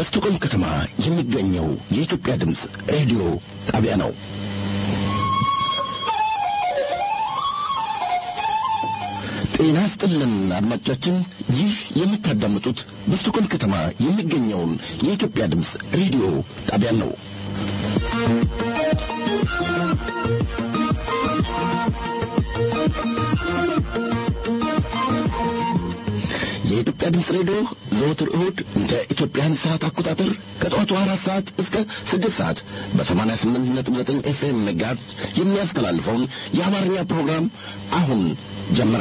በስቶኮልም ከተማ የሚገኘው የኢትዮጵያ ድምፅ ሬዲዮ ጣቢያ ነው። ጤና ስጥልን አድማጮቻችን፣ ይህ የምታዳምጡት በስቶኮልም ከተማ የሚገኘውን የኢትዮጵያ ድምፅ ሬዲዮ ጣቢያ ነው። የኢትዮጵያ ድምፅ ሬዲዮ ዘወትር እሁድ እንደ ኢትዮጵያን ሰዓት አቆጣጠር ከጠዋቱ አራት ሰዓት እስከ ስድስት ሰዓት በሰማንያ ስምንት ነጥብ ዘጠኝ ኤፍኤም መጋዝ የሚያስተላልፈውን የአማርኛ ፕሮግራም አሁን ጀመረ።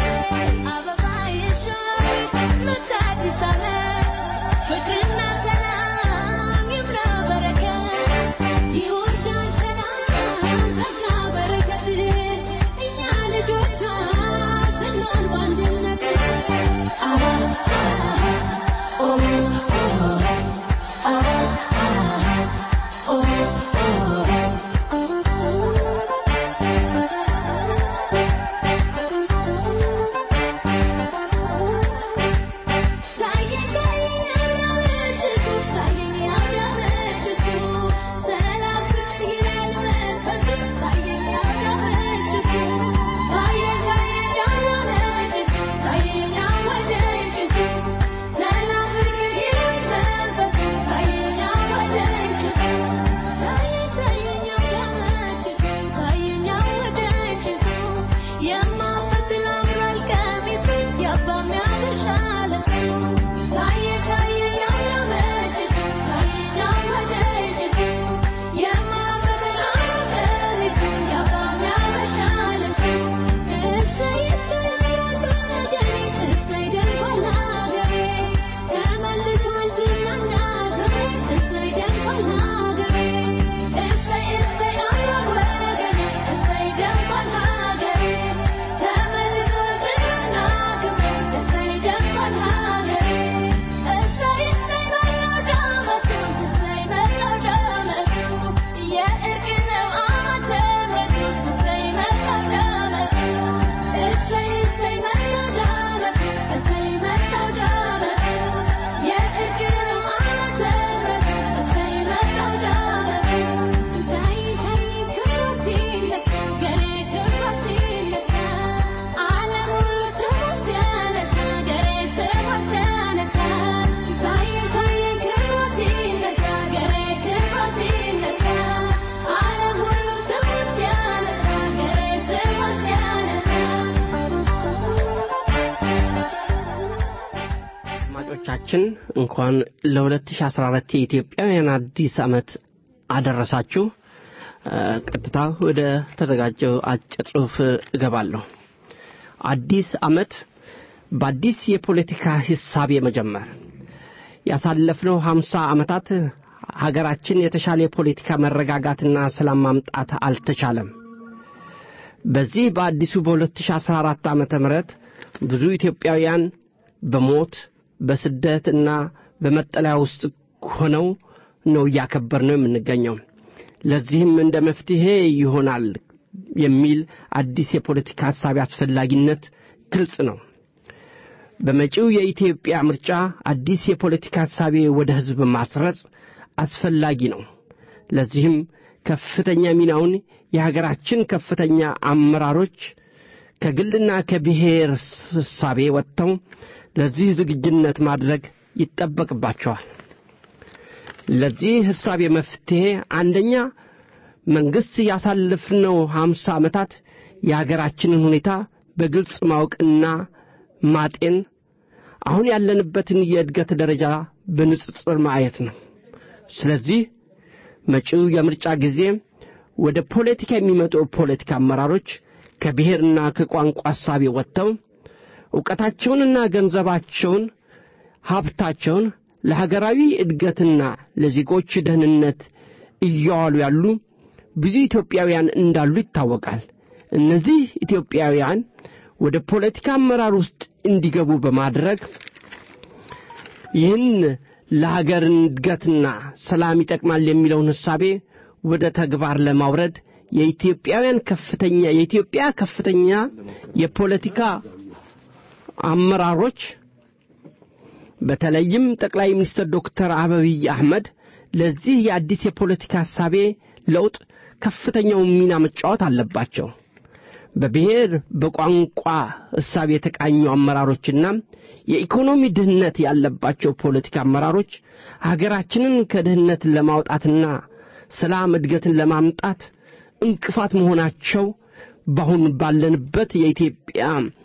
ፍቅርና ሰላም አድማጮቻችን እንኳን ለ2014 የኢትዮጵያውያን አዲስ ዓመት አደረሳችሁ። ቀጥታ ወደ ተዘጋጀው አጭር ጽሑፍ እገባለሁ። አዲስ ዓመት በአዲስ የፖለቲካ ሂሳብ የመጀመር ያሳለፍነው ሀምሳ ዓመታት ሀገራችን የተሻለ የፖለቲካ መረጋጋትና ሰላም ማምጣት አልተቻለም። በዚህ በአዲሱ በ2014 ዓ ም ብዙ ኢትዮጵያውያን በሞት በስደትና በመጠለያ ውስጥ ሆነው ነው እያከበር ነው የምንገኘው። ለዚህም እንደ መፍትሔ ይሆናል የሚል አዲስ የፖለቲካ ሐሳብ አስፈላጊነት ግልጽ ነው። በመጪው የኢትዮጵያ ምርጫ አዲስ የፖለቲካ ሐሳቤ ወደ ሕዝብ ማስረጽ አስፈላጊ ነው። ለዚህም ከፍተኛ ሚናውን የሀገራችን ከፍተኛ አመራሮች ከግልና ከብሔር ሕሳቤ ወጥተው ለዚህ ዝግጁነት ማድረግ ይጠበቅባቸዋል። ለዚህ ሕሳቤ መፍትሔ አንደኛ መንግሥት ያሳለፍነው ሀምሳ ዓመታት የሀገራችንን ሁኔታ በግልጽ ማወቅና ማጤን፣ አሁን ያለንበትን የእድገት ደረጃ በንጽጽር ማየት ነው። ስለዚህ መጪው የምርጫ ጊዜ ወደ ፖለቲካ የሚመጡ ፖለቲካ አመራሮች ከብሔርና ከቋንቋ ሐሳቤ ወጥተው ዕውቀታቸውንና ገንዘባቸውን ሀብታቸውን ለሀገራዊ እድገትና ለዜጎች ደህንነት እያዋሉ ያሉ ብዙ ኢትዮጵያውያን እንዳሉ ይታወቃል። እነዚህ ኢትዮጵያውያን ወደ ፖለቲካ አመራር ውስጥ እንዲገቡ በማድረግ ይህን ለሀገር እድገትና ሰላም ይጠቅማል የሚለውን ሕሳቤ ወደ ተግባር ለማውረድ የኢትዮጵያውያን ከፍተኛ የኢትዮጵያ ከፍተኛ የፖለቲካ አመራሮች በተለይም ጠቅላይ ሚኒስትር ዶክተር አብይ አህመድ ለዚህ የአዲስ የፖለቲካ ሐሳቤ ለውጥ ከፍተኛውን ሚና መጫወት አለባቸው። በብሔር በቋንቋ እሳቤ የተቃኙ አመራሮችና የኢኮኖሚ ድህነት ያለባቸው ፖለቲካ አመራሮች ሀገራችንን ከድህነት ለማውጣትና ሰላም እድገትን ለማምጣት እንቅፋት መሆናቸው በአሁን ባለንበት የኢትዮጵያ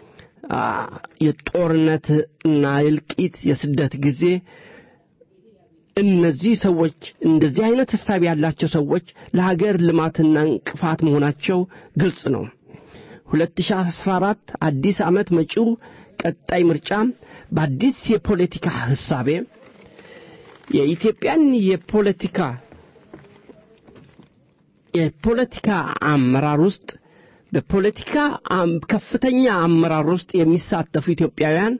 የጦርነት እና የእልቂት የስደት ጊዜ እነዚህ ሰዎች እንደዚህ አይነት ሐሳብ ያላቸው ሰዎች ለሀገር ልማትና እንቅፋት መሆናቸው ግልጽ ነው። 2014 አዲስ ዓመት መጪው ቀጣይ ምርጫ በአዲስ የፖለቲካ ሕሳቤ የኢትዮጵያን የፖለቲካ የፖለቲካ አመራር ውስጥ በፖለቲካ ከፍተኛ አመራር ውስጥ የሚሳተፉ ኢትዮጵያውያን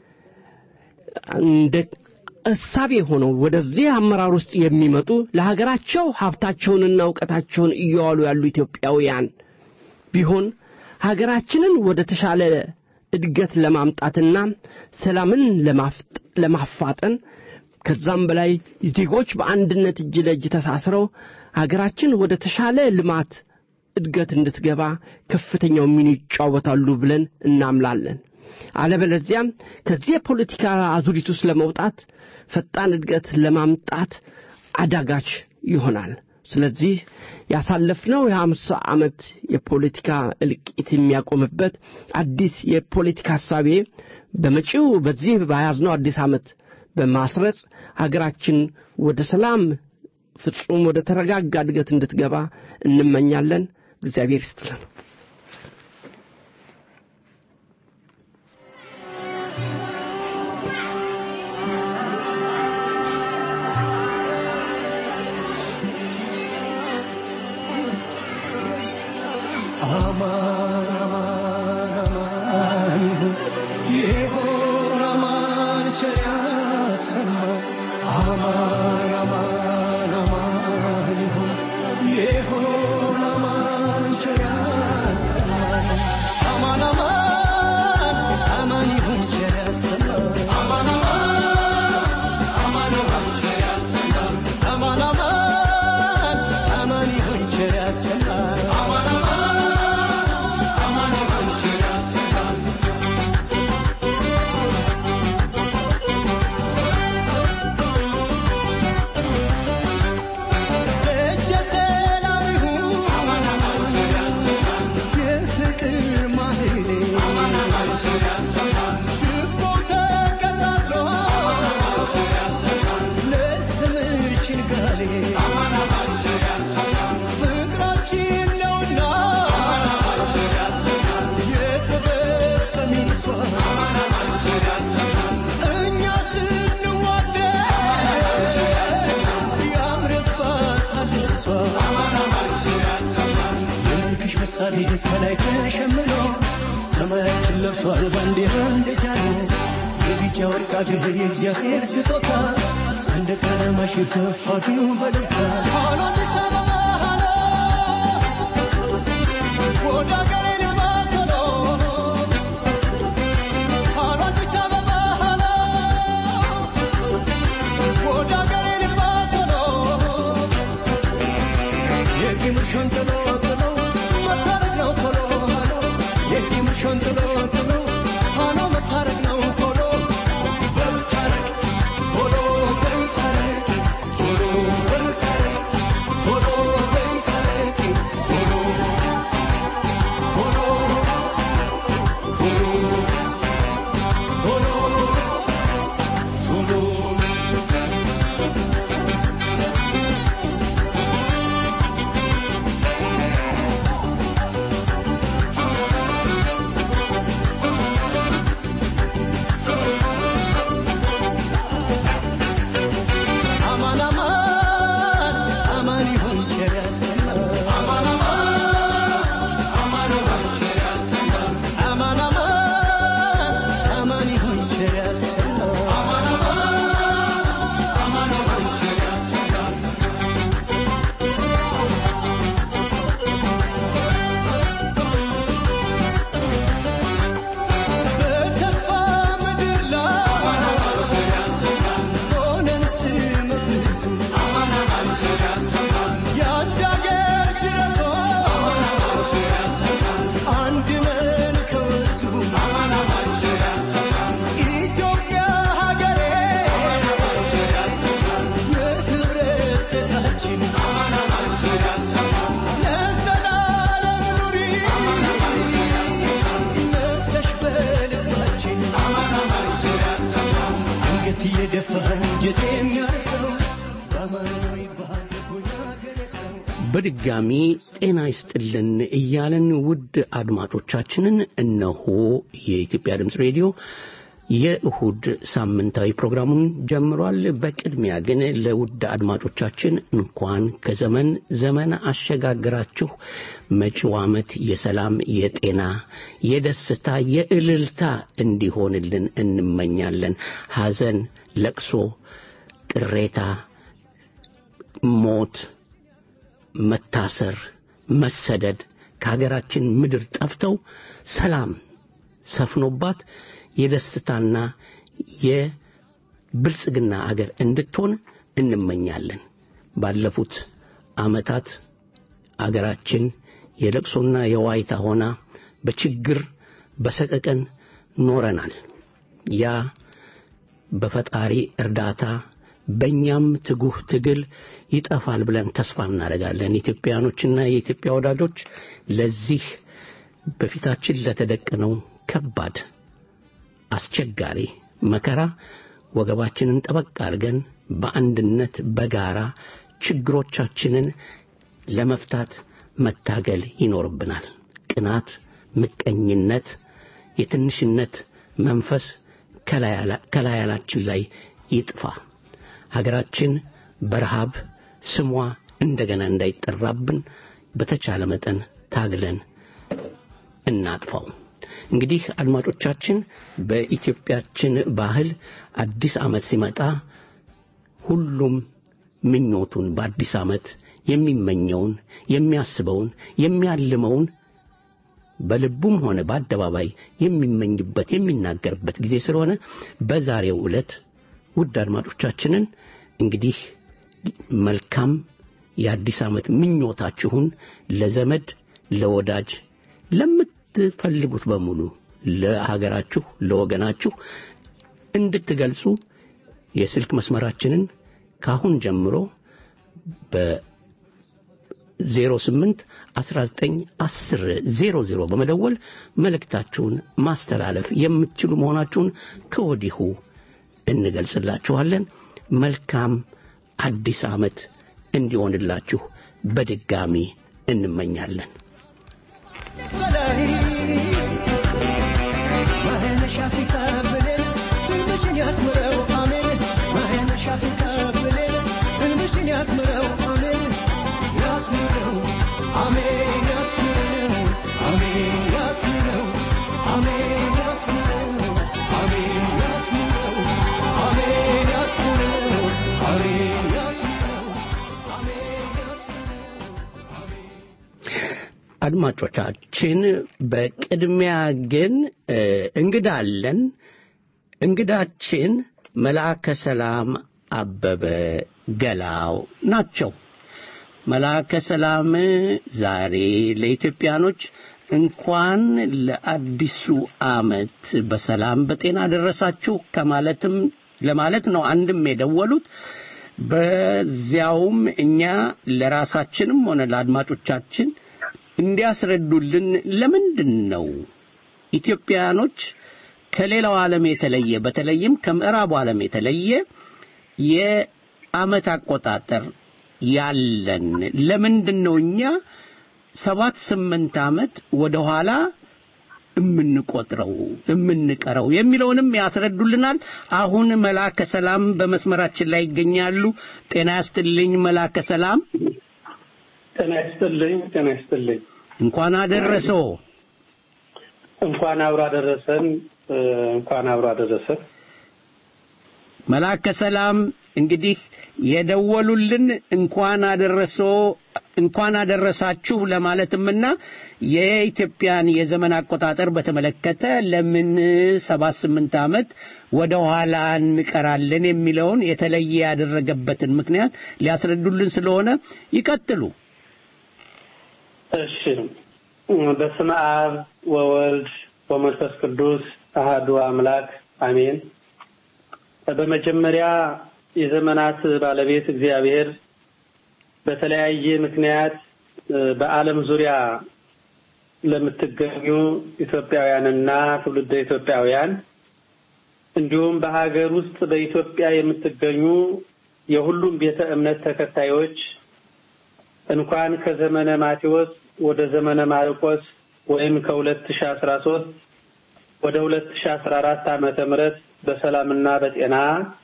እንደ እሳቤ ሆነው ወደዚህ አመራር ውስጥ የሚመጡ ለሀገራቸው ሀብታቸውንና እውቀታቸውን እየዋሉ ያሉ ኢትዮጵያውያን ቢሆን ሀገራችንን ወደ ተሻለ እድገት ለማምጣትና ሰላምን ለማፋጠን ከዛም በላይ ዜጎች በአንድነት እጅ ለእጅ ተሳስረው ሀገራችን ወደ ተሻለ ልማት እድገት እንድትገባ ከፍተኛው ሚና ይጫወታሉ ብለን እናምላለን። አለበለዚያም ከዚህ የፖለቲካ አዙሪት ውስጥ ለመውጣት ፈጣን እድገት ለማምጣት አዳጋች ይሆናል። ስለዚህ ያሳለፍነው የሀምሳ ዓመት የፖለቲካ እልቂት የሚያቆምበት አዲስ የፖለቲካ ሐሳቤ በመጪው በዚህ በያዝነው አዲስ ዓመት በማስረጽ ሀገራችን ወደ ሰላም ፍጹም ወደ ተረጋጋ እድገት እንድትገባ እንመኛለን። እግዚአብሔር ይስጥልን። የፍቅር ማህሌ ደርሷል ባንዲራ እንደቻለ የቢጫ ወርቅ አገር የእግዚአብሔር ስጦታ ሰንደቅ ዓላማሽ ከፍ አድርጊው በደስታ ሃሎ አዲስ አበባ ሃሎ ወደ አገሬ ልማት ቶሎ ሃሎ አዲስ አበባ ሃሎ ወደ አገሬ ልማት ቶሎ የቂምሽን ጥሎ ጥሎ መታረቅ ነው ቶሎ ሃሎ የቂምሽን ጥሎ ጥሎ ሃሎ መታረቅ ነው ቶሎ በልታረቅ ቶሎ በልታረቅ ቶሎ በልታረቅ ቶሎ በልታረቅ ቶሎ ቶሎ ቶሎ ቶሎ ቶሎ አማን አማን አማን ይሁን ቸር ያሰማን አማን አማን አማን ይሁን ቸር ያሰማን አማን አማን አማን ይሁን ቸር ያሰማን አማን አማን አማን ይሁን ቸር ያሰማን በተስፋ ምድር ላይ ሆነን ስም ብዙ የአንድ አገር ጅረቶች አንድ ነን ከወንዙ ኢትዮጵያ ሀገሬ የህብረት ቤታችን ለዘላለም ኑሪ ነግሰሽ በልባችን አንገት እየደፋ አንጀት የሚያርሰው በአማናዊ ባህል ሆኛ ገረሰው በድጋሚ ጤና ይስጥልን እያለን ውድ አድማጮቻችንን እነሆ የኢትዮጵያ ድምፅ ሬዲዮ የእሁድ ሳምንታዊ ፕሮግራሙን ጀምሯል። በቅድሚያ ግን ለውድ አድማጮቻችን እንኳን ከዘመን ዘመን አሸጋግራችሁ መጪው ዓመት የሰላም፣ የጤና፣ የደስታ፣ የእልልታ እንዲሆንልን እንመኛለን። ሐዘን፣ ለቅሶ፣ ቅሬታ፣ ሞት መታሰር፣ መሰደድ ከሀገራችን ምድር ጠፍተው ሰላም ሰፍኖባት የደስታና የብልጽግና አገር እንድትሆን እንመኛለን። ባለፉት ዓመታት አገራችን የለቅሶና የዋይታ ሆና በችግር በሰቀቀን ኖረናል። ያ በፈጣሪ እርዳታ በእኛም ትጉህ ትግል ይጠፋል ብለን ተስፋ እናደርጋለን። ኢትዮጵያኖችና የኢትዮጵያ ወዳጆች ለዚህ በፊታችን ለተደቀነው ከባድ አስቸጋሪ መከራ ወገባችንን ጠበቅ አድርገን በአንድነት በጋራ ችግሮቻችንን ለመፍታት መታገል ይኖርብናል። ቅናት፣ ምቀኝነት፣ የትንሽነት መንፈስ ከላያላችን ላይ ይጥፋ። ሀገራችን በረሃብ ስሟ እንደገና እንዳይጠራብን በተቻለ መጠን ታግለን እናጥፋው። እንግዲህ አድማጮቻችን በኢትዮጵያችን ባህል አዲስ ዓመት ሲመጣ ሁሉም ምኞቱን በአዲስ ዓመት የሚመኘውን የሚያስበውን የሚያልመውን በልቡም ሆነ በአደባባይ የሚመኝበት የሚናገርበት ጊዜ ስለሆነ በዛሬው ዕለት ውድ አድማጮቻችንን እንግዲህ መልካም የአዲስ ዓመት ምኞታችሁን ለዘመድ ለወዳጅ ለምትፈልጉት በሙሉ ለሀገራችሁ ለወገናችሁ እንድትገልጹ የስልክ መስመራችንን ካሁን ጀምሮ በ 08 19 10 00 በመደወል መልእክታችሁን ማስተላለፍ የምትችሉ መሆናችሁን ከወዲሁ እንገልጽላችኋለን። መልካም አዲስ ዓመት እንዲሆንላችሁ በድጋሚ እንመኛለን። በላይ ማህነሻ ፊታ ብሌን ህልምሽን ያስምረው አሜን ማህነሻ ፊታ ብሌን ህልምሽን ያስምረው አሜን ያስምረው አሜን ያስምረው አሜን ያስምረው አሜን አድማጮቻችን በቅድሚያ ግን እ፣ እንግዳ አለን። እንግዳችን መልአከ ሰላም አበበ ገላው ናቸው። መልአከ ሰላም ዛሬ ለኢትዮጵያኖች እንኳን ለአዲሱ ዓመት በሰላም በጤና ደረሳችሁ ከማለትም ለማለት ነው አንድም የደወሉት በዚያውም እኛ ለራሳችንም ሆነ ለአድማጮቻችን እንዲያስረዱልን ለምንድን ነው ኢትዮጵያኖች ከሌላው ዓለም የተለየ በተለይም ከምዕራቡ ዓለም የተለየ የዓመት አቆጣጠር ያለን ለምንድን ነው እኛ ሰባት ስምንት ዓመት ወደ ኋላ የምንቆጥረው የምንቀረው የሚለውንም ያስረዱልናል። አሁን መላከ ሰላም በመስመራችን ላይ ይገኛሉ። ጤና ያስትልኝ መላከ ሰላም፣ ጤና ይስጥልኝ። ጤና ይስጥልኝ። እንኳን አደረሰው። እንኳን አብሮ አደረሰን። እ፣ እንኳን አብሮ አደረሰን። መላከ ሰላም እንግዲህ የደወሉልን እንኳን አደረሶ እንኳን አደረሳችሁ ለማለትምና የኢትዮጵያን የዘመን አቆጣጠር በተመለከተ ለምን ሰባት ስምንት ዓመት ወደ ኋላ እንቀራለን የሚለውን የተለየ ያደረገበትን ምክንያት ሊያስረዱልን ስለሆነ ይቀጥሉ። እሺ። በስመ አብ ወወልድ ወመንፈስ ቅዱስ አሃዱ አምላክ አሜን። በመጀመሪያ የዘመናት ባለቤት እግዚአብሔር በተለያየ ምክንያት እ፣ በዓለም ዙሪያ ለምትገኙ ኢትዮጵያውያንና ትውልደ ኢትዮጵያውያን እንዲሁም በሀገር ውስጥ በኢትዮጵያ የምትገኙ የሁሉም ቤተ እምነት ተከታዮች እንኳን ከዘመነ ማቴዎስ ወደ ዘመነ ማርቆስ ወይም ከሁለት ሺ አስራ ሶስት ወደ ሁለት ሺ አስራ አራት ዓመተ ምህረት በሰላምና በጤና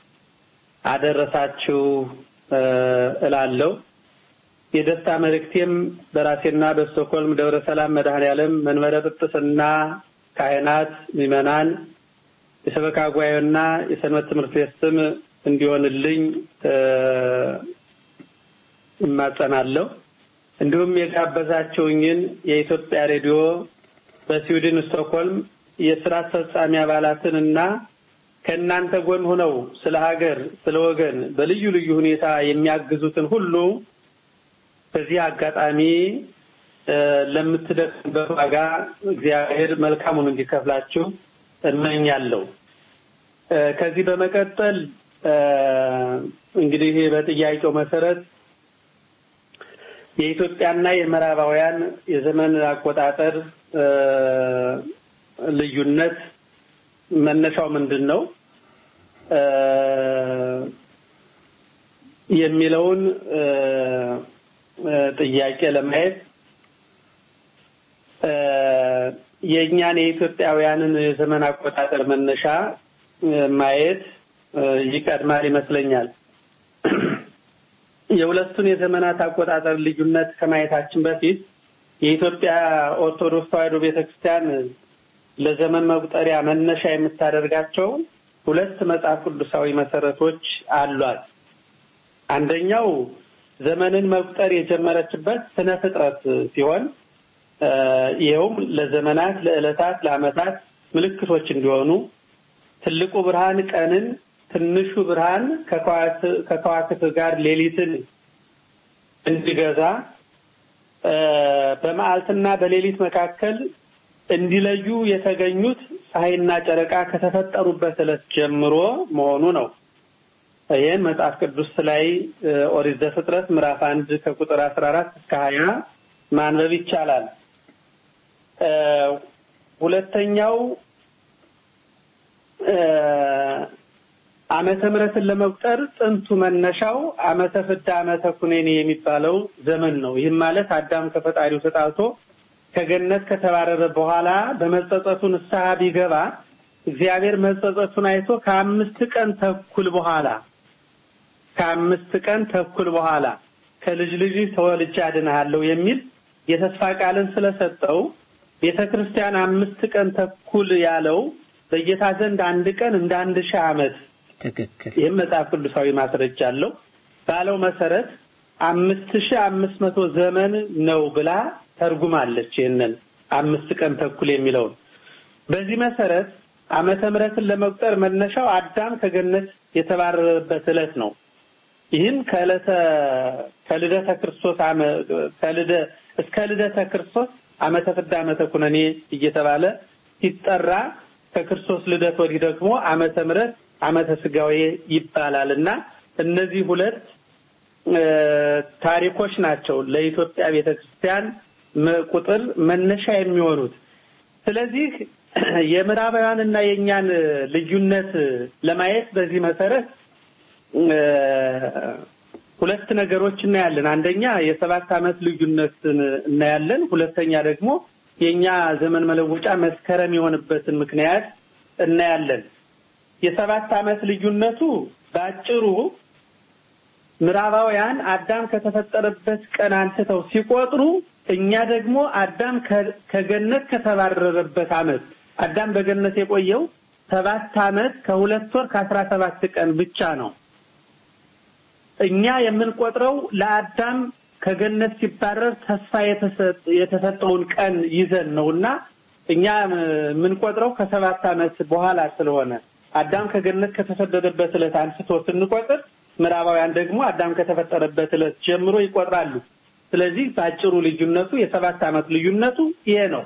አደረሳችሁ እ፣ እላለሁ። የደስታ መልእክቴም በራሴና በስቶኮልም ደብረ ሰላም መድኃኔዓለም መንበረ ጵጵስና ካህናት፣ ምዕመናን፣ የሰበካ ጉባኤና የሰንበት ትምህርት ቤት ስም እንዲሆንልኝ እ፣ እማጸናለሁ። እንዲሁም የጋበዛችሁኝን የኢትዮጵያ ሬዲዮ በስዊድን ስቶክሆልም የስራ አስፈጻሚ አባላትን እና ከእናንተ ጎን ሆነው ስለ ሀገር፣ ስለ ወገን በልዩ ልዩ ሁኔታ የሚያግዙትን ሁሉ በዚህ አጋጣሚ እ፣ ለምትደክሙበት ዋጋ እግዚአብሔር መልካሙን እንዲከፍላችሁ እመኛለሁ። እ፣ ከዚህ በመቀጠል እ፣ እንግዲህ በጥያቄው መሰረት የኢትዮጵያና የምዕራባውያን የዘመን አቆጣጠር እ፣ ልዩነት መነሻው ምንድን ነው እ፣ የሚለውን እ፣ እ፣ ጥያቄ ለማየት እ፣ የእኛን የኢትዮጵያውያንን የዘመን አቆጣጠር መነሻ እ፣ ማየት እ፣ ይቀድማል ይመስለኛል። የሁለቱን የዘመናት አቆጣጠር ልዩነት ከማየታችን በፊት የኢትዮጵያ ኦርቶዶክስ ተዋሕዶ ቤተክርስቲያን ለዘመን መቁጠሪያ መነሻ የምታደርጋቸው ሁለት መጽሐፍ ቅዱሳዊ መሰረቶች አሏት። አንደኛው ዘመንን መቁጠር የጀመረችበት ስነ ፍጥረት ሲሆን እ፣ ይኸውም ለዘመናት፣ ለዕለታት፣ ለዓመታት ምልክቶች እንዲሆኑ ትልቁ ብርሃን ቀንን፣ ትንሹ ብርሃን ከከዋክብት ከከዋክብት ጋር ሌሊትን እንዲገዛ እ፣ በመዓልትና በሌሊት መካከል እንዲለዩ የተገኙት ፀሐይና ጨረቃ ከተፈጠሩበት ዕለት ጀምሮ መሆኑ ነው። ይህን መጽሐፍ ቅዱስ ላይ እ፣ ኦሪት ዘፍጥረት ምዕራፍ አንድ ከቁጥር አስራ አራት እስከ ሀያ ማንበብ ይቻላል። እ፣ ሁለተኛው እ፣ ዓመተ ምሕረትን ለመቁጠር ጥንቱ መነሻው ዓመተ ፍዳ ዓመተ ኩነኔ የሚባለው ዘመን ነው። ይህም ማለት አዳም ከፈጣሪው ተጣልቶ ከገነት ከተባረረ በኋላ በመጸጸቱ ንስሐ ቢገባ እግዚአብሔር መጸጸቱን አይቶ ከአምስት ቀን ተኩል በኋላ ከአምስት ቀን ተኩል በኋላ ከልጅ ልጅ ተወልጄ አድንሃለሁ የሚል የተስፋ ቃልን ስለሰጠው ቤተ ክርስቲያን አምስት ቀን ተኩል ያለው በጌታ ዘንድ አንድ ቀን እንደ አንድ ሺህ ዓመት ትክክል። ይህም መጽሐፍ ቅዱሳዊ ማስረጃ አለው ባለው መሰረት አምስት ሺህ አምስት መቶ ዘመን ነው ብላ ተርጉማለች። ይህንን አምስት ቀን ተኩል የሚለውን በዚህ መሰረት ዓመተ ምሕረትን ለመቁጠር መነሻው አዳም ከገነት የተባረረበት ዕለት ነው። ይህም ከዕለተ ከልደተ ክርስቶስ ከልደ እስከ ልደተ ክርስቶስ ዓመተ ፍዳ ዓመተ ኩነኔ እየተባለ ሲጠራ ከክርስቶስ ልደት ወዲህ ደግሞ ዓመተ ምሕረት ዓመተ ስጋዌ ይባላል እና እነዚህ ሁለት ታሪኮች ናቸው ለኢትዮጵያ ቤተክርስቲያን ቁጥር መነሻ የሚሆኑት። ስለዚህ የምዕራባውያን እና የእኛን ልዩነት ለማየት በዚህ መሰረት ሁለት ነገሮች እናያለን። አንደኛ የሰባት ዓመት ልዩነትን እናያለን። ሁለተኛ ደግሞ የእኛ ዘመን መለወጫ መስከረም የሆነበትን ምክንያት እናያለን። የሰባት ዓመት ልዩነቱ በአጭሩ ምዕራባውያን አዳም ከተፈጠረበት ቀን አንስተው ሲቆጥሩ እኛ ደግሞ አዳም ከገነት ከተባረረበት ዓመት አዳም በገነት የቆየው ሰባት ዓመት ከሁለት ወር ከአስራ ሰባት ቀን ብቻ ነው። እኛ የምንቆጥረው ለአዳም ከገነት ሲባረር ተስፋ የተሰጠውን ቀን ይዘን ነውና እኛ የምንቆጥረው ከሰባት ዓመት በኋላ ስለሆነ አዳም ከገነት ከተሰደደበት ዕለት አንስቶ ስንቆጥር ምዕራባውያን ደግሞ አዳም ከተፈጠረበት ዕለት ጀምሮ ይቆጥራሉ። ስለዚህ በአጭሩ ልዩነቱ የሰባት ዓመት ልዩነቱ ይሄ ነው።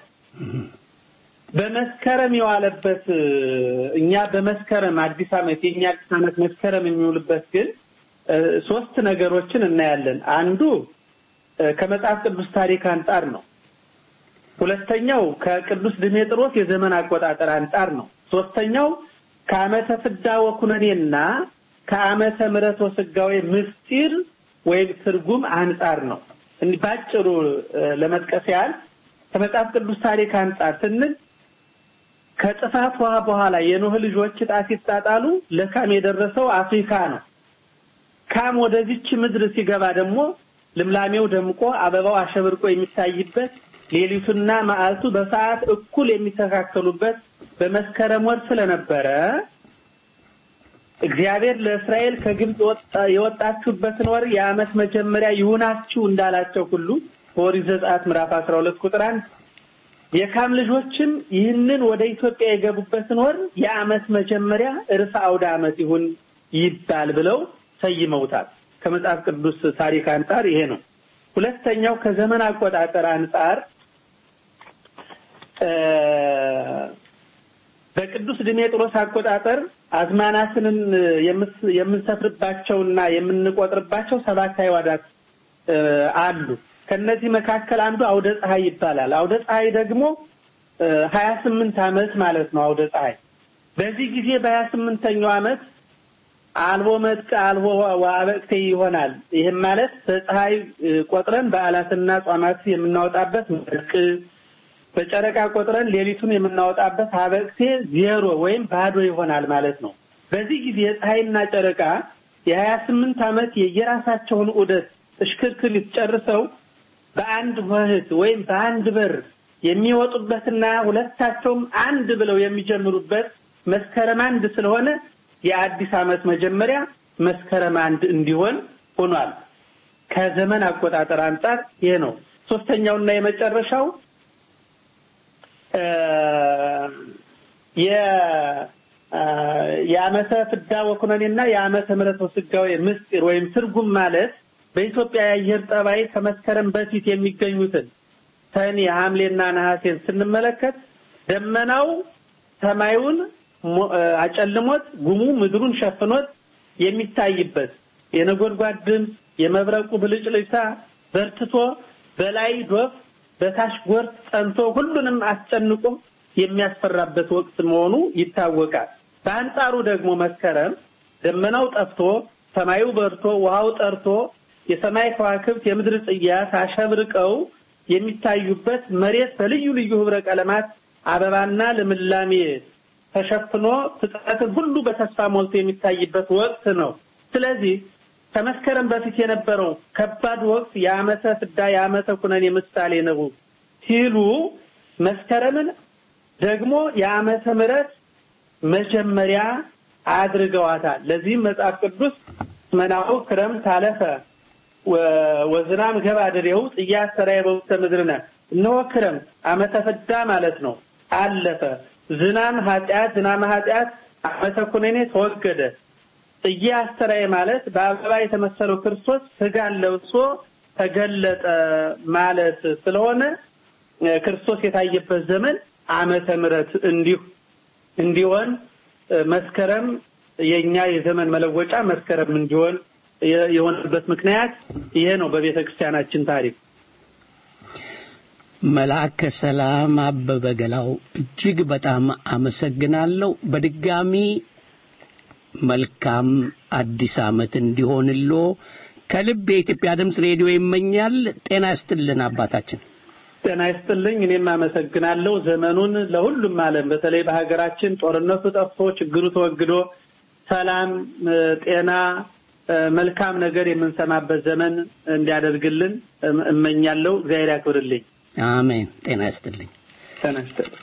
በመስከረም የዋለበት እኛ በመስከረም አዲስ ዓመት የኛ አዲስ ዓመት መስከረም የሚውልበት ግን ሶስት ነገሮችን እናያለን። አንዱ ከመጽሐፍ ቅዱስ ታሪክ አንጻር ነው። ሁለተኛው ከቅዱስ ድሜጥሮስ የዘመን አቆጣጠር አንጻር ነው። ሶስተኛው ከዓመተ ፍዳ ወኩነኔና ከዓመተ ምሕረት ወስጋዌ ምስጢር ወይም ትርጉም አንጻር ነው። እንዲህ ባጭሩ ለመጥቀስ ያህል ከመጽሐፍ ቅዱስ ታሪክ አንጻር ስንል ከጥፋት ውሃ በኋላ የኖህ ልጆች ዕጣ ሲጣጣሉ ለካም የደረሰው አፍሪካ ነው። ካም ወደዚች ምድር ሲገባ ደግሞ ልምላሜው ደምቆ አበባው አሸብርቆ የሚታይበት ሌሊቱና መዓልቱ በሰዓት እኩል የሚተካከሉበት በመስከረም ወር ስለነበረ እግዚአብሔር ለእስራኤል ከግብፅ የወጣችሁበትን ወር የዓመት መጀመሪያ ይሁናችሁ እንዳላቸው ሁሉ በኦሪት ዘጸአት ምዕራፍ 12 ቁጥር 1 የካም ልጆችም ይህንን ወደ ኢትዮጵያ የገቡበትን ወር የዓመት መጀመሪያ እርፈ አውደ ዓመት ይሁን ይባል ብለው ሰይመውታል። ከመጽሐፍ ቅዱስ ታሪክ አንጻር ይሄ ነው። ሁለተኛው ከዘመን አቆጣጠር አንጻር በቅዱስ ድሜጥሮስ አቆጣጠር አዝማናትንን የምንሰፍርባቸውና የምንቆጥርባቸው ሰባት አይዋዳት አሉ። ከነዚህ መካከል አንዱ አውደ ፀሐይ ይባላል። አውደ ፀሐይ ደግሞ ሀያ ስምንት ዓመት ማለት ነው። አውደ ፀሐይ በዚህ ጊዜ በሀያ ስምንተኛው ዓመት አልቦ መጥቅ አልቦ ዋበቅቴ ይሆናል። ይህም ማለት በፀሐይ ቆጥረን በዓላትና ጿማት የምናወጣበት መጥቅ፣ በጨረቃ ቆጥረን ሌሊቱን የምናወጣበት አበቅቴ ዜሮ ወይም ባዶ ይሆናል ማለት ነው። በዚህ ጊዜ ፀሐይና ጨረቃ የሀያ ስምንት ዓመት የየራሳቸውን ዑደት እሽክርክሪት ጨርሰው በአንድ ወህት ወይም በአንድ በር የሚወጡበትና ሁለታቸውም አንድ ብለው የሚጀምሩበት መስከረም አንድ ስለሆነ የአዲስ ዓመት መጀመሪያ መስከረም አንድ እንዲሆን ሆኗል። ከዘመን አቆጣጠር አንጻር ይሄ ነው። ሶስተኛውና የመጨረሻው የዓመተ ፍዳ ወኩነኔና የዓመተ ምሕረት ወስጋዌ ምስጢር ወይም ትርጉም ማለት በኢትዮጵያ የአየር ጠባይ ከመስከረም በፊት የሚገኙትን ሰኔ፣ ሐምሌና ነሐሴን ስንመለከት ደመናው ሰማዩን አጨልሞት ጉሙ ምድሩን ሸፍኖት የሚታይበት የነጎድጓድ ድምፅ የመብረቁ ብልጭልጭታ በርትቶ በላይ ዶፍ በታች ጎርፍ ጸንቶ ሁሉንም አስጨንቆ የሚያስፈራበት ወቅት መሆኑ ይታወቃል። በአንጻሩ ደግሞ መስከረም ደመናው ጠፍቶ ሰማዩ በርቶ ውሃው ጠርቶ የሰማይ ከዋክብት የምድር ጽያት አሸብርቀው የሚታዩበት መሬት በልዩ ልዩ ህብረ ቀለማት አበባና ልምላሜ ተሸፍኖ ፍጥረትን ሁሉ በተስፋ ሞልቶ የሚታይበት ወቅት ነው። ስለዚህ ከመስከረም በፊት የነበረው ከባድ ወቅት የዓመተ ፍዳ የዓመተ ኩነኔ ምሳሌ ነው ሲሉ መስከረምን ደግሞ የዓመተ ምሕረት መጀመሪያ አድርገዋታል። ለዚህም መጽሐፍ ቅዱስ መናሁ ክረምት አለፈ ወዝናም ገባ ድሬው ጽያ ሰራየ በውስተ ምድርነ እነሆ ክረምት ዓመተ ፍዳ ማለት ነው አለፈ። ዝናም ኃጢአት ዝናመ ኃጢአት ዓመተ ኩነኔ ተወገደ። ጽጌ አስተራየ ማለት በአበባ የተመሰለው ክርስቶስ ስጋን ለብሶ ተገለጠ ማለት ስለሆነ እ፣ ክርስቶስ የታየበት ዘመን ዓመተ ምሕረት እንዲሁ እንዲሆን እ፣ መስከረም የኛ የዘመን መለወጫ መስከረም እንዲሆን የ- የሆነበት ምክንያት ይሄ ነው በቤተ ክርስቲያናችን ታሪክ። መልአከ ሰላም አበበ ገላው እጅግ በጣም አመሰግናለሁ። በድጋሚ መልካም አዲስ ዓመት እንዲሆንሎ ከልብ የኢትዮጵያ ድምፅ ሬዲዮ ይመኛል። ጤና ይስጥልን አባታችን። ጤና ይስጥልኝ። እኔም አመሰግናለሁ። ዘመኑን ለሁሉም ዓለም በተለይ በሀገራችን ጦርነቱ ጠፍቶ ችግሩ ተወግዶ ሰላም፣ እ፣ ጤና፣ እ፣ መልካም ነገር የምንሰማበት ዘመን እንዲያደርግልን እም- እመኛለሁ። እግዚአብሔር ያክብርልኝ። አሜን። ጤና ይስጥልኝ። ጤና ይስጥልኝ።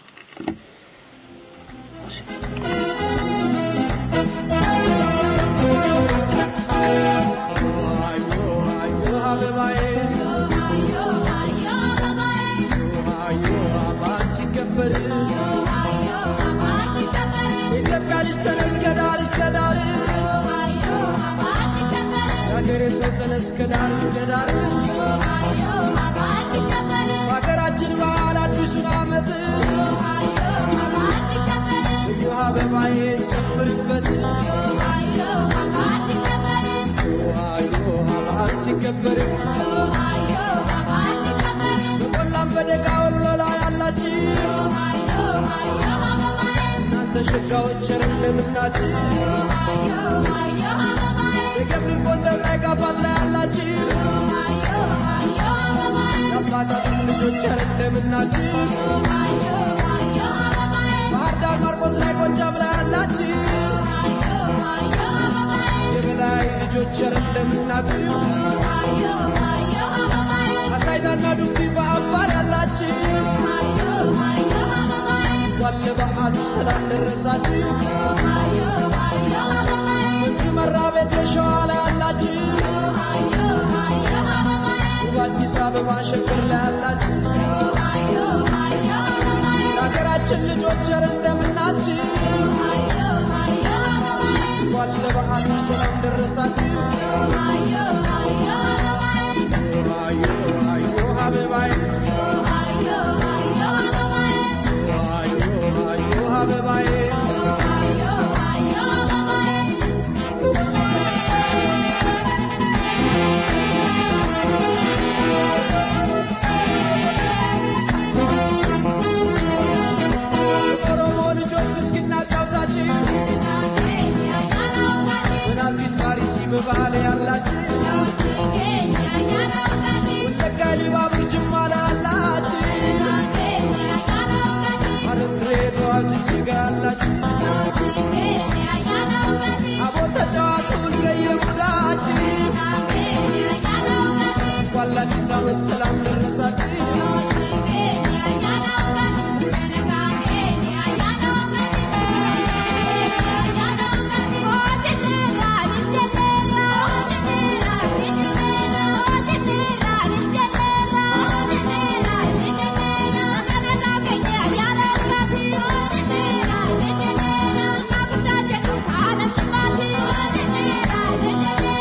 ሀገራችን በዓል አዲሱን ዓመት ልዩ አበባዬ ጨምርበት ዋዮ በዓል ሲከበር በቆላም በደጋ ወሎ ላይ ያላችሁ እናንተ ሸጋዎች ቸር እንደምናችሁ የገብር ጎንደር ላይ ጋፋት ላይ ያላችሁ የአባታችን ልጆች ቸር እንደምናችሁ ባህር ዳር ማርቆስ ላይ ጎጃም ላይ ያላችሁ የበላይ ልጆች ቸር እንደምናችሁ አሳይታና ዱብቲ በአፋር ያላችሁ እንኳን ለበዓሉ ሰላም ደረሳችሁ። እዚህ መራ ቤት ሸዋ ላይ ያላችሁ በአዲስ አበባ ሸገር ላይ ያላችሁ የሀገራችን ልጆች ቸር እንደምናችሁ እንኳን ለበዓሉ ሰላም ደረሳችሁ። አዮ አዮ አበባዬ አዮ አዮ አበባዬ ኦሮሞ ልጆች እስኪናጫውታችሁ በናዝሬት ፓሪስ በባህል ያላችሁ ወለጋ ሊባቡር ጅማ ላይ ያላችሁ ሐረር ድሬዳዋ ጅጅጋ ያላችሁ አቦ ተጫዋቱ እንደየሙዳችሁ እንኳን ለአዲስ ዓመት ሰላም ደረሳችሁ። Thank you.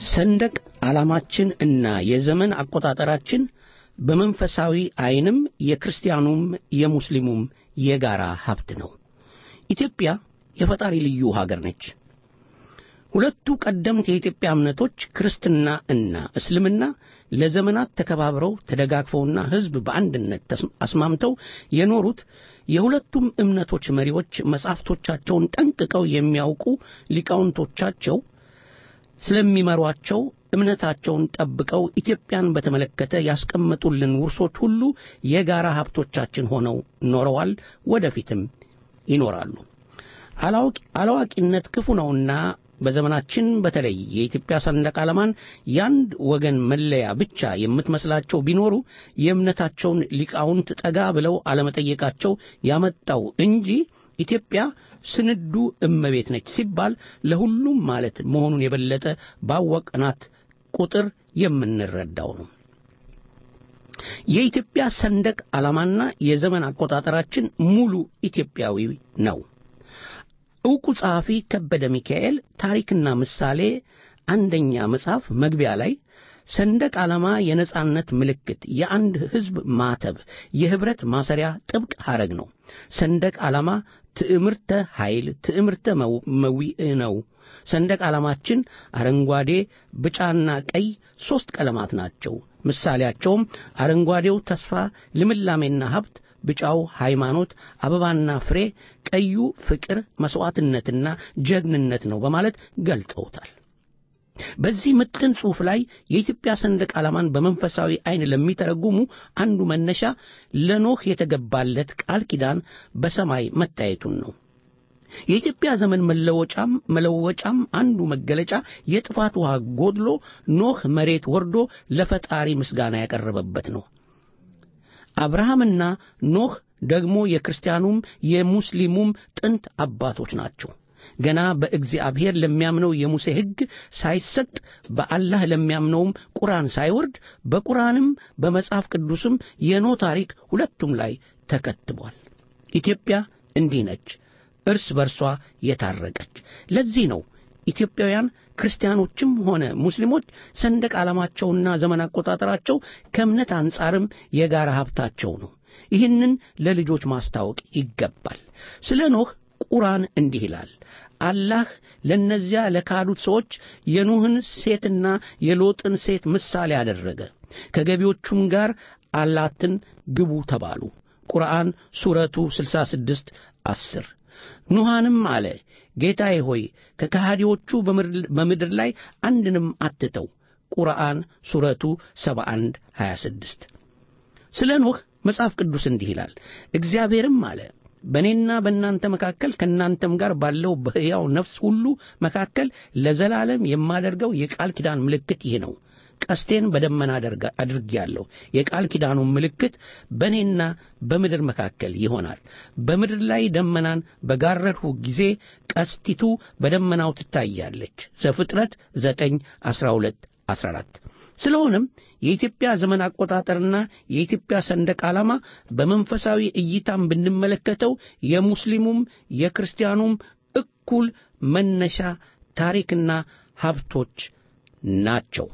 ሰንደቅ ዓላማችን እና የዘመን አቆጣጠራችን በመንፈሳዊ ዐይንም የክርስቲያኑም የሙስሊሙም የጋራ ሀብት ነው። ኢትዮጵያ የፈጣሪ ልዩ ሀገር ነች። ሁለቱ ቀደምት የኢትዮጵያ እምነቶች ክርስትና እና እስልምና ለዘመናት ተከባብረው ተደጋግፈውና ሕዝብ በአንድነት ተስ- አስማምተው የኖሩት የሁለቱም እምነቶች መሪዎች መጻሕፍቶቻቸውን ጠንቅቀው የሚያውቁ ሊቃውንቶቻቸው ስለሚመሯቸው እምነታቸውን ጠብቀው ኢትዮጵያን በተመለከተ ያስቀመጡልን ውርሶች ሁሉ የጋራ ሀብቶቻችን ሆነው ኖረዋል፣ ወደፊትም ይኖራሉ። አላዋቂ- አላዋቂነት ክፉ ነውና በዘመናችን በተለይ የኢትዮጵያ ሰንደቅ ዓላማን የአንድ ወገን መለያ ብቻ የምትመስላቸው ቢኖሩ የእምነታቸውን ሊቃውንት ጠጋ ብለው አለመጠየቃቸው ያመጣው እንጂ ኢትዮጵያ ስንዱ እመቤት ነች ሲባል ለሁሉም ማለት መሆኑን የበለጠ ባወቅናት ቁጥር የምንረዳው ነው። የኢትዮጵያ ሰንደቅ ዓላማና የዘመን አቆጣጠራችን ሙሉ ኢትዮጵያዊ ነው። ዕውቁ ጸሐፊ ከበደ ሚካኤል ታሪክና ምሳሌ አንደኛ መጽሐፍ መግቢያ ላይ ሰንደቅ ዓላማ የነጻነት ምልክት፣ የአንድ ሕዝብ ማተብ፣ የኅብረት ማሰሪያ ጥብቅ ሐረግ ነው። ሰንደቅ ዓላማ ትዕምርተ ኃይል፣ ትዕምርተ መው- መዊዕ ነው። ሰንደቅ ዓላማችን አረንጓዴ፣ ቢጫና ቀይ ሦስት ቀለማት ናቸው። ምሳሌያቸውም አረንጓዴው ተስፋ፣ ልምላሜና ሀብት፣ ቢጫው ሃይማኖት፣ አበባና ፍሬ፣ ቀዩ ፍቅር፣ መሥዋዕትነትና ጀግንነት ነው በማለት ገልጸውታል። በዚህ ምጥን ጽሑፍ ላይ የኢትዮጵያ ሰንደቅ ዓላማን በመንፈሳዊ ዐይን ለሚተረጉሙ አንዱ መነሻ ለኖህ የተገባለት ቃል ኪዳን በሰማይ መታየቱን ነው። የኢትዮጵያ ዘመን መለወጫም መለወጫም አንዱ መገለጫ የጥፋት ውሃ ጎድሎ ኖህ መሬት ወርዶ ለፈጣሪ ምስጋና ያቀረበበት ነው። አብርሃምና ኖህ ደግሞ የክርስቲያኑም የሙስሊሙም ጥንት አባቶች ናቸው። ገና በእግዚአብሔር ለሚያምነው የሙሴ ሕግ ሳይሰጥ በአላህ ለሚያምነውም ቁርአን ሳይወርድ በቁርአንም በመጽሐፍ ቅዱስም የኖህ ታሪክ ሁለቱም ላይ ተከትቧል። ኢትዮጵያ እንዲህ ነች፣ እርስ በርሷ የታረቀች። ለዚህ ነው ኢትዮጵያውያን ክርስቲያኖችም ሆነ ሙስሊሞች ሰንደቅ ዓላማቸውና ዘመን አቆጣጠራቸው ከእምነት አንጻርም የጋራ ሀብታቸው ነው። ይህንን ለልጆች ማስታወቅ ይገባል። ስለ ኖህ ቁርአን እንዲህ ይላል። አላህ ለእነዚያ ለካዱት ሰዎች የኖህን ሴትና የሎጥን ሴት ምሳሌ አደረገ። ከገቢዎቹም ጋር አላትን ግቡ ተባሉ። ቁርአን ሱረቱ 66 10 ኑሃንም አለ ጌታዬ ሆይ ከከሃዲዎቹ በምድር ላይ አንድንም አትተው። ቁርአን ሱረቱ 71 26 ስለ ኖህ መጽሐፍ ቅዱስ እንዲህ ይላል። እግዚአብሔርም አለ በእኔና በእናንተ መካከል ከእናንተም ጋር ባለው በሕያው ነፍስ ሁሉ መካከል ለዘላለም የማደርገው የቃል ኪዳን ምልክት ይህ ነው። ቀስቴን በደመና አድርጌአለሁ። የቃል ኪዳኑ ምልክት በእኔና በምድር መካከል ይሆናል። በምድር ላይ ደመናን በጋረድሁ ጊዜ ቀስቲቱ በደመናው ትታያለች። ዘፍጥረት 9 12 14 ስለሆነም የኢትዮጵያ ዘመን አቆጣጠርና የኢትዮጵያ ሰንደቅ ዓላማ በመንፈሳዊ እይታም ብንመለከተው የሙስሊሙም የክርስቲያኑም እኩል መነሻ ታሪክና ሀብቶች ናቸው።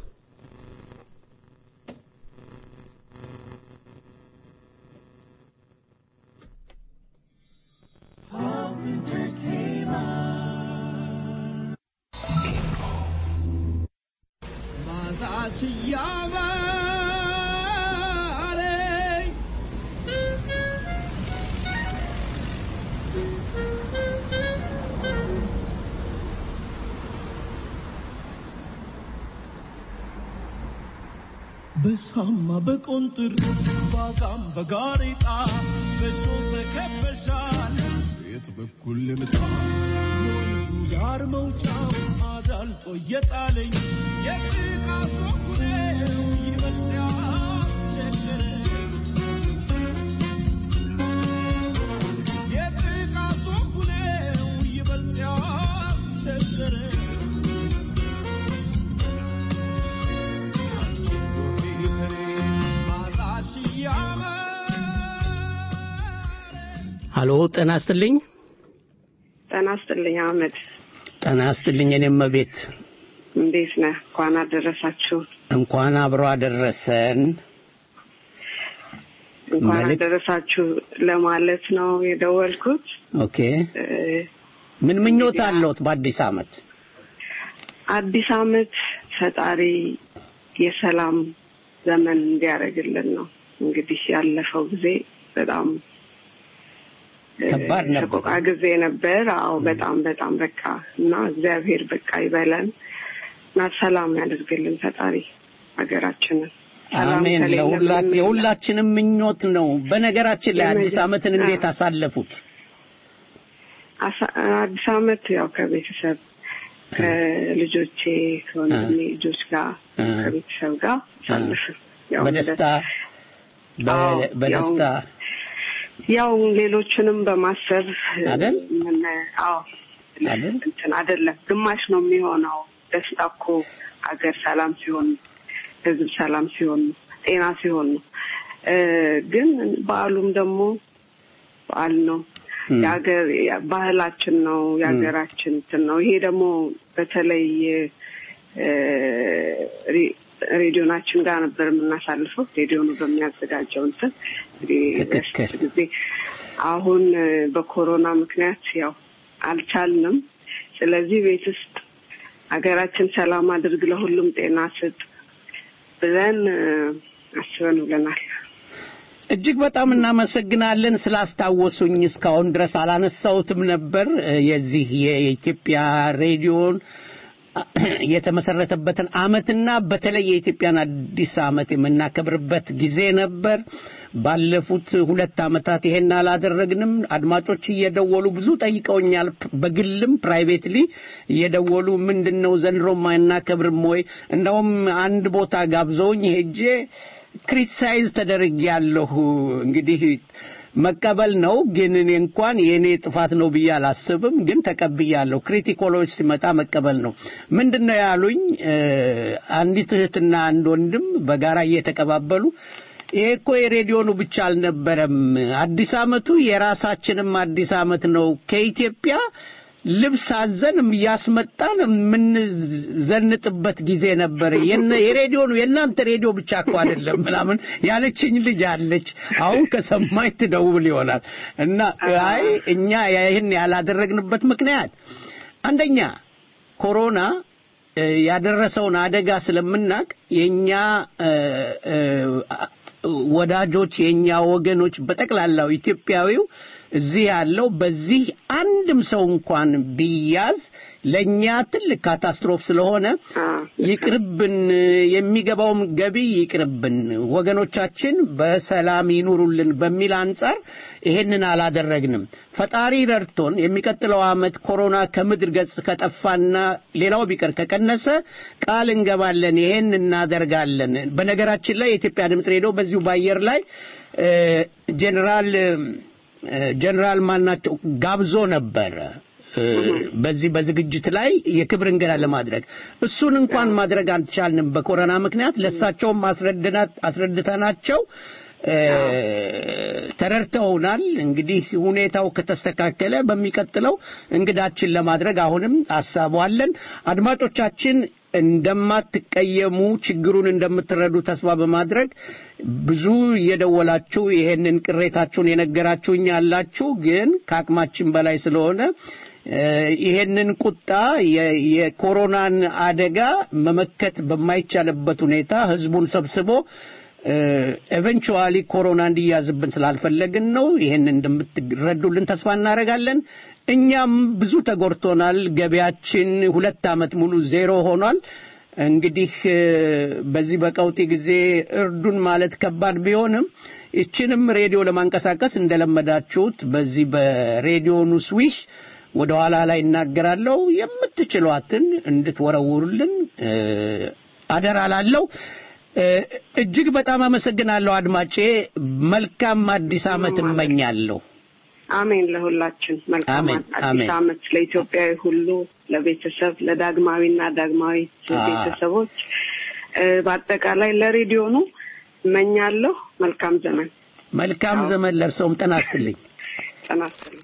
በሳማ በቆንጥር ባጋም በጋሬጣ በሾ ተከበሻል። የት በኩል ልምጣ? ወንዙ ዳር መውጫው አዳልጦ እየጣለኝ የጭቃ ሶኩሬው ይበልጥ ያስቸገረኝ የጭቃ ሶኩሬው ይበልጥ ያስቸገረኝ አሎ ጤና ይስጥልኝ። ጤና ይስጥልኝ አህመድ። ጤና ይስጥልኝ። እኔም ቤት እንዴት ነህ? እንኳን አደረሳችሁ። እንኳን አብሮ አደረሰን። እንኳን መልእክት- አደረሳችሁ ለማለት ነው የደወልኩት። ኦኬ እ፣ ምን ምኞት አለዎት በአዲስ ዓመት? አዲስ ዓመት ፈጣሪ የሰላም ዘመን እንዲያደርግልን ነው። እንግዲህ ያለፈው ጊዜ በጣም እ፣ ከባድ ነበር። ሰቆቃ ጊዜ ነበር። አዎ በጣም በጣም በቃ እና እግዚአብሔር በቃ ይበለን እና ሰላም ያደርግልን ፈጣሪ ሀገራችንን። ሰላም አሜን። ከሌለ ለሁላ ምንም የሁላችንም ምኞት ነው። በነገራችን ላይ አዲስ የመጀ- ዓመትን እንዴት አዎ። አሳለፉት? አሳ- አዲስ ዓመት ያው ከቤተሰብ ከልጆቼ ከወንድሜ ልጆች ጋር እ። ከቤተሰብ ጋር አሳልፍን ያው በደስታ በ- አዎ፣ በደስታ ያው ሌሎችንም በማሰብ አይደል? ምን አዎ አይደል? እንትን አይደለም ግማሽ ነው የሚሆነው። ደስታ እኮ ሀገር ሰላም ሲሆን ነው፣ ህዝብ ሰላም ሲሆን ነው፣ ጤና ሲሆን ነው። እ፣ ግን በዓሉም ደግሞ በዓል ነው። እም። የሀገር ባህላችን ነው፣ የሀገራችን እንትን ነው። ይሄ ደግሞ በተለይ እ፣ ሬ- ሬዲዮናችን ጋር ነበር የምናሳልፈው። ሬዲዮኑ በሚያዘጋጀው እንትን እንግዲህ ትክክል። በፊት ጊዜ አሁን እ፣ በኮሮና ምክንያት ያው አልቻልንም። ስለዚህ ቤት ውስጥ ሀገራችን ሰላም አድርግ፣ ለሁሉም ጤና ስጥ ብለን እ፣ አስበን ውለናል። እጅግ በጣም እናመሰግናለን ስላስታወሱኝ። እስካሁን ድረስ አላነሳሁትም ነበር። የዚህ የኢትዮጵያ ሬዲዮን የተመሰረተበትን አመትና በተለይ የኢትዮጵያን አዲስ አመት የምናከብርበት ጊዜ ነበር። ባለፉት ሁለት አመታት ይሄን አላደረግንም። አድማጮች እየደወሉ ብዙ ጠይቀውኛል። በግልም ፕራይቬትሊ እየደወሉ ምንድን ነው ዘንድሮ ማናከብርም ወይ? እንደውም አንድ ቦታ ጋብዘውኝ ሄጄ ክሪቲሳይዝ ተደርጌያለሁ። እንግዲህ መቀበል ነው፣ ግን እኔ እንኳን የእኔ ጥፋት ነው ብዬ አላስብም። ግን ተቀብያለሁ። ክሪቲኮሎች ሲመጣ መቀበል ነው። ምንድን ነው ያሉኝ? እ፣ አንዲት እህትና አንድ ወንድም በጋራ እየተቀባበሉ ይሄ እኮ የሬዲዮኑ ብቻ አልነበረም፣ አዲስ አመቱ የራሳችንም አዲስ አመት ነው ከኢትዮጵያ ልብስ አዘን እያስመጣን የምንዘንጥበት ጊዜ ነበር። የነ- የሬዲዮኑ የእናንተ ሬዲዮ ብቻ እኮ አይደለም ምናምን ያለችኝ ልጅ አለች። አሁን ከሰማኝ ትደውል ይሆናል እና አይ እኛ ይህን ያላደረግንበት ምክንያት አንደኛ ኮሮና እ፣ ያደረሰውን አደጋ ስለምናቅ የኛ እ፣ እ፣ ወዳጆች የኛ ወገኖች በጠቅላላው ኢትዮጵያዊው እዚህ ያለው በዚህ አንድም ሰው እንኳን ቢያዝ ለኛ ትልቅ ካታስትሮፍ ስለሆነ ይቅርብን፣ የሚገባውም ገቢ ይቅርብን፣ ወገኖቻችን በሰላም ይኑሩልን በሚል አንጻር ይሄንን አላደረግንም። ፈጣሪ ረድቶን የሚቀጥለው ዓመት ኮሮና ከምድር ገጽ ከጠፋና ሌላው ቢቀር ከቀነሰ ቃል እንገባለን፣ ይሄን እናደርጋለን። በነገራችን ላይ የኢትዮጵያ ድምፅ ሬዲዮ በዚሁ በአየር ላይ እ፣ ጄኔራል እ፣ ጄኔራል ማናቸው ጋብዞ ነበረ እ፣ በዚህ በዝግጅት ላይ የክብር እንግዳ ለማድረግ እሱን እንኳን ማድረግ አልቻልንም በኮሮና ምክንያት። ለእሳቸውም አስረድናት- አስረድተናቸው እ፣ ተረድተውናል። እንግዲህ ሁኔታው ከተስተካከለ በሚቀጥለው እንግዳችን ለማድረግ አሁንም ሀሳቡ አለን። አድማጮቻችን እንደማትቀየሙ ችግሩን እንደምትረዱ ተስፋ በማድረግ ብዙ እየደወላችሁ ይሄንን ቅሬታችሁን የነገራችሁኝ ያላችሁ ግን ከአቅማችን በላይ ስለሆነ እ፣ ይሄንን ቁጣ የ- የኮሮናን አደጋ መመከት በማይቻልበት ሁኔታ ህዝቡን ሰብስቦ ኤቨንቹዋሊ ኮሮና እንዲያዝብን ስላልፈለግን ነው። ይሄን እንደምትረዱልን ተስፋ እናደርጋለን። እኛም ብዙ ተጎድቶናል። ገበያችን ሁለት ዓመት ሙሉ ዜሮ ሆኗል። እንግዲህ እ፣ በዚህ በቀውጢ ጊዜ እርዱን ማለት ከባድ ቢሆንም ይችንም ሬዲዮ ለማንቀሳቀስ እንደለመዳችሁት በዚህ በሬዲዮኑ ስዊሽ ወደ ኋላ ላይ እናገራለሁ የምትችሏትን እንድትወረውሩልን እ፣ አደራ ላለው እጅግ በጣም አመሰግናለሁ አድማጬ። መልካም አዲስ ዓመት እመኛለሁ። አሜን። ለሁላችን መልካም አሜን፣ አዲስ አሜን። ዓመት ለኢትዮጵያዊ ሁሉ፣ ለቤተሰብ፣ ለዳግማዊና ዳግማዊ አ- ቤተሰቦች እ፣ በአጠቃላይ ለሬዲዮኑ እመኛለሁ። መልካም ዘመን መልካም ዘመን ለእርሰውም ጤና ይስጥልኝ። ጤና ይስጥልኝ።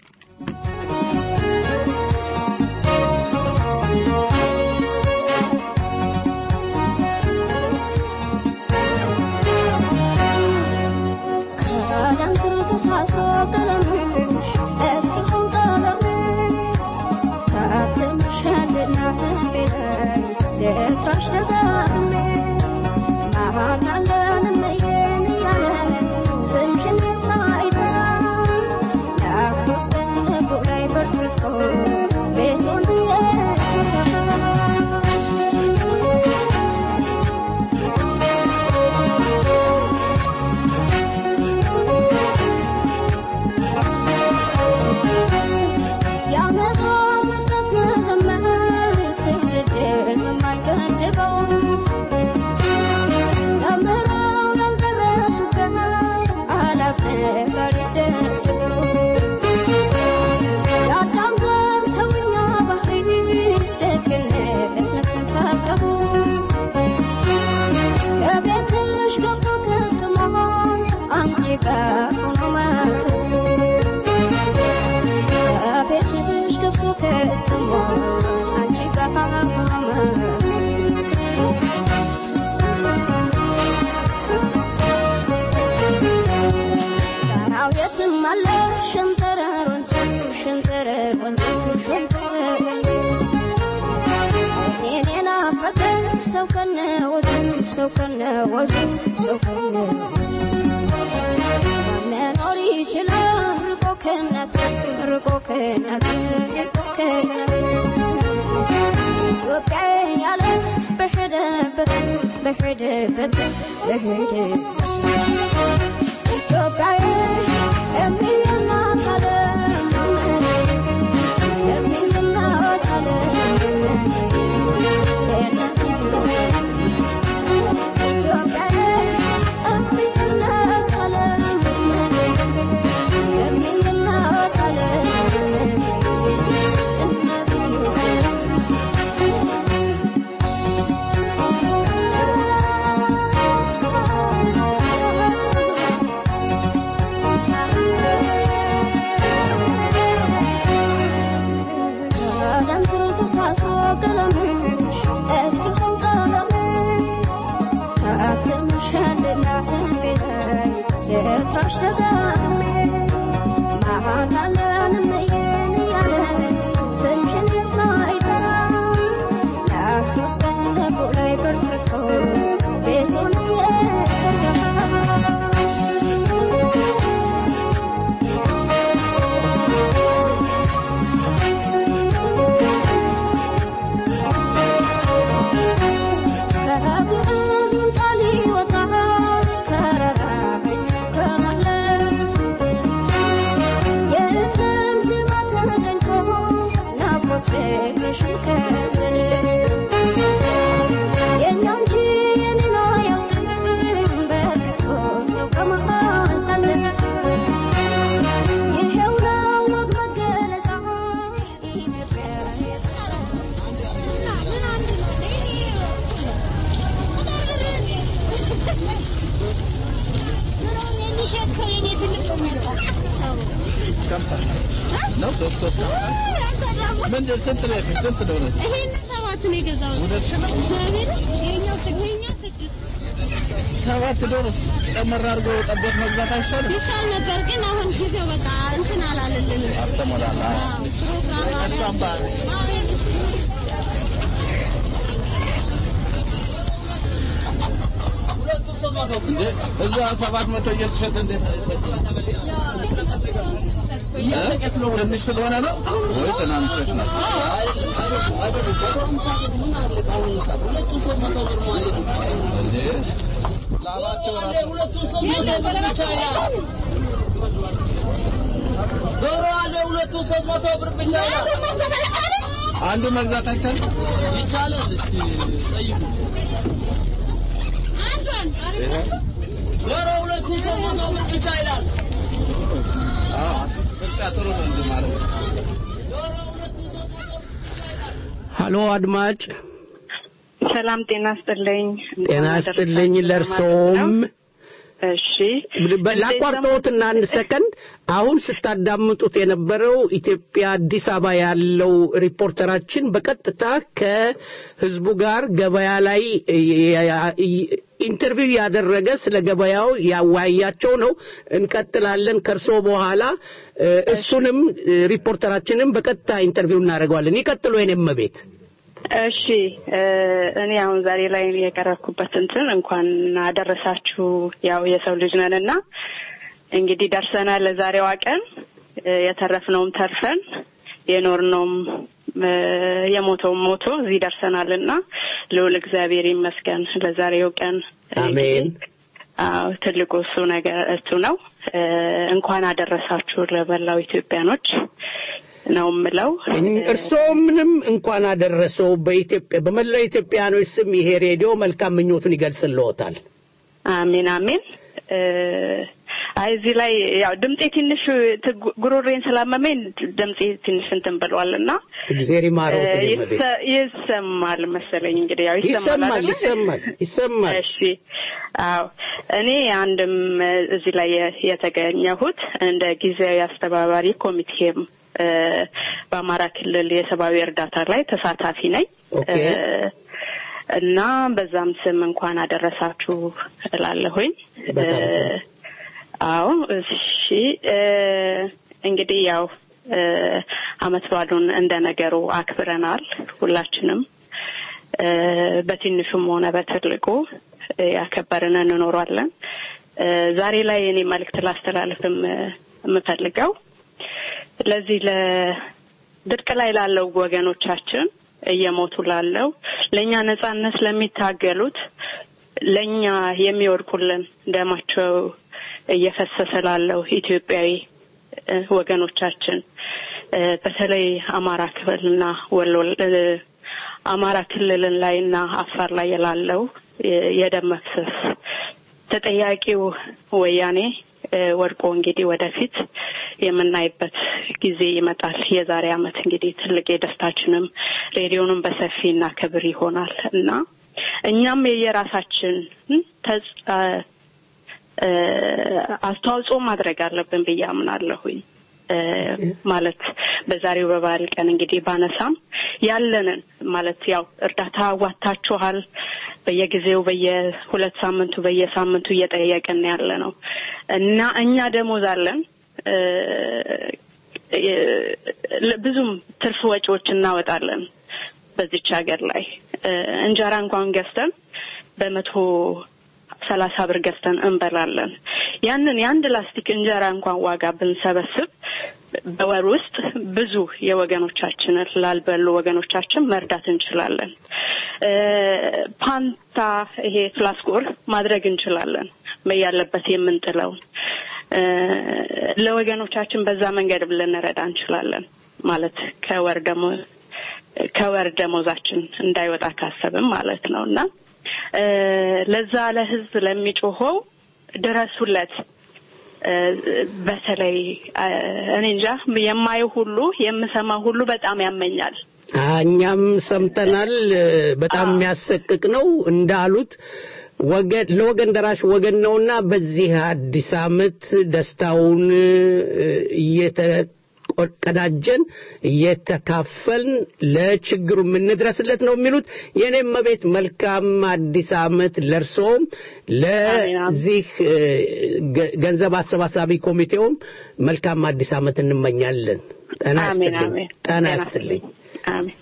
ልጥራሽ ደጋግሜ መሃናለን እመዬን እያለ ስምሽን የማይጠራ ናፍቆት በልቡ ላይ በርትቶ ቤቱን የሰራ ከቤትሽ ገብቶ ከትሞ አንቺ ጋር ሆኖ ማቱ ከቤትሽ ገብቶ ከትሞ አንቺ ጋር ሆኖ ማቱ ጋራው የትም አለ ሸንተረር ወንዙ ሸንተረር ወንዙ ሸንተረር እኔን የናፈቀ ሰው ከነ ወዙ ሰው ከነ ወዙ ሰው ከነ መኖር ይችላል ርቆ ከእናት ርቆ ከእናት ርቆ ከእናት ኢትዮጵያ ያለ በሄደበት በሄደበት በሄደበት ኢትዮጵያ የሚናት ዓለም የሚናት ዓለም የእናት ኢትዮጵያ ኢትዮጵያ የሚናት ዓለም የሚናት ዓለም እናት ቀለም ስር ተሳስሮ ቀለምሽ እስኪሆን ቀለምሽ ታትምሻልና ልቤ ላይ ልጥራሽ ደጋግሜ መሃናለን እመዬን እያለ ስምሽን የማይጠራ ናፍቆት በልቡ ላይ በርትቶ ቤቱን የሰራ ይሄው ነው ወግ መገለጫ ኢትዮጵያ ነው ሶስት ሶስት ምንድን ስንት ነው የፊት ስንት ነው ነው ይሄን ሰባት ነው የገዛሁት። እውነትሽ ነው? እግዚአብሔር ይሄኛው ይሄኛው ስድስት ሰባት ዶሮ ጨመር አድርጎ ጠቦት መግዛት አይሻልም? ይሻል ነበር ግን አሁን ጊዜው በቃ እንትን አላለልንም። አልተሞላላ አዎ፣ ፕሮግራም አለ። እሷም ባንስ እንዴ እዛ ሰባት መቶ እየተሸጠ እንዴት አይሸጥም? እ? ትንሽ ስለሆነ ነው ወይ ትናንሾች ናቸው? እንዴ ላባቸው ራሱ ዶሮ አለ ሁለቱ ሶስት መቶ ብር ብቻ ይላል። አንዱ መግዛት አይቻልም? ይቻላል። እስቲ ጠይቁ። ዶሮ ሁለቱ ሶስት መቶ ብር ብቻ ይላል። አዎ ምርጫ ጥሩ ነው እንጂ ማለት ነው። ሀሎ አድማጭ ሰላም ጤና ስጥልኝ። ጤና ይስጥልኝ ለእርሶም እሺ ላቋርጠዎትና አንድ ሰከንድ አሁን ስታዳምጡት የነበረው ኢትዮጵያ አዲስ አበባ ያለው ሪፖርተራችን በቀጥታ ከህዝቡ ጋር ገበያ ላይ ኢንተርቪው ያደረገ ስለ ገበያው ያወያያቸው ነው። እንቀጥላለን ከእርሶ በኋላ እሱንም ሪፖርተራችንም በቀጥታ ኢንተርቪው እናደርገዋለን። ይቀጥሉ የኔም ቤት እሺ እ፣ እኔ አሁን ዛሬ ላይ የቀረብኩበት እንትን እንኳን አደረሳችሁ። ያው የሰው ልጅ ነን እና እንግዲህ ደርሰናል ለዛሬዋ ቀን እ፣ የተረፍነውም ተርፈን የኖርነውም እ፣ የሞተውም ሞቶ እዚህ ደርሰናል እና ልዑል እግዚአብሔር ይመስገን ለዛሬው ቀን አሜን። አዎ ትልቁ እሱ ነገር እሱ ነው። እ፣ እንኳን አደረሳችሁ ለመላው ኢትዮጵያኖች ነው የምለው። እርስዎምንም እንኳን አደረሰው በኢትዮጵያ በመላው ኢትዮጵያኖች ስም ይሄ ሬዲዮ መልካም ምኞቱን ይገልጽልዎታል። አሜን አሜን። እ፣ አይ እዚህ ላይ ያው ድምጤ ትንሽ ትጉ- ጉሮሬን ስላመመኝ ድምጤ ትንሽ እንትን ብሏል እና እግዜር ይማረው እ፣ ትልመቤት። ይሰ- ይሰማል መሰለኝ እንግዲህ ያው ይሰማል ይሰማል አይደለ? ይሰማል ይሰማል። እሺ አዎ እኔ አንድም እ፣ እዚህ ላይ የ- የተገኘሁት እንደ ጊዜያዊ አስተባባሪ ኮሚቴም እ፣ በአማራ ክልል የሰብአዊ እርዳታ ላይ ተሳታፊ ነኝ ኦኬ። እ፣ እና በዛም ስም እንኳን አደረሳችሁ እላለሁኝ። በጣም ጥሩ። እ፣ አዎ እሺ እ፣ እንግዲህ ያው እ፣ አመት ባሉን እንደ ነገሩ አክብረናል ሁላችንም እ፣ በትንሹም ሆነ በትልቁ እ፣ ያከበርን እንኖራለን። እ፣ ዛሬ ላይ እኔ መልእክት ላስተላልፍም እ፣ የምፈልገው ለዚህ ለድርቅ ላይ ላለው ወገኖቻችን እየሞቱ ላለው ለእኛ ነጻነት ለሚታገሉት ለእኛ የሚወድቁልን ደማቸው እየፈሰሰ ላለው ኢትዮጵያዊ እ፣ ወገኖቻችን እ፣ በተለይ አማራ ክልልና ወሎ እ፣ አማራ ክልልን ላይና አፋር ላይ ላለው የ- የደም መፍሰስ ተጠያቂው ወያኔ እ፣ ወድቆ እንግዲህ ወደፊት የምናይበት ጊዜ ይመጣል። የዛሬ አመት እንግዲህ ትልቅ የደስታችንም ሬዲዮንም በሰፊ እናከብር ይሆናል እና እኛም የየራሳችን ተጽ- አ- እ፣ አስተዋጽኦ ማድረግ አለብን ብዬ አምናለሁኝ። እ፣ ማለት በዛሬው በባህል ቀን እንግዲህ ባነሳም ያለንን ማለት ያው እርዳታ አዋታችኋል በየጊዜው በየሁለት ሳምንቱ በየሳምንቱ እየጠየቅን ያለ ነው እና እኛ ደሞዝ አለን እ፣ እ፣ ብዙም ትርፍ ወጪዎች እናወጣለን በዚች ሀገር ላይ እ፣ እንጀራ እንኳን ገዝተን በመቶ ሰላሳ ብር ገዝተን እንበላለን። ያንን የአንድ ላስቲክ እንጀራ እንኳን ዋጋ ብንሰበስብ በወር ውስጥ ብዙ የወገኖቻችንን ላልበሉ ወገኖቻችን መርዳት እንችላለን። እ፣ ፓንታ ይሄ ፍላስኮር ማድረግ እንችላለን ያለበት የምንጥለውን እ፣ ለወገኖቻችን በዛ መንገድ ልንረዳ እንችላለን ማለት ከወር ደሞ ከወር ደሞዛችን እንዳይወጣ ካሰብም ማለት ነው እና እ፣ ለዛ ለህዝብ ለሚጮኸው ድረሱለት። እ፣ በተለይ እ፣ እኔ እንጃ የማየው ሁሉ የምሰማው ሁሉ በጣም ያመኛል። እኛም ሰምተናል። በጣም የሚያሰቅቅ ነው እንዳሉት ወገን ለወገን ደራሽ ወገን ነውና በዚህ አዲስ ዓመት ደስታውን እ፣ እየተቀዳጀን እየተካፈልን ለችግሩ የምንድረስለት ነው የሚሉት። የኔም መቤት መልካም አዲስ ዓመት ለእርሶም ለዚህ እ፣ ገ- ገንዘብ አሰባሳቢ ኮሚቴውም መልካም አዲስ ዓመት እንመኛለን። ጤና አሜን ይስጥልኝ። አሜን። ጤና ጤና ይስጥልኝ። አሜን።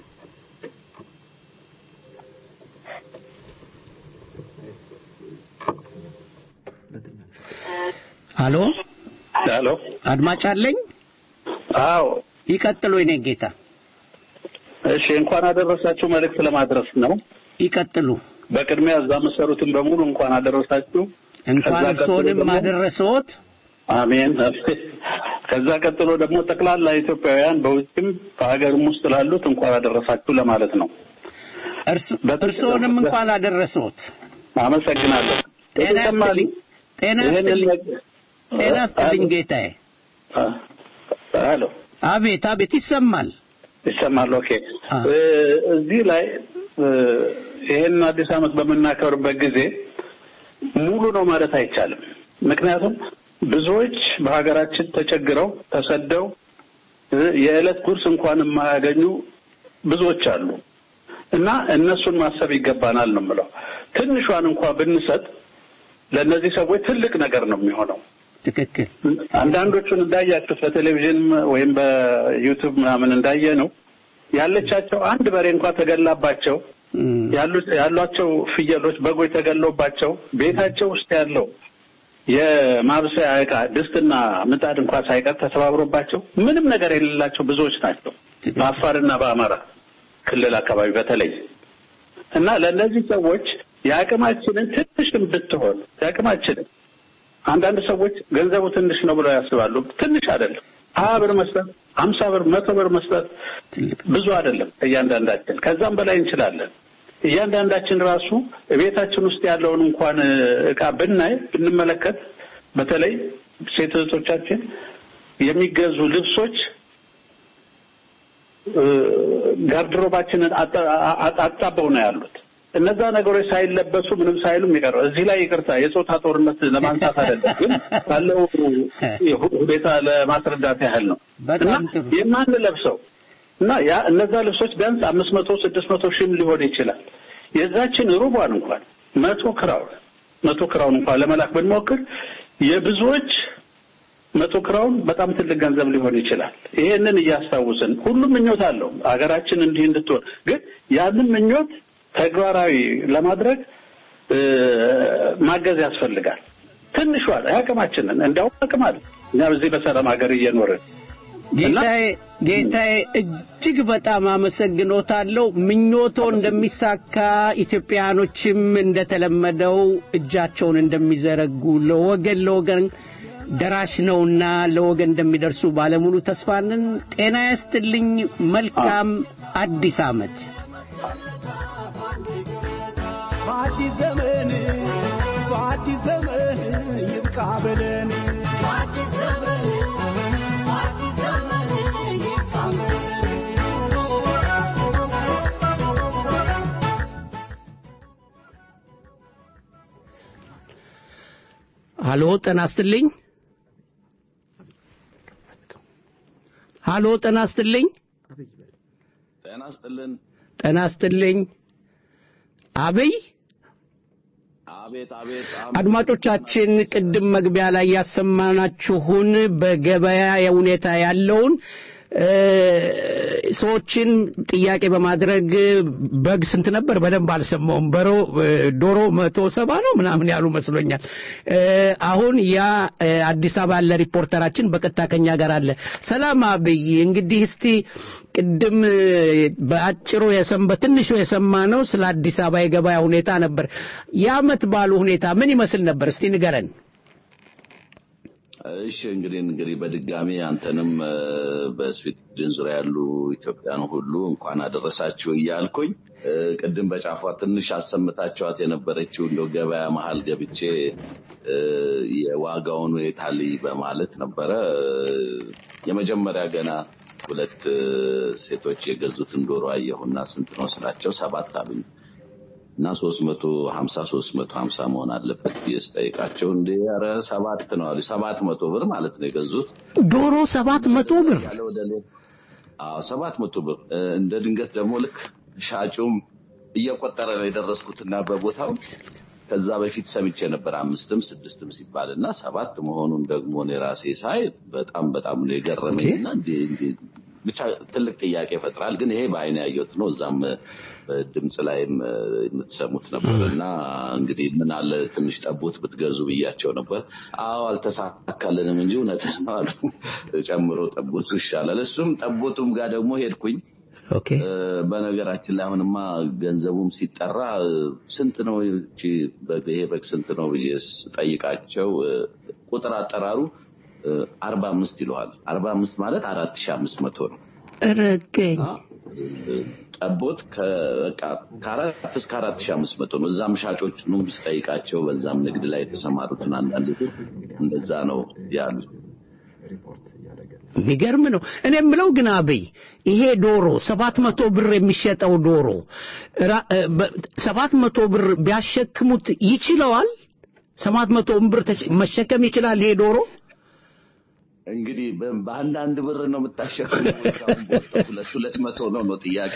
አሎ ሄሎ አድማጭ አለኝ። አዎ ይቀጥሉ የኔ ጌታ እሺ እንኳን አደረሳችሁ መልእክት ለማድረስ ነው ይቀጥሉ በቅድሚያ እዛ መሰሩትን በሙሉ እንኳን አደረሳችሁ እንኳን ከዛ ቀጥሎ እርስዎንም ደግሞ- አደረሰዎት አሜን ከዛ ቀጥሎ ደግሞ ጠቅላላ ኢትዮጵያውያን በውጭም በሀገርም ውስጥ ላሉት እንኳን አደረሳችሁ ለማለት ነው እርስ- እርስዎንም እንኳን አደረሰዎት አመሰግናለሁ ጤና ይስጥልኝ ጤና ይህንን ይስጥልኝ ነገር- ጤና ይስጥልኝ ጌታዬ ሄሎ አቤት አቤት ይሰማል ይሰማል ኦኬ እ፣ እዚህ ላይ እ፣ ይሄን አዲስ ዓመት በምናከብርበት ጊዜ ሙሉ ነው ማለት አይቻልም ምክንያቱም ብዙዎች በሀገራችን ተቸግረው ተሰደው እ፣ የዕለት ጉርስ እንኳን የማያገኙ ብዙዎች አሉ እና እነሱን ማሰብ ይገባናል ነው የምለው ትንሿን እንኳን ብንሰጥ ለእነዚህ ሰዎች ትልቅ ነገር ነው የሚሆነው ትክክል አንዳንዶቹን እንዳያችሁት በቴሌቪዥን ወይም በዩቱብ ምናምን እንዳየ ነው ያለቻቸው አንድ በሬ እንኳ ተገላባቸው ያሉት ያሏቸው ፍየሎች፣ በጎች ተገሎባቸው ቤታቸው ውስጥ ያለው የማብሰያ ዕቃ ድስትና ምጣድ እንኳ ሳይቀር ተሰባብሮባቸው ምንም ነገር የሌላቸው ብዙዎች ናቸው በአፋርና በአማራ ክልል አካባቢ በተለይ እና ለእነዚህ ሰዎች የአቅማችንን ትንሽም ብትሆን የአቅማችንን አንዳንድ ሰዎች ገንዘቡ ትንሽ ነው ብለው ያስባሉ። ትንሽ አይደለም። ሀያ ብር መስጠት፣ ሀምሳ ብር፣ መቶ ብር መስጠት ብዙ አይደለም እያንዳንዳችን። ከዛም በላይ እንችላለን። እያንዳንዳችን ራሱ ቤታችን ውስጥ ያለውን እንኳን እቃ ብናይ ብንመለከት፣ በተለይ ሴት እህቶቻችን የሚገዙ ልብሶች ጋርድሮባችንን አጣበው ነው ያሉት። እነዛ ነገሮች ሳይለበሱ ምንም ሳይሉ የሚቀረው እዚህ ላይ ይቅርታ የጾታ ጦርነት ለማንሳት አይደለም፣ ግን ካለው ሁኔታ ለማስረዳት ያህል ነው እና የማንለብሰው እና ያ እነዛ ልብሶች ቢያንስ አምስት መቶ ስድስት መቶ ሺህም ሊሆን ይችላል። የዛችን ሩቧን እንኳን መቶ ክራውን መቶ ክራውን እንኳን ለመላክ ብንሞክር የብዙዎች መቶ ክራውን በጣም ትልቅ ገንዘብ ሊሆን ይችላል። ይሄንን እያስታውስን ሁሉም ምኞት አለው ሀገራችን እንዲህ እንድትሆን፣ ግን ያንን ምኞት ተግባራዊ ለማድረግ ማገዝ ያስፈልጋል። ትንሿ አቅማችንን እንዲያውም አቅም አለ እኛ በዚህ በሰላም ሀገር እየኖርን ጌታዬ ጌታዬ እጅግ በጣም አመሰግኖታለሁ። ምኞቶ እንደሚሳካ ኢትዮጵያኖችም እንደተለመደው እጃቸውን እንደሚዘረጉ ለወገን ለወገን ደራሽ ነውና ለወገን እንደሚደርሱ ባለሙሉ ተስፋንን። ጤና ያስትልኝ። መልካም አዲስ ዓመት። በአዲስ ዘመን በአዲስ ዘመን ይብቃ በለን በአዲስ ዘመን በአዲስ ዘመን ይብቃ ሃሎ ጤና ይስጥልኝ። ሃሎ ጤና ይስጥልኝ። ጤና ይስጥልን። ጤና ይስጥልኝ። አብይ አቤት አቤት። አድማጮቻችን ቅድም መግቢያ ላይ ያሰማናችሁን በገበያ ሁኔታ ያለውን ሰዎችን ጥያቄ በማድረግ በግ ስንት ነበር? በደንብ አልሰማውም። በሮ ዶሮ መቶ ሰባ ነው ምናምን ያሉ መስሎኛል። አሁን ያ አዲስ አበባ ያለ ሪፖርተራችን በቀጥታ ከኛ ጋር አለ። ሰላም አብይ፣ እንግዲህ እስቲ ቅድም በአጭሩ የሰም በትንሹ የሰማ ነው ስለ አዲስ አበባ የገበያ ሁኔታ ነበር። የዓመት ባሉ ሁኔታ ምን ይመስል ነበር? እስቲ ንገረን። እሺ እንግዲህ እንግዲህ በድጋሚ አንተንም በስዊድን ዙሪያ ያሉ ኢትዮጵያን ሁሉ እንኳን አደረሳችሁ እያልኩኝ ቅድም በጫፏ ትንሽ አሰምታችኋት የነበረችው እንደው ገበያ መሀል ገብቼ የዋጋውን ሁኔታ ልይ በማለት ነበረ። የመጀመሪያ ገና ሁለት ሴቶች የገዙትን ዶሮ አየሁና ስንት ነው ስላቸው ሰባት አሉኝ። እና ሶስት መቶ ሀምሳ ሶስት መቶ ሀምሳ መሆን አለበት ብዬ ስጠይቃቸው እንደ ኧረ ሰባት ነው አሉ። ሰባት መቶ ብር ማለት ነው የገዙት ዶሮ ሰባት መቶ ብር ያለ ወደ ሌ- አዎ ሰባት መቶ ብር እንደ ድንገት ደግሞ ልክ ሻጩም እየቆጠረ ነው የደረስኩትና በቦታው ከዛ በፊት ሰምቼ ነበር አምስትም ስድስትም ሲባል እና ሰባት መሆኑን ደግሞ እኔ ራሴ ሳይ በጣም በጣም ነው የገረመኝ እና እንዴ እንዴ ብቻ ትልቅ ጥያቄ ይፈጥራል። ግን ይሄ በአይን ያየሁት ነው። እዛም ድምፅ ላይም የምትሰሙት ነበር እና እንግዲህ ምን አለ ትንሽ ጠቦት ብትገዙ ብያቸው ነበር። አዎ አልተሳካልንም እንጂ እውነትህን ነው አሉ። ጨምሮ ጠቦቱ ይሻላል። እሱም ጠቦቱም ጋር ደግሞ ሄድኩኝ። ኦኬ በነገራችን ላይ አሁንማ ገንዘቡም ሲጠራ ስንት ነው ይቺ በግ- ይሄ በግ ስንት ነው ብዬ ስጠይቃቸው ቁጥር አጠራሩ አርባ አምስት ይለዋል። አርባ አምስት ማለት አራት ሺህ አምስት መቶ ነው። ረገኝ ጠቦት በቃ ከአራት እስከ አራት ሺህ አምስት መቶ ነው። እዛም ሻጮቹንም ስጠይቃቸው በዛም ንግድ ላይ የተሰማሩትን አንዳንድ እንደዛ ነው ያሉት። የሚገርም ነው። እኔ የምለው ግን አብይ ይሄ ዶሮ ሰባት መቶ ብር የሚሸጠው ዶሮ ራ- እ፣ በ- ሰባት መቶ ብር ቢያሸክሙት ይችለዋል? ሰባት መቶ ብር ተሸ- መሸከም ይችላል ይሄ ዶሮ? እንግዲህ በ- በአንዳንድ ብር ነው የምታሸክመው። ወይም ሁለት ሁለት መቶ ነው ነው ጥያቄ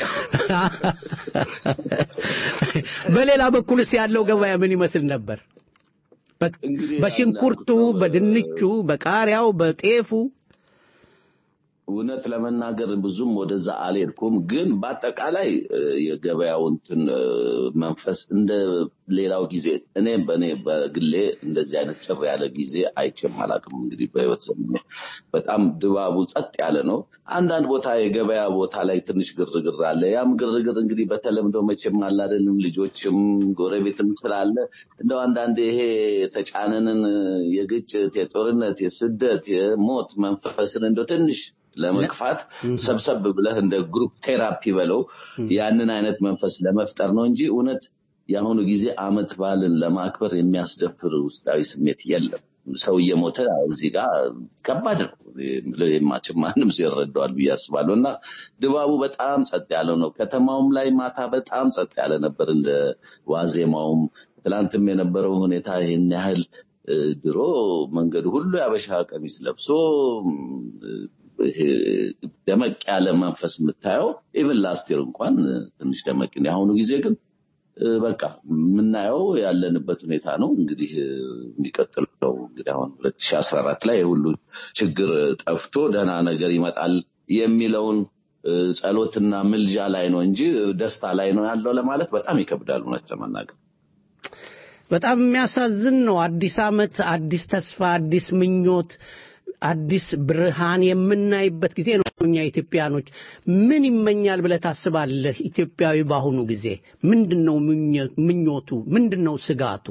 በሌላ በኩልስ ያለው ገበያ ምን ይመስል ነበር? በ- በሽንኩርቱ፣ በድንቹ፣ በቃሪያው፣ በጤፉ እውነት ለመናገር ብዙም ወደዛ አልሄድኩም፣ ግን በአጠቃላይ እ፣ የገበያው እንትን እ፣ መንፈስ እንደ ሌላው ጊዜ እኔ በእኔ በግሌ እንደዚህ አይነት ጭር ያለ ጊዜ አይቼም አላውቅም። እንግዲህ በህይወት ዘመኔ በጣም ድባቡ ጸጥ ያለ ነው። አንዳንድ ቦታ የገበያ ቦታ ላይ ትንሽ ግርግር አለ። ያም ግርግር እንግዲህ በተለምዶ መቼም አለ አይደለም ልጆችም ጎረቤትም ስላለ እንደው አንዳንድ ይሄ የተጫነንን የግጭት፣ የጦርነት፣ የስደት፣ የሞት መንፈስን እንደው ትንሽ ለመግፋት ሰብሰብ ብለህ እንደ ግሩፕ ቴራፒ በለው ያንን አይነት መንፈስ ለመፍጠር ነው እንጂ እውነት የአሁኑ ጊዜ አመት በዓልን ለማክበር የሚያስደፍር ውስጣዊ ስሜት የለም። ሰው እየሞተ እዚህ ጋር ከባድ ነው። የማችም ማንም ሰው ይረዳዋል ብዬ አስባለሁ። እና ድባቡ በጣም ጸጥ ያለው ነው። ከተማውም ላይ ማታ በጣም ጸጥ ያለ ነበር። እንደ ዋዜማውም ትላንትም የነበረው ሁኔታ ይህን ያህል እ፣ ድሮ መንገዱ ሁሉ ያበሻ ቀሚስ ለብሶ እ፣ ይሄ ደመቅ ያለ መንፈስ የምታየው ኢቭን ላስቴር እንኳን እ፣ ትንሽ ደመቅ ነው። የአሁኑ ጊዜ ግን እ፣ በቃ የምናየው ያለንበት ሁኔታ ነው። እንግዲህ እ፣ የሚቀጥለው እንግዲህ አሁን 2014 ላይ የሁሉ ችግር ጠፍቶ ደህና ነገር ይመጣል የሚለውን እ፣ ጸሎትና ምልጃ ላይ ነው እንጂ እ፣ ደስታ ላይ ነው ያለው ለማለት በጣም ይከብዳል እውነት ለመናገር። በጣም የሚያሳዝን ነው። አዲስ ዓመት፣ አዲስ ተስፋ፣ አዲስ ምኞት፣ አዲስ ብርሃን የምናይበት ጊዜ ነው። እኛ ኢትዮጵያኖች ምን ይመኛል ብለህ ታስባለህ? ኢትዮጵያዊ በአሁኑ ጊዜ ምንድን ነው ምኞ- ምኞቱ? ምንድን ነው ስጋቱ?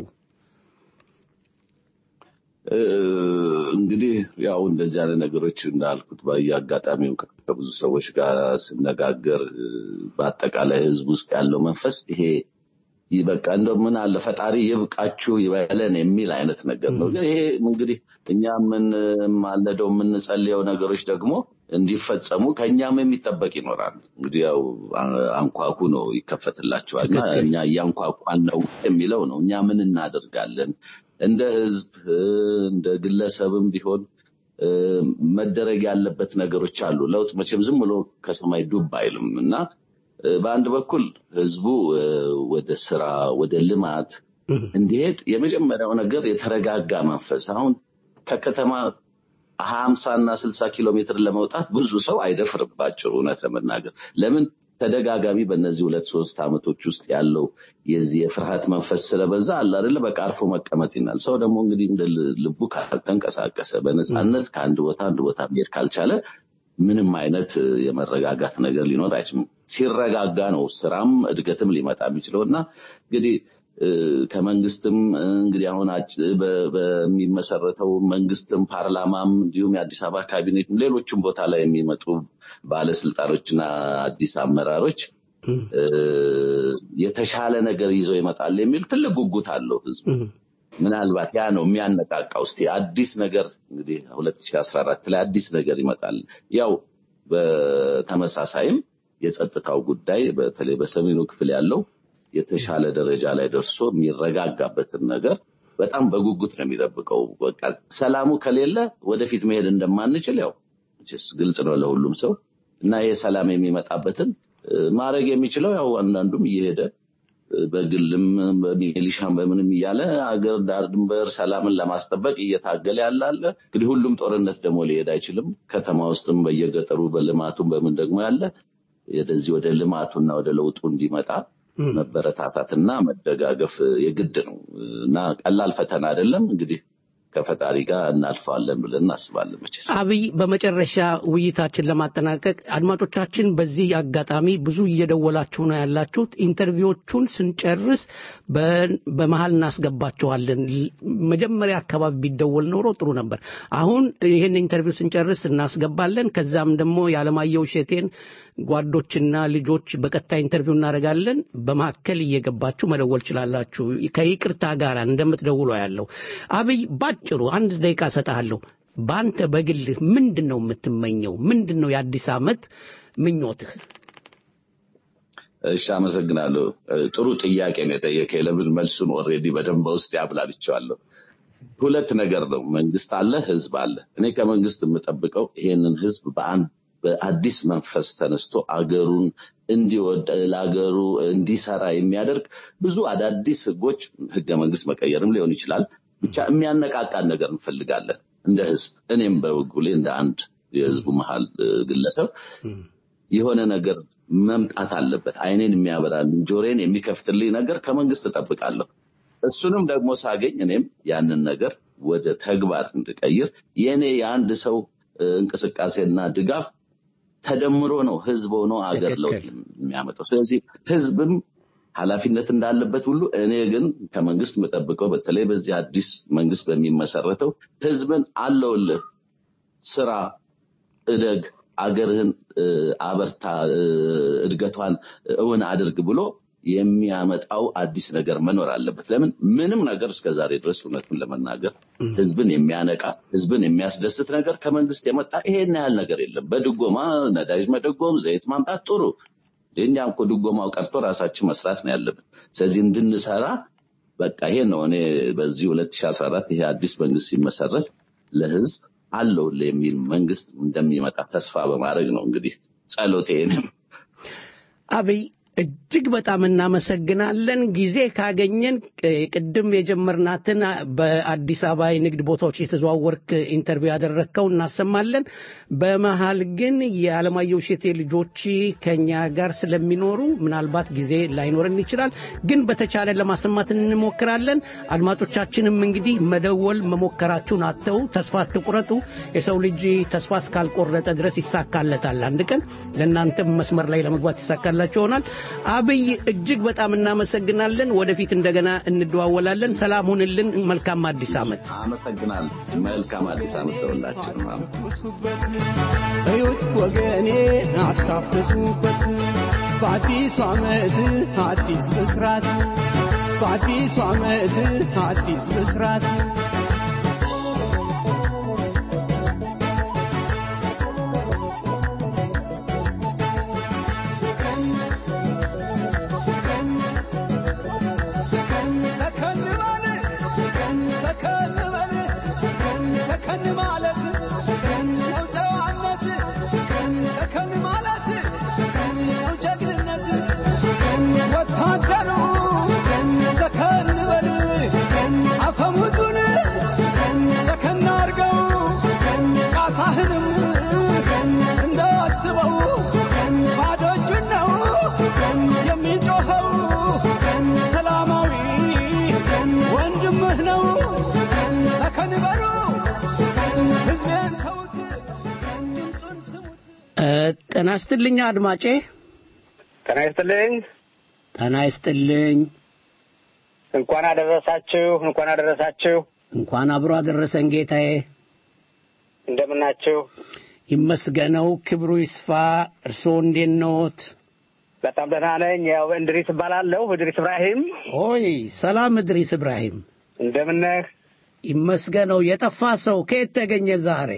እ፣ እንግዲህ ያው እንደዚህ አይነት ነገሮች እንዳልኩት በየአጋጣሚው ከብዙ ሰዎች ጋር ስነጋገር እ፣ በአጠቃላይ ሕዝብ ውስጥ ያለው መንፈስ ይሄ ይህ በቃ እንደው ምን አለ ፈጣሪ ይብቃችሁ ይበለን የሚል አይነት ነገር ነው። ግን ይሄ እንግዲህ እኛ የምንማለደው የምንጸልየው ነገሮች ደግሞ እንዲፈጸሙ ከእኛም የሚጠበቅ ይኖራል። እንግዲህ ያው አ- አንኳኩ ነው ይከፈትላቸዋል። እና እኛ እያንኳኳን ነው የሚለው ነው። እኛ ምን እናደርጋለን እንደ ህዝብ እ፣ እንደ ግለሰብም ቢሆን እ፣ መደረግ ያለበት ነገሮች አሉ። ለውጥ መቼም ዝም ብሎ ከሰማይ ዱብ አይልም እና እ፣ በአንድ በኩል ህዝቡ እ፣ ወደ ስራ ወደ ልማት እንዲሄድ የመጀመሪያው ነገር የተረጋጋ መንፈስ አሁን ከከተማ ሀምሳ እና ስልሳ ኪሎ ሜትር ለመውጣት ብዙ ሰው አይደፍርባቸው እውነት ለመናገር ለምን ተደጋጋሚ በእነዚህ ሁለት ሶስት ዓመቶች ውስጥ ያለው የዚህ የፍርሃት መንፈስ ስለበዛ አለ አይደለ በቃ አርፎ መቀመጥ ይናል ሰው ደግሞ እንግዲህ እንደ ል- ልቡ ካልተንቀሳቀሰ በነፃነት ከአንድ ቦታ አንድ ቦታ መሄድ ካልቻለ ምንም አይነት እ፣ የመረጋጋት ነገር ሊኖር አይችልም ሲረጋጋ ነው ስራም እድገትም ሊመጣ የሚችለው እና እንግዲህ እ፣ ከመንግስትም እ፣ እንግዲህ አሁን አጭ- በ- በሚመሰረተው መንግስትም ፓርላማም እንዲሁም የአዲስ አበባ ካቢኔትም ሌሎችም ቦታ ላይ የሚመጡ ባለስልጣኖችና አዲስ አመራሮች እ፣ የተሻለ ነገር ይዘው ይመጣል የሚል ትልቅ ጉጉት አለው ህዝቡ። ምናልባት ያ ነው የሚያነቃቃው። እስቲ አዲስ ነገር እንግዲህ 2014 ላይ አዲስ ነገር ይመጣል። ያው በተመሳሳይም የጸጥታው ጉዳይ በተለይ በሰሜኑ ክፍል ያለው የተሻለ ደረጃ ላይ ደርሶ የሚረጋጋበትን ነገር በጣም በጉጉት ነው የሚጠብቀው። በቃ ሰላሙ ከሌለ ወደፊት መሄድ እንደማንችል ያው መቼስ ግልጽ ነው ለሁሉም ሰው እና ይሄ ሰላም የሚመጣበትን እ፣ ማድረግ የሚችለው ያው አንዳንዱም እየሄደ እ፣ በግልም በሚሊሻም በምንም እያለ አገር ዳር ድንበር ሰላምን ለማስጠበቅ እየታገለ ያለ አለ። እንግዲህ ሁሉም ጦርነት ደግሞ ሊሄድ አይችልም። ከተማ ውስጥም በየገጠሩ በልማቱም በምን ደግሞ ያለ ወደዚህ ወደ ልማቱና ወደ ለውጡ እንዲመጣ መበረታታትና መደጋገፍ የግድ ነው እና ቀላል ፈተና አይደለም። እንግዲህ ከፈጣሪ ጋር እናልፈዋለን ብለን እናስባለን መቼስ። አብይ በመጨረሻ ውይይታችን ለማጠናቀቅ አድማጮቻችን በዚህ አጋጣሚ ብዙ እየደወላችሁ ነው ያላችሁት ኢንተርቪዎቹን ስንጨርስ በ- በመሀል እናስገባቸዋለን ል- መጀመሪያ አካባቢ ቢደወል ኖሮ ጥሩ ነበር አሁን ይህን ኢንተርቪው ስንጨርስ እናስገባለን ከዛም ደግሞ የዓለማየሁ እሸቴን ጓዶችና ልጆች በቀጥታ ኢንተርቪው እናደርጋለን በመካከል እየገባችሁ መደወል ችላላችሁ ከይቅርታ ጋር እንደምትደውሉ ያለው አብይ ባጭሩ አንድ ደቂቃ እሰጥሃለሁ በአንተ በግልህ ምንድን ነው የምትመኘው ምንድን ነው የአዲስ ዓመት ምኞትህ እሺ፣ አመሰግናለሁ። እ፣ ጥሩ ጥያቄ ነው የጠየቀኝ። ለምን መልሱን ኦልሬዲ በደንብ በውስጥ ያብላልቼዋለሁ። ሁለት ነገር ነው። መንግስት አለ፣ ህዝብ አለ። እኔ ከመንግስት የምጠብቀው ይሄንን ህዝብ በአንድ በአዲስ መንፈስ ተነስቶ አገሩን እንዲወድ ለአገሩ እንዲሰራ የሚያደርግ ብዙ አዳዲስ ህጎች፣ ህገ መንግስት መቀየርም ሊሆን ይችላል። ብቻ የሚያነቃቃን ነገር እንፈልጋለን እንደ ህዝብ። እኔም በበኩሌ እንደ አንድ የህዝቡ መሀል ግለሰብ የሆነ ነገር መምጣት አለበት። አይኔን የሚያበራልኝ ጆሬን የሚከፍትልኝ ነገር ከመንግስት እጠብቃለሁ። እሱንም ደግሞ ሳገኝ እኔም ያንን ነገር ወደ ተግባር እንድቀይር የእኔ የአንድ ሰው እንቅስቃሴና ድጋፍ ተደምሮ ነው ህዝብ ሆኖ አገር ለውጥ የሚያመጣው። ስለዚህ ህዝብም ኃላፊነት እንዳለበት ሁሉ እኔ ግን ከመንግስት የምጠብቀው በተለይ በዚህ አዲስ መንግስት በሚመሰረተው ህዝብን አለውልህ፣ ስራ፣ እደግ፣ አገርህን አበርታ፣ እድገቷን እውን አድርግ ብሎ የሚያመጣው አዲስ ነገር መኖር አለበት። ለምን ምንም ነገር እስከ ዛሬ ድረስ እውነቱን ለመናገር ህዝብን የሚያነቃ ህዝብን የሚያስደስት ነገር ከመንግስት የመጣ ይሄን ያህል ነገር የለም። በድጎማ ነዳጅ መደጎም፣ ዘይት ማምጣት ጥሩ እኛ እኮ ድጎማው ቀርቶ ራሳችን መስራት ነው ያለብን። ስለዚህ እንድንሰራ በቃ ይሄ ነው እኔ በዚህ 2014 ይሄ አዲስ መንግስት ሲመሰረት ለህዝብ አለው የሚል መንግስት እንደሚመጣ ተስፋ በማድረግ ነው እንግዲህ ጸሎቴንም አብይ እጅግ በጣም እናመሰግናለን። ጊዜ ካገኘን ቅድም የጀመርናትን በአዲስ አበባ የንግድ ቦታዎች የተዘዋወርክ ኢንተርቪው ያደረግከው እናሰማለን። በመሀል ግን የዓለማየሁ እሸቴ ልጆች ከኛ ጋር ስለሚኖሩ ምናልባት ጊዜ ላይኖረን ይችላል። ግን በተቻለ ለማሰማት እንሞክራለን። አድማጮቻችንም እንግዲህ መደወል መሞከራችሁን አተው ተስፋ አትቁረጡ። የሰው ልጅ ተስፋ እስካልቆረጠ ድረስ ይሳካለታል። አንድ ቀን ለእናንተም መስመር ላይ ለመግባት ይሳካላችሁ ይሆናል። አብይ እጅግ በጣም እናመሰግናለን። ወደፊት እንደገና እንደዋወላለን። ሰላም ሁንልን። መልካም አዲስ ዓመት። አመሰግናለሁ። መልካም አዲስ ዓመት ለሁላችንም። እዩት ወገኔ አታፍትቱበት፣ በአዲሱ ዓመት አዲስ ብስራት፣ በአዲሱ ዓመት አዲስ ብስራት ጤና ይስጥልኝ አድማጬ። ጤና ይስጥልኝ። ጤና ይስጥልኝ። እንኳን አደረሳችሁ፣ እንኳን አደረሳችሁ። እንኳን አብሮ አደረሰን ጌታዬ። እንደምናችሁ? ይመስገነው፣ ክብሩ ይስፋ። እርስዎ እንዴት ነዎት? በጣም ደህና ነኝ። ያው እንድሪስ እባላለሁ፣ እድሪስ እብራሂም። ኦይ ሰላም እድሪስ እብራሂም፣ እንደምነህ? ይመስገነው። የጠፋ ሰው ከየት ተገኘ ዛሬ?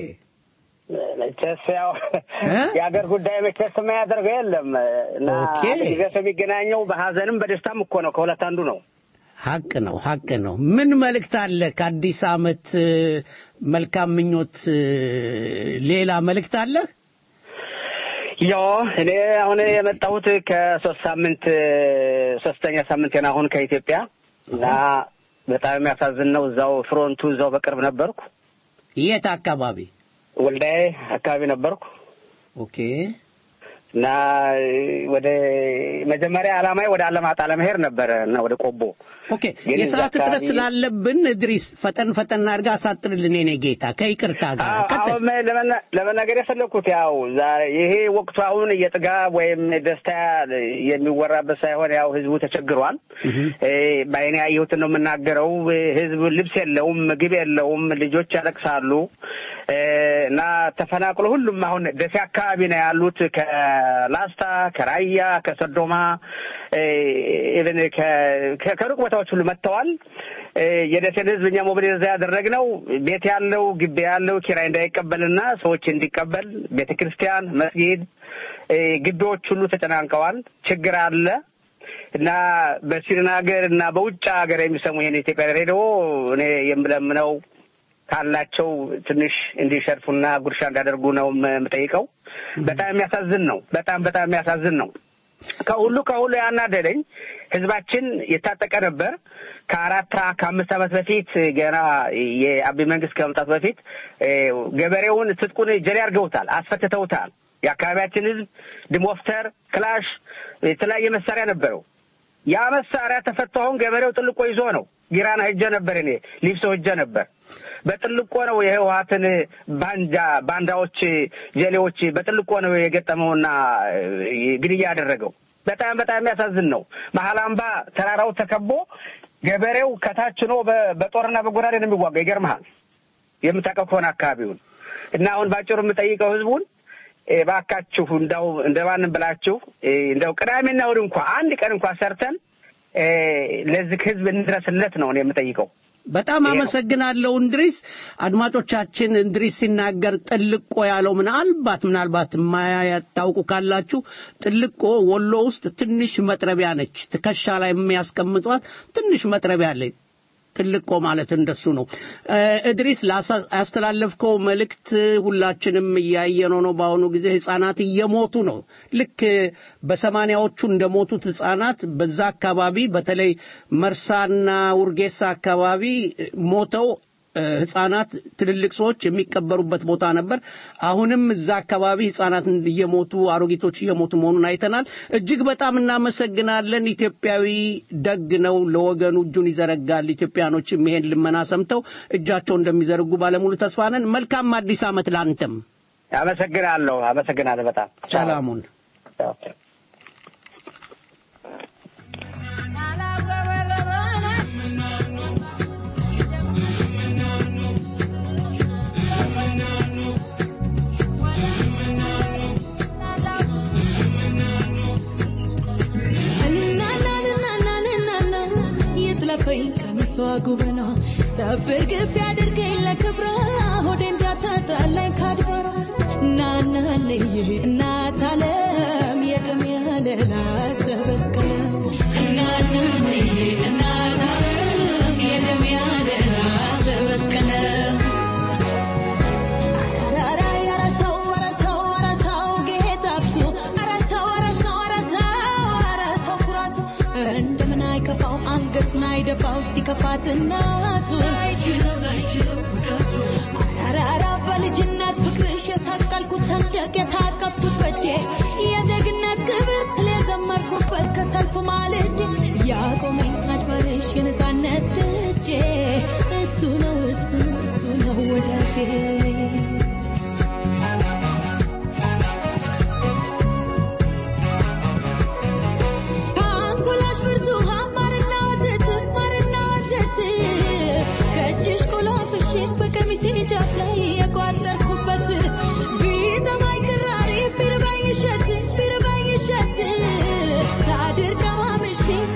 መቼስ ያው የሀገር ጉዳይ መቼስ የማያደርገው የለም እና አንድ ጊዜ ሰው የሚገናኘው በሀዘንም በደስታም እኮ ነው። ከሁለት አንዱ ነው። ሀቅ ነው፣ ሀቅ ነው። ምን መልእክት አለ? ከአዲስ ዓመት መልካም ምኞት ሌላ መልእክት አለ? ያው እኔ አሁን የመጣሁት ከሶስት ሳምንት ሶስተኛ ሳምንቴን አሁን ከኢትዮጵያ እና በጣም የሚያሳዝን ነው። እዛው ፍሮንቱ እዛው በቅርብ ነበርኩ። የት አካባቢ? ወልዳዬ አካባቢ ነበርኩ። ኦኬ። እና ወደ መጀመሪያ ዓላማዬ ወደ አለማጣ ለመሄድ ነበረ እና ወደ ቆቦ። ኦኬ። የሰዓት እጥረት ስላለብን እድሪስ ፈጠን ፈጠን አድርጋ አሳጥርልን የኔ ጌታ ከይቅርታ ጋር አሁን ለመናገር የፈለግኩት ያው ይሄ ወቅቱ አሁን የጥጋብ ወይም ደስታ የሚወራበት ሳይሆን ያው ህዝቡ ተቸግሯል። በአይኔ ያየሁትን ነው የምናገረው። ህዝብ ልብስ የለውም፣ ምግብ የለውም፣ ልጆች ያለቅሳሉ እና ተፈናቅሎ ሁሉም አሁን ደሴ አካባቢ ነው ያሉት ከላስታ ከራያ ከሰዶማ ኢቨን ከሩቅ ቦታዎች ሁሉ መጥተዋል። የደሴን ህዝብ እኛ ሞቢሊዝ ያደረግነው ቤት ያለው ግቢ ያለው ኪራይ እንዳይቀበልና ሰዎች እንዲቀበል ቤተ ክርስቲያን፣ መስጊድ፣ ግቢዎች ሁሉ ተጨናንቀዋል። ችግር አለ እና በስዊድን ሀገር እና በውጭ ሀገር የሚሰሙ ይህን ኢትዮጵያ ሬዲዮ እኔ የምለምነው ካላቸው ትንሽ እንዲሸርፉና ጉርሻ እንዳደርጉ ነው የምጠይቀው። በጣም የሚያሳዝን ነው። በጣም በጣም የሚያሳዝን ነው። ከሁሉ ከሁሉ ያናደደኝ ህዝባችን የታጠቀ ነበር። ከአራት ከአምስት ዓመት በፊት ገና የአብይ መንግስት ከመምጣቱ በፊት ገበሬውን ትጥቁን ጀሌ አድርገውታል፣ አስፈትተውታል። የአካባቢያችን ህዝብ ድሞፍተር፣ ክላሽ፣ የተለያየ መሳሪያ ነበረው። ያ መሳሪያ ተፈቶ አሁን ገበሬው ጥልቆ ይዞ ነው። ጊራና ሄጀ ነበር፣ እኔ ሊብሶ ሄጀ ነበር። በጥልቆ ነው የህወሀትን ባንጃ ባንዳዎች፣ ጀሌዎች በጥልቆ ነው የገጠመውና ግድያ ያደረገው። በጣም በጣም የሚያሳዝን ነው። መሀል አምባ ተራራው ተከቦ ገበሬው ከታች ሆኖ በጦርና በጎራዴ ነው የሚዋጋ። ይገርምሃል የምታውቀው ከሆነ አካባቢውን እና አሁን ባጭሩ የምጠይቀው ህዝቡን እባካችሁ እንደው እንደማንም ብላችሁ እንደው ቅዳሜና እሑድ እንኳ አንድ ቀን እንኳ ሰርተን ለዚህ ህዝብ እንድረስለት ነው እኔ የምጠይቀው። በጣም አመሰግናለሁ እንድሪስ። አድማጮቻችን እንድሪስ ሲናገር ጥልቆ ያለው ምናልባት ምናልባት የማያታውቁ ካላችሁ ጥልቆ ወሎ ውስጥ ትንሽ መጥረቢያ ነች። ትከሻ ላይ የሚያስቀምጧት ትንሽ መጥረቢያ አለች። ጥልቆ ማለት እንደሱ ነው። እድሪስ ያስተላለፍከው መልእክት ሁላችንም እያየነው ነው። በአሁኑ ጊዜ ህጻናት እየሞቱ ነው። ልክ በሰማኒያዎቹ እንደሞቱት ህጻናት በዛ አካባቢ በተለይ መርሳና ውርጌሳ አካባቢ ሞተው ህጻናት ትልልቅ ሰዎች የሚቀበሩበት ቦታ ነበር። አሁንም እዛ አካባቢ ህጻናት እየሞቱ አሮጊቶች እየሞቱ መሆኑን አይተናል። እጅግ በጣም እናመሰግናለን። ኢትዮጵያዊ ደግ ነው፣ ለወገኑ እጁን ይዘረጋል። ኢትዮጵያኖችም ይሄን ልመና ሰምተው እጃቸው እንደሚዘረጉ ባለሙሉ ተስፋ ነን። መልካም አዲስ ዓመት ላንተም። አመሰግናለሁ። አመሰግናለሁ በጣም ሰላሙን ለፈኝ ቀሚሷ ጉበና ሰብር ግፍ ያድርገኝ ለክብራ ሆዴ እንዳታጣላኝ ካድባራ እናናለይ እናት አለም የቅም ያለላ ተበቀለ እናናለይ እናት አለም የቅም ያለላ ተበቀለ እንደምን አይከፋው አንገቱን አይደፋው ሲከፋት እናቱ አራራ በልጅነት ፍቅርሽ የታቀልኩት ሰንደቅ የታቀብኩት በጄ የጀግነት ክብር ስለዘመርኩበት ከሰልፉ ማልጄ ያቆመኝ አድባርሽ የነፃነት ደጄ እሱ ነው እሱ ነው እሱ ነው ወዳጄ ጫፍ ላይ የቋጠርኩበት ቢጠማኝ ክራሪ ቢርባኝ እሸት ቢርባኝ እሸት ሳድር ቀማምሼ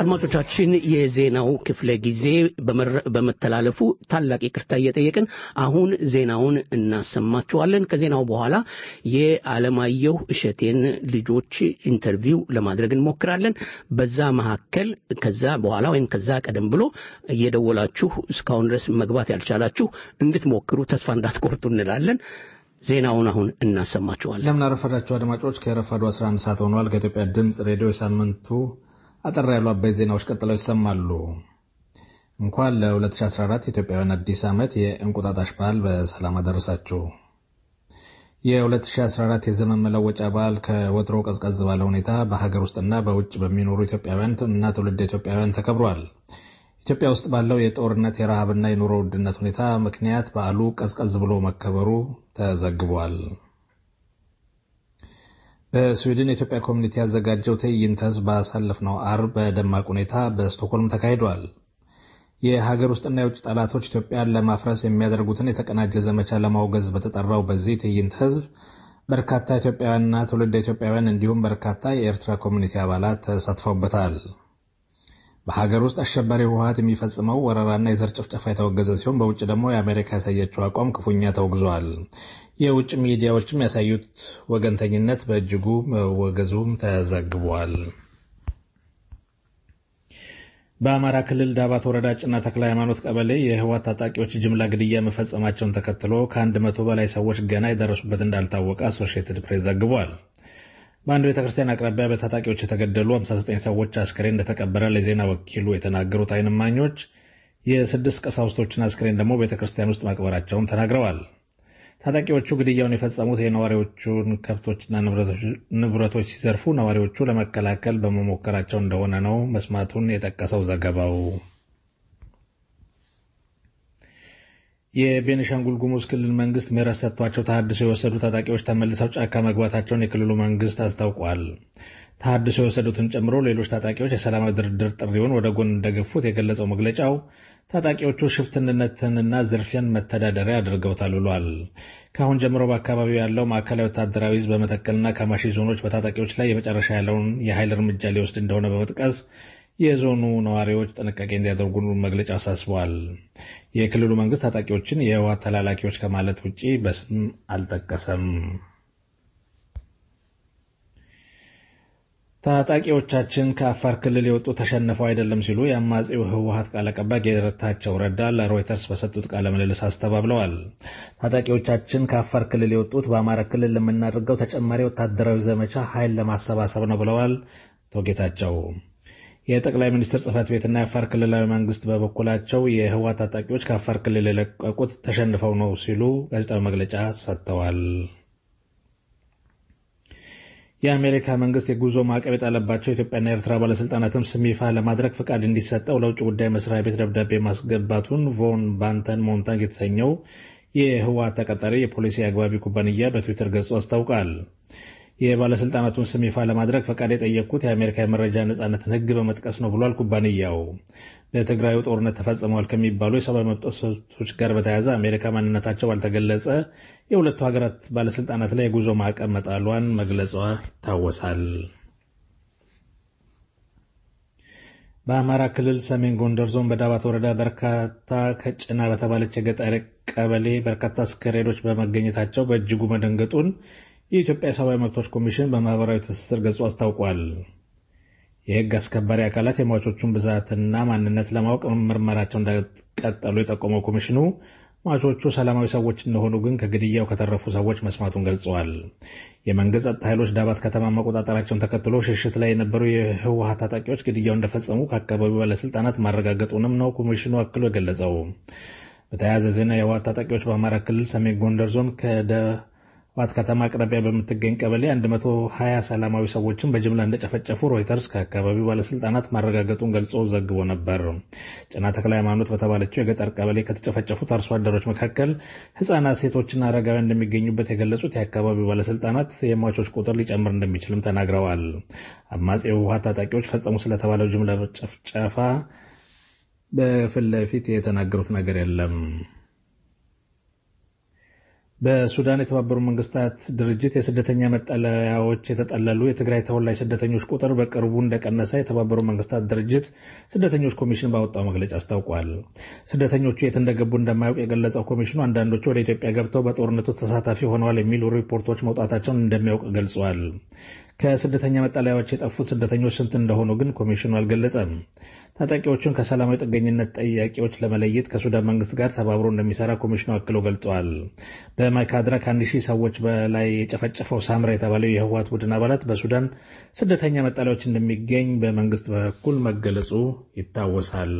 አድማጮቻችን የዜናው ክፍለ ጊዜ በመረ- በመተላለፉ ታላቅ ይቅርታ እየጠየቅን አሁን ዜናውን እናሰማችኋለን። ከዜናው በኋላ የዓለማየሁ እሸቴን ልጆች ኢንተርቪው ለማድረግ እንሞክራለን። በዛ መካከል ከዛ በኋላ ወይም ከዛ ቀደም ብሎ እየደወላችሁ እስካሁን ድረስ መግባት ያልቻላችሁ እንድትሞክሩ ተስፋ እንዳትቆርጡ እንላለን። ዜናውን አሁን እናሰማችኋለን። እንደምን አረፈዳችሁ አድማጮች። ከረፋዱ 11 ሰዓት ሆኗል። ከኢትዮጵያ ድምፅ ሬዲዮ የሳምንቱ አጠር ያሉ አበይት ዜናዎች ቀጥለው ይሰማሉ። እንኳን ለ2014 ኢትዮጵያውያን አዲስ ዓመት የእንቁጣጣሽ በዓል በሰላም አደረሳችሁ። የ2014 የዘመን መለወጫ በዓል ከወትሮ ቀዝቀዝ ባለ ሁኔታ በሀገር ውስጥና በውጭ በሚኖሩ ኢትዮጵያውያን እና ትውልደ ኢትዮጵያውያን ተከብሯል። ኢትዮጵያ ውስጥ ባለው የጦርነት የረሃብና የኑሮ ውድነት ሁኔታ ምክንያት በዓሉ ቀዝቀዝ ብሎ መከበሩ ተዘግቧል። በስዊድን የኢትዮጵያ ኮሚኒቲ ያዘጋጀው ትዕይንተ ሕዝብ ባሳለፍነው ዓርብ በደማቅ ሁኔታ በስቶክሆልም ተካሂዷል። የሀገር ውስጥና የውጭ ጠላቶች ኢትዮጵያን ለማፍረስ የሚያደርጉትን የተቀናጀ ዘመቻ ለማውገዝ በተጠራው በዚህ ትዕይንተ ሕዝብ በርካታ ኢትዮጵያውያንና ትውልደ ኢትዮጵያውያን እንዲሁም በርካታ የኤርትራ ኮሚኒቲ አባላት ተሳትፈውበታል። በሀገር ውስጥ አሸባሪ ህወሀት የሚፈጽመው ወረራና የዘር ጭፍጨፋ የተወገዘ ሲሆን በውጭ ደግሞ የአሜሪካ ያሳየችው አቋም ክፉኛ ተወግዟል። የውጭ ሚዲያዎችም ያሳዩት ወገንተኝነት በእጅጉ መወገዙም ተዘግቧል። በአማራ ክልል ዳባት ወረዳ ጭና ተክለ ሃይማኖት ቀበሌ የህወሓት ታጣቂዎች ጅምላ ግድያ መፈጸማቸውን ተከትሎ ከአንድ መቶ በላይ ሰዎች ገና የደረሱበት እንዳልታወቀ አሶሺየትድ ፕሬስ ዘግቧል። በአንድ ቤተ ክርስቲያን አቅራቢያ በታጣቂዎች የተገደሉ 59 ሰዎች አስክሬን እንደተቀበረ ለዜና ወኪሉ የተናገሩት ዓይን እማኞች የስድስት ቀሳውስቶችን አስክሬን ደግሞ ቤተ ክርስቲያን ውስጥ ማቅበራቸውን ተናግረዋል። ታጣቂዎቹ ግድያውን የፈጸሙት የነዋሪዎቹን ከብቶችና ንብረቶች ሲዘርፉ ነዋሪዎቹ ለመከላከል በመሞከራቸው እንደሆነ ነው መስማቱን የጠቀሰው ዘገባው። የቤኒሻንጉል ጉሙዝ ክልል መንግስት ምህረት ሰጥቷቸው ተሃድሶ የወሰዱ ታጣቂዎች ተመልሰው ጫካ መግባታቸውን የክልሉ መንግስት አስታውቋል። ተሃድሶ የወሰዱትን ጨምሮ ሌሎች ታጣቂዎች የሰላማዊ ድርድር ጥሪውን ወደ ጎን እንደገፉት የገለጸው መግለጫው ታጣቂዎቹ ሽፍትነትንና ዝርፊያን መተዳደሪያ አድርገውታል ብሏል። ከአሁን ጀምሮ በአካባቢው ያለው ማዕከላዊ ወታደራዊ ዕዝ በመተከልና ከማሺ ዞኖች በታጣቂዎች ላይ የመጨረሻ ያለውን የኃይል እርምጃ ሊወስድ እንደሆነ በመጥቀስ የዞኑ ነዋሪዎች ጥንቃቄ እንዲያደርጉ መግለጫ አሳስበዋል። የክልሉ መንግስት ታጣቂዎችን የህወሓት ተላላኪዎች ከማለት ውጪ በስም አልጠቀሰም። ታጣቂዎቻችን ከአፋር ክልል የወጡ ተሸንፈው አይደለም ሲሉ የአማጺው ህወሓት ቃል አቀባይ ጌታቸው ረዳ ለሮይተርስ በሰጡት ቃለ ምልልስ አስተባብለዋል። ታጣቂዎቻችን ከአፋር ክልል የወጡት በአማራ ክልል ለምናደርገው ተጨማሪ ወታደራዊ ዘመቻ ኃይል ለማሰባሰብ ነው ብለዋል አቶ ጌታቸው። የጠቅላይ ሚኒስትር ጽህፈት ቤትና የአፋር ክልላዊ መንግስት በበኩላቸው የህወሓት ታጣቂዎች ከአፋር ክልል የለቀቁት ተሸንፈው ነው ሲሉ ጋዜጣዊ መግለጫ ሰጥተዋል። የአሜሪካ መንግስት የጉዞ ማዕቀብ የጣለባቸው የኢትዮጵያና የኤርትራ ባለስልጣናትም ስም ይፋ ለማድረግ ፈቃድ እንዲሰጠው ለውጭ ጉዳይ መስሪያ ቤት ደብዳቤ ማስገባቱን ቮን ባንተን ሞንታግ የተሰኘው የህወሓት ተቀጣሪ የፖሊሲ አግባቢ ኩባንያ በትዊተር ገጹ አስታውቃል። የባለስልጣናቱን ስም ይፋ ለማድረግ ፈቃድ የጠየቅኩት የአሜሪካ የመረጃ ነጻነትን ህግ በመጥቀስ ነው ብሏል ኩባንያው። በትግራዩ ጦርነት ተፈጽመዋል ከሚባሉ የሰብአዊ መብት ጥሰቶች ጋር በተያያዘ አሜሪካ ማንነታቸው ባልተገለጸ የሁለቱ ሀገራት ባለስልጣናት ላይ የጉዞ ማዕቀብ መጣሏን መግለጿ ይታወሳል። በአማራ ክልል ሰሜን ጎንደር ዞን በዳባት ወረዳ በርካታ ከጭና በተባለች የገጠር ቀበሌ በርካታ አስከሬኖች በመገኘታቸው በእጅጉ መደንገጡን የኢትዮጵያ ሰብአዊ መብቶች ኮሚሽን በማህበራዊ ትስስር ገጹ አስታውቋል። የህግ አስከባሪ አካላት የሟቾቹን ብዛትና ማንነት ለማወቅ ምርመራቸው እንደቀጠሉ የጠቆመው ኮሚሽኑ ሟቾቹ ሰላማዊ ሰዎች እንደሆኑ ግን ከግድያው ከተረፉ ሰዎች መስማቱን ገልጸዋል። የመንግስት ጸጥታ ኃይሎች ዳባት ከተማ መቆጣጠራቸውን ተከትሎ ሽሽት ላይ የነበሩ የህወሓት ታጣቂዎች ግድያው እንደፈጸሙ ከአካባቢው ባለስልጣናት ማረጋገጡንም ነው ኮሚሽኑ አክሎ የገለጸው። በተያያዘ ዜና የህወሓት ታጣቂዎች በአማራ ክልል ሰሜን ጎንደር ዞን ከደ ዋት ከተማ አቅራቢያ በምትገኝ ቀበሌ 120 ሰላማዊ ሰዎችን በጅምላ እንደጨፈጨፉ ሮይተርስ ከአካባቢው ባለስልጣናት ማረጋገጡን ገልጾ ዘግቦ ነበር። ጭና ተክለ ሃይማኖት በተባለችው የገጠር ቀበሌ ከተጨፈጨፉት አርሶ አደሮች መካከል ህጻናት፣ ሴቶችና አረጋውያን እንደሚገኙበት የገለጹት የአካባቢው ባለስልጣናት የሟቾች ቁጥር ሊጨምር እንደሚችልም ተናግረዋል። አማጺ የህወሓት ታጣቂዎች ፈጸሙ ስለተባለው ጅምላ ጭፍጨፋ በፊት ለፊት የተናገሩት ነገር የለም። በሱዳን የተባበሩት መንግስታት ድርጅት የስደተኛ መጠለያዎች የተጠለሉ የትግራይ ተወላጅ ስደተኞች ቁጥር በቅርቡ እንደቀነሰ የተባበሩት መንግስታት ድርጅት ስደተኞች ኮሚሽን ባወጣው መግለጫ አስታውቋል። ስደተኞቹ የት እንደገቡ እንደማያውቅ የገለጸው ኮሚሽኑ አንዳንዶቹ ወደ ኢትዮጵያ ገብተው በጦርነቱ ተሳታፊ ሆነዋል የሚሉ ሪፖርቶች መውጣታቸውን እንደሚያውቅ ገልጿል። ከስደተኛ መጠለያዎች የጠፉት ስደተኞች ስንት እንደሆኑ ግን ኮሚሽኑ አልገለጸም። ታጣቂዎቹን ከሰላማዊ ጥገኝነት ጠያቂዎች ለመለየት ከሱዳን መንግስት ጋር ተባብሮ እንደሚሰራ ኮሚሽኑ አክሎ ገልጸዋል። በማይካድራ ከአንድ ሺህ ሰዎች በላይ የጨፈጨፈው ሳምራ የተባለው የህወሓት ቡድን አባላት በሱዳን ስደተኛ መጠለያዎች እንደሚገኝ በመንግስት በኩል መገለጹ ይታወሳል።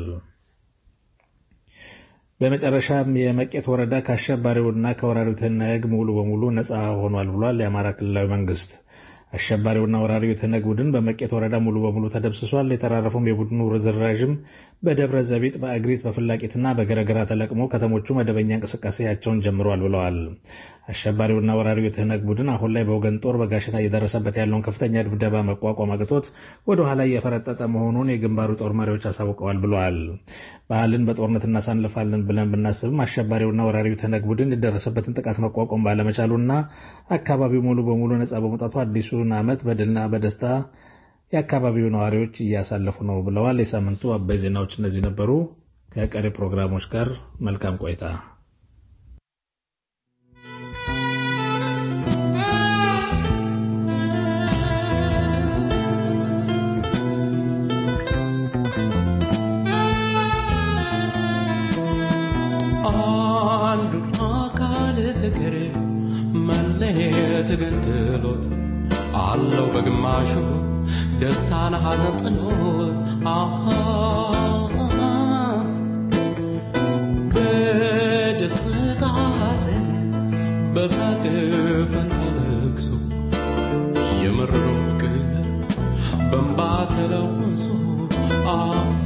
በመጨረሻም የመቄት ወረዳ ከአሸባሪውና ከወራሪው ትህነግ ሙሉ በሙሉ ነፃ ሆኗል ብሏል የአማራ ክልላዊ መንግስት። አሸባሪውና ወራሪው የትህነግ ቡድን በመቄት ወረዳ ሙሉ በሙሉ ተደምስሷል። የተራረፈውም የቡድኑ ርዝራዥም በደብረ ዘቢጥ፣ በእግሪት፣ በፍላቂትና በገረገራ ተለቅሞ ከተሞቹ መደበኛ እንቅስቃሴያቸውን ጀምረዋል ብለዋል። አሸባሪውና ወራሪው የትህነግ ቡድን አሁን ላይ በወገን ጦር በጋሸና እየደረሰበት ያለውን ከፍተኛ ድብደባ መቋቋም አቅቶት ወደ ኋላ እየፈረጠጠ መሆኑን የግንባሩ ጦር መሪዎች አሳውቀዋል ብለዋል። ባህልን በጦርነት እናሳልፋለን ብለን ብናስብም አሸባሪውና ወራሪው የትህነግ ቡድን የደረሰበትን ጥቃት መቋቋም ባለመቻሉና አካባቢው ሙሉ በሙሉ ነጻ በመውጣቱ አዲሱን ዓመት በድልና በደስታ የአካባቢው ነዋሪዎች እያሳለፉ ነው ብለዋል። የሳምንቱ አበይ ዜናዎች እነዚህ ነበሩ። ከቀሪ ፕሮግራሞች ጋር መልካም ቆይታ። አንዱ አካል ፍቅር መለየት ገንጥሎት አለው በግማሹ ደስታን ሐዘን ጥሎት አሃ በደስታ ሐዘን በሳቅ ፈንታ ለቅሶ የመረረው ፍቅር በእንባ ተለውሶ አሃ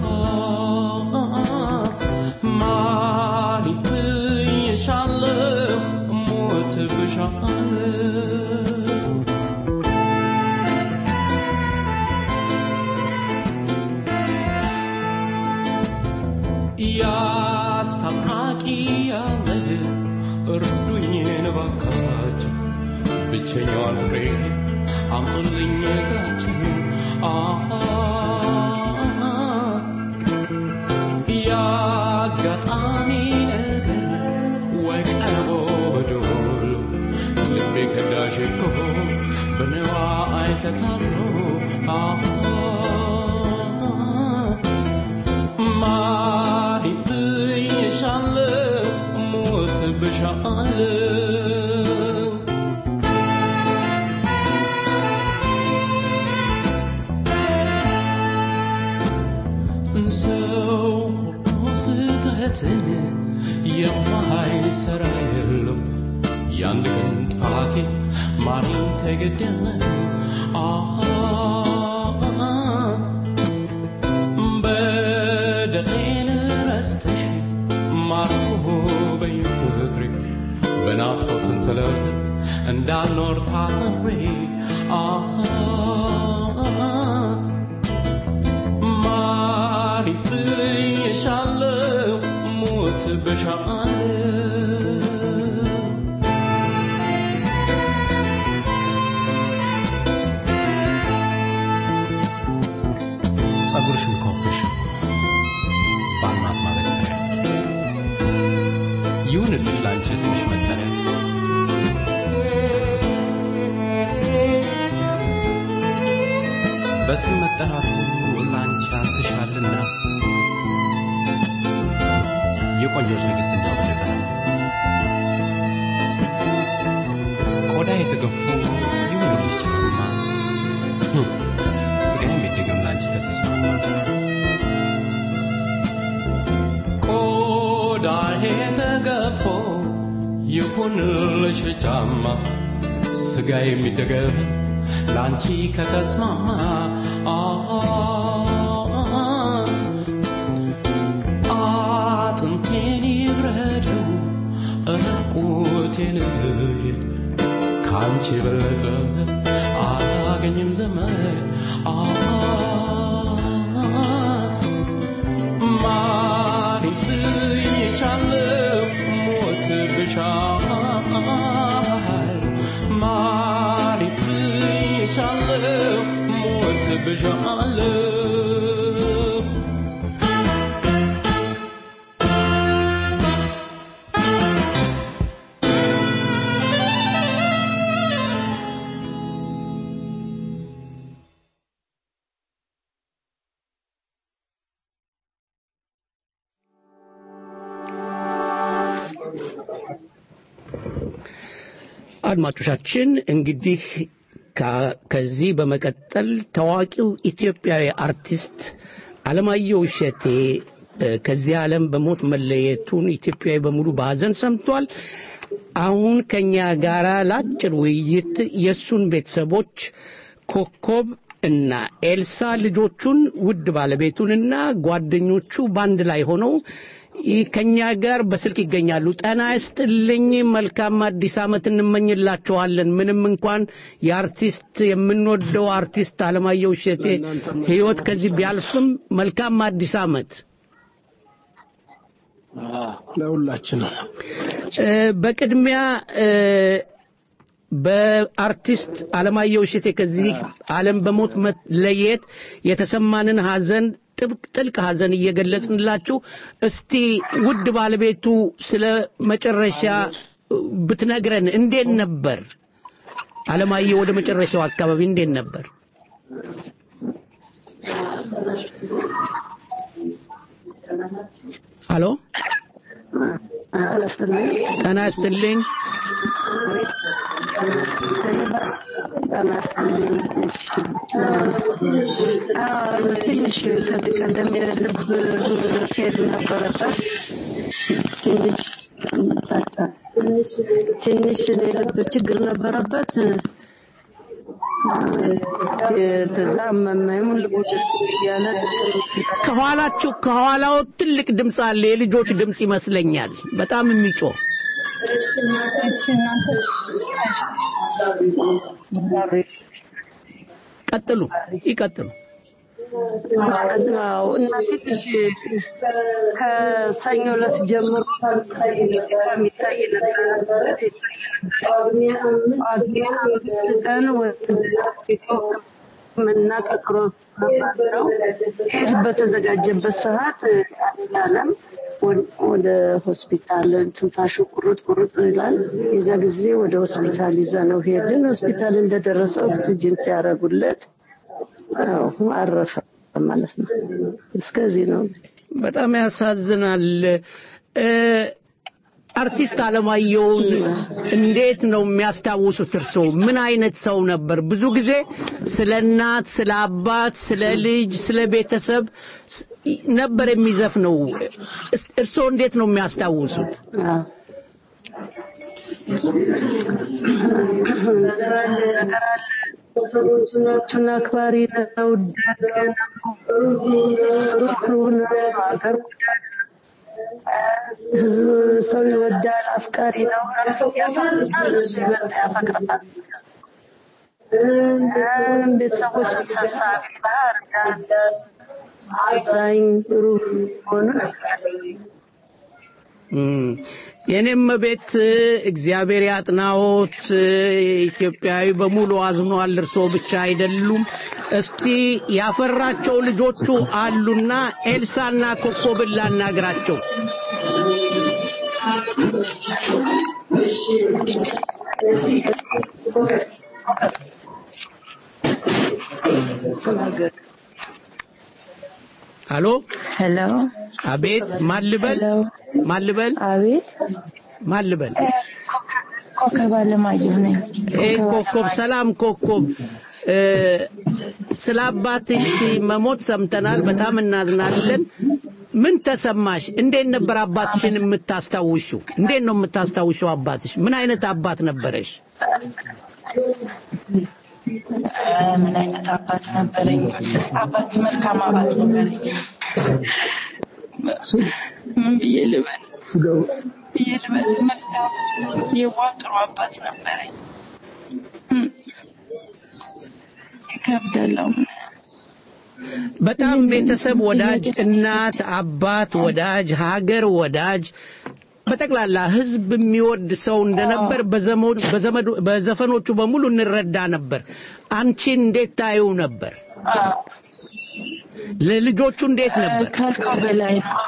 ማሪት ይሻለው ሞት ብሻለው ያስታራቂ ያለ እርዱኝ እባካችሁ ብቸኛዋን ፍቅሬ አምጡልኝ ይዛችሁ የአጋጣሚ ነገር ወይ ቀርቦ በዶሎ ልቤ ከዳሽ እኮ በነዋ አይተታሎ ማሪት ይሻለው ሞት ብሻለው ሰው ሁሉ ስህተትን የማይሰራ የለም። የአንድ ቀን ጠላቴ ማሪኝ ተገደለ። አሃ በደሌን ረስተሽ ማርኮ በይ ፍቅሬ በናፍቆት ሰንሰለት እንዳልኖር ታስሬ አሃ ማሪት ይሻለው ሞት በሻለው ጸጉርሽን ከወፈሽ በአልማዝ ማበጠሪያ ይሁንልሽ ለአንቺ ስምሽ መጠሪያ በስም መጠራቱ ለአንቺ አንስሻልና የቆንጆች ንግሥት እንዳው በጀበና ቆዳ የተገፉ ይሁንልሽ ጭማማ ስጋዬም ይደገም ለአንቺ ከተስማማ ቆዳዬ ተገፎ ይሁንልሽ ጫማ ስጋ የሚደገፍ ለአንቺ ከተስማማ አጥንቴን ይብረደው ራቁቴን ልሂድ ከአንቺ የበለጠ አላገኝም ዘመን ማሪት ይሻለው ሞት ብሻ ብዣለሁ ሞት ብዣለሁ አድማጮቻችን እንግዲህ ከ- ከዚህ በመቀጠል ታዋቂው ኢትዮጵያዊ አርቲስት አለማየሁ እሸቴ እ፣ ከዚህ ዓለም በሞት መለየቱን ኢትዮጵያዊ በሙሉ በሐዘን ሰምቷል። አሁን ከኛ ጋር ለአጭር ውይይት የእሱን ቤተሰቦች ኮከብ እና ኤልሳ ልጆቹን ውድ ባለቤቱንና ጓደኞቹ በአንድ ላይ ሆነው ይህ ከኛ ጋር በስልክ ይገኛሉ። ጤና ይስጥልኝ። መልካም አዲስ ዓመት እንመኝላችኋለን። ምንም እንኳን የአርቲስት የምንወደው አርቲስት አለማየሁ እሸቴ ሕይወት ከዚህ ቢያልፍም መልካም አዲስ ዓመት። ለሁላችንም እ፣ በቅድሚያ እ፣ በአርቲስት አለማየሁ እሸቴ ከዚህ ዓለም በሞት መለየት የተሰማንን ሐዘን ጥብቅ ጥልቅ ሐዘን እየገለጽንላችሁ እስቲ ውድ ባለቤቱ ስለ መጨረሻ ብትነግረን እንዴት ነበር? አለማየሁ ወደ መጨረሻው አካባቢ እንዴት ነበር? ሀሎ ጤና ይስጥልኝ። ትንሽ ከዚህ ቀደም የልብ ኬዝ ነበረበት። ትንሽ ትንሽ የልብ ችግር ነበረበት። ከዛ መመሙን ልቦች እያለ ከኋላችሁ ከኋላው ትልቅ ድምፅ አለ። የልጆች ድምፅ ይመስለኛል። በጣም የሚጮህ ቀጥሉ፣ ይቀጥሉ። አዎ እና ትንሽ ከሰኞ ዕለት ጀምሮ ከሚታይ ነበረበት ጳጉሜ አምስት ቀን ሕክምና ቀጥሮ ነው። ሄድ በተዘጋጀበት ሰዓት አለም ወደ ሆስፒታል ትንፋሹ ቁርጥ ቁርጥ ይላል። የዛ ጊዜ ወደ ሆስፒታል ይዛ ነው ሄድን። ሆስፒታል እንደደረሰ ኦክሲጅን ሲያደርጉለት አዎ አረፈ ማለት ነው። እስከዚህ ነው እንግዲህ። በጣም ያሳዝናል። እ፣ አርቲስት አለማየሁን እንዴት ነው የሚያስታውሱት? እርስዎ ምን አይነት ሰው ነበር? ብዙ ጊዜ ስለ እናት፣ ስለ አባት፣ ስለ ልጅ፣ ስለ ቤተሰብ ስ- ነበር የሚዘፍነው። እስ- እርስዎ እንዴት ነው የሚያስታውሱት? ነገር አለ ነገር አለ። ሰዎቹን አክባሪ ነው፣ ደግ ነው፣ ሩህሩህ ነው፣ ሀገር ወዳድ ነው፣ ህዝብ ሰው ይወዳል፣ አፍቃሪ ነው። ያፈቅራል፣ እሱ ይበልጥ ያፈቅራል። ቤተሰቦቹ ሰብሳቢ፣ ባህር ዳር፣ አዛኝ፣ ሩህ ሆኑ ነበር። እም፣ የኔም ቤት እግዚአብሔር ያጥናዎት። ኢትዮጵያዊ በሙሉ አዝኗል። እርስዎ ብቻ አይደሉም። እስቲ ያፈራቸው ልጆቹ አሉና ኤልሳና ኮኮብን ላናግራቸው። ሄሎ ሄሎ አቤት ማን ልበል ማን ልበል አቤት ማን ልበል ኮከብ አለማየሁ ነኝ። ኤ ኮኮብ ሰላም ኮኮብ እ፣ ስለ አባትሽ መሞት ሰምተናል በጣም እናዝናለን ምን ተሰማሽ እንዴት ነበር አባትሽን የምታስታውሽው እንዴት ነው የምታስታውሽው አባትሽ ምን አይነት አባት ነበረሽ ምን አይነት አባት ነበረኝ? አባት መልካም አባት ነበረኝ። ምን ብዬ ልበል ብዬ ልበል? መልካም የዋህ ጥሩ አባት ነበረኝ። እም፣ ይከብዳል አሁን በጣም ቤተሰብ ወዳጅ እናት አባት ወዳጅ ሀገር ወዳጅ በጠቅላላ ህዝብ የሚወድ ሰው እንደነበር በዘመኑ በዘመዱ በዘፈኖቹ በሙሉ እንረዳ ነበር። አንቺን እንዴት ታዩ ነበር? ለልጆቹ እንዴት ነበር? ካልከው በላይ ነው።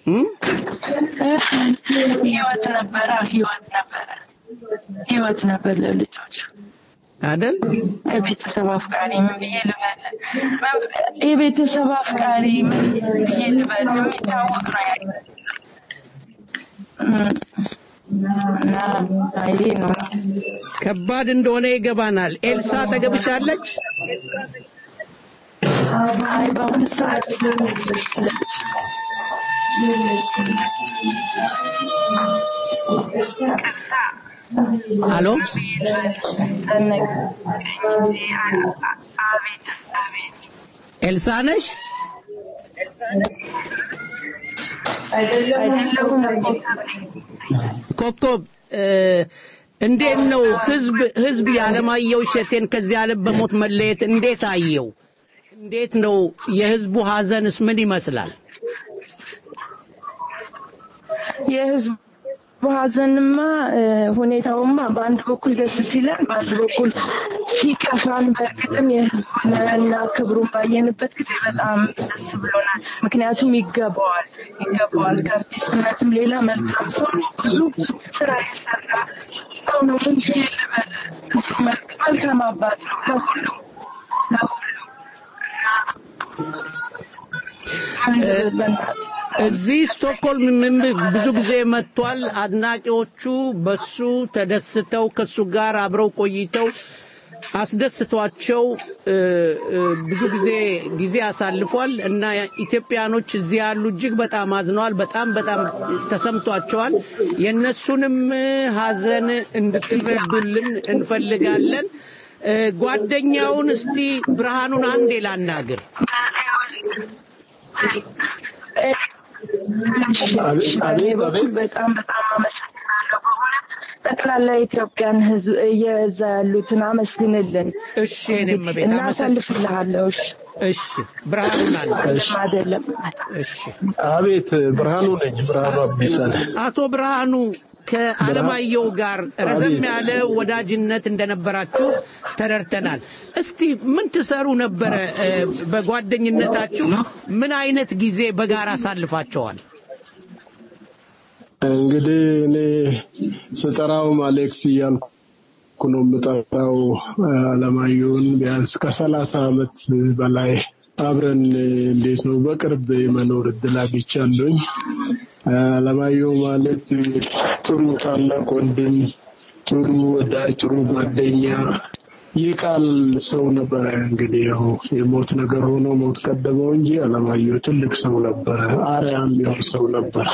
ህይወት ነበረ፣ ህይወት ነበረ፣ ህይወት ነበር ለልጆች አይደል? የቤተሰብ አፍቃሪ ምን ብዬ ልበል? የቤተሰብ አፍቃሪ ምን ብዬ ልበል? የሚታወቅ ነው ያ እና ይሄ ነው ከባድ እንደሆነ ይገባናል። ኤልሳ ተገብሻለች? አይ በአሁኑ ሰዓት አሎ ኤልሳ ነሽ? ኮከብ እንዴት ነው ህዝብ ህዝብ የዓለማየሁ እሸቴን ከዚህ ዓለም በሞት መለየት እንዴት አየው? እንዴት ነው የህዝቡ ሀዘንስ ምን ይመስላል? የህዝቡ ሀዘንማ ሁኔታውማ በአንድ በኩል ደስ ሲለን፣ በአንድ በኩል ሲከፋን፣ በእርግጥም የህዝቡንና ክብሩን ባየንበት ጊዜ በጣም ደስ ብሎናል። ምክንያቱም ይገባዋል ይገባዋል። ከአርቲስትነትም ሌላ መልካም ሰው ነው። ብዙ ስራ የሰራ ሰው ነው። ምን ብዬ ልበል? መልካም አባት ነው ለሁሉም ለሁሉም እዚህ ስቶክሆልም ምን ብዙ ጊዜ መጥቷል። አድናቂዎቹ በሱ ተደስተው ከሱ ጋር አብረው ቆይተው አስደስቷቸው ብዙ ጊዜ ጊዜ አሳልፏል እና ኢትዮጵያኖች እዚህ ያሉ እጅግ በጣም አዝነዋል። በጣም በጣም ተሰምቷቸዋል። የእነሱንም ሀዘን እንድትረዱልን እንፈልጋለን። ጓደኛውን እስቲ ብርሃኑን አንዴ ላናግር። በጣም በጣም አመሰግናለሁ። በእውነት ጠቅላላ የኢትዮጵያን ሕዝብ የዛ ያሉትን አመስግንልን። እሺ እኔም ቤት እናሳልፍልሃለሁ። እሺ እሺ ብርሃኑን አለ አይደለም። እሺ አቤት ብርሃኑ ነኝ። ብርሃኑ አቢሳ ነኝ። አቶ ብርሃኑ ከአለማየሁ ጋር ረዘም ያለ ወዳጅነት እንደነበራችሁ ተረድተናል። እስቲ ምን ትሰሩ ነበረ? በጓደኝነታችሁ ምን አይነት ጊዜ በጋራ አሳልፋቸዋል? እንግዲህ እኔ ስጠራውም አሌክስ እያልኩ ነው የምጠራው አለማየሁን ቢያንስ ከሰላሳ ዓመት በላይ አብረን እንዴት ነው በቅርብ የመኖር እድል አግኝቻለሁኝ። አለማየሁ ማለት ጥሩ ታላቅ ወንድም፣ ጥሩ ወዳጅ፣ ጥሩ ጓደኛ ይህ ቃል ሰው ነበረ። እንግዲህ ያው የሞት ነገር ሆኖ ሞት ቀደመው እንጂ አለማየሁ ትልቅ ሰው ነበረ። አርያም የሚሆን ሰው ነበረ።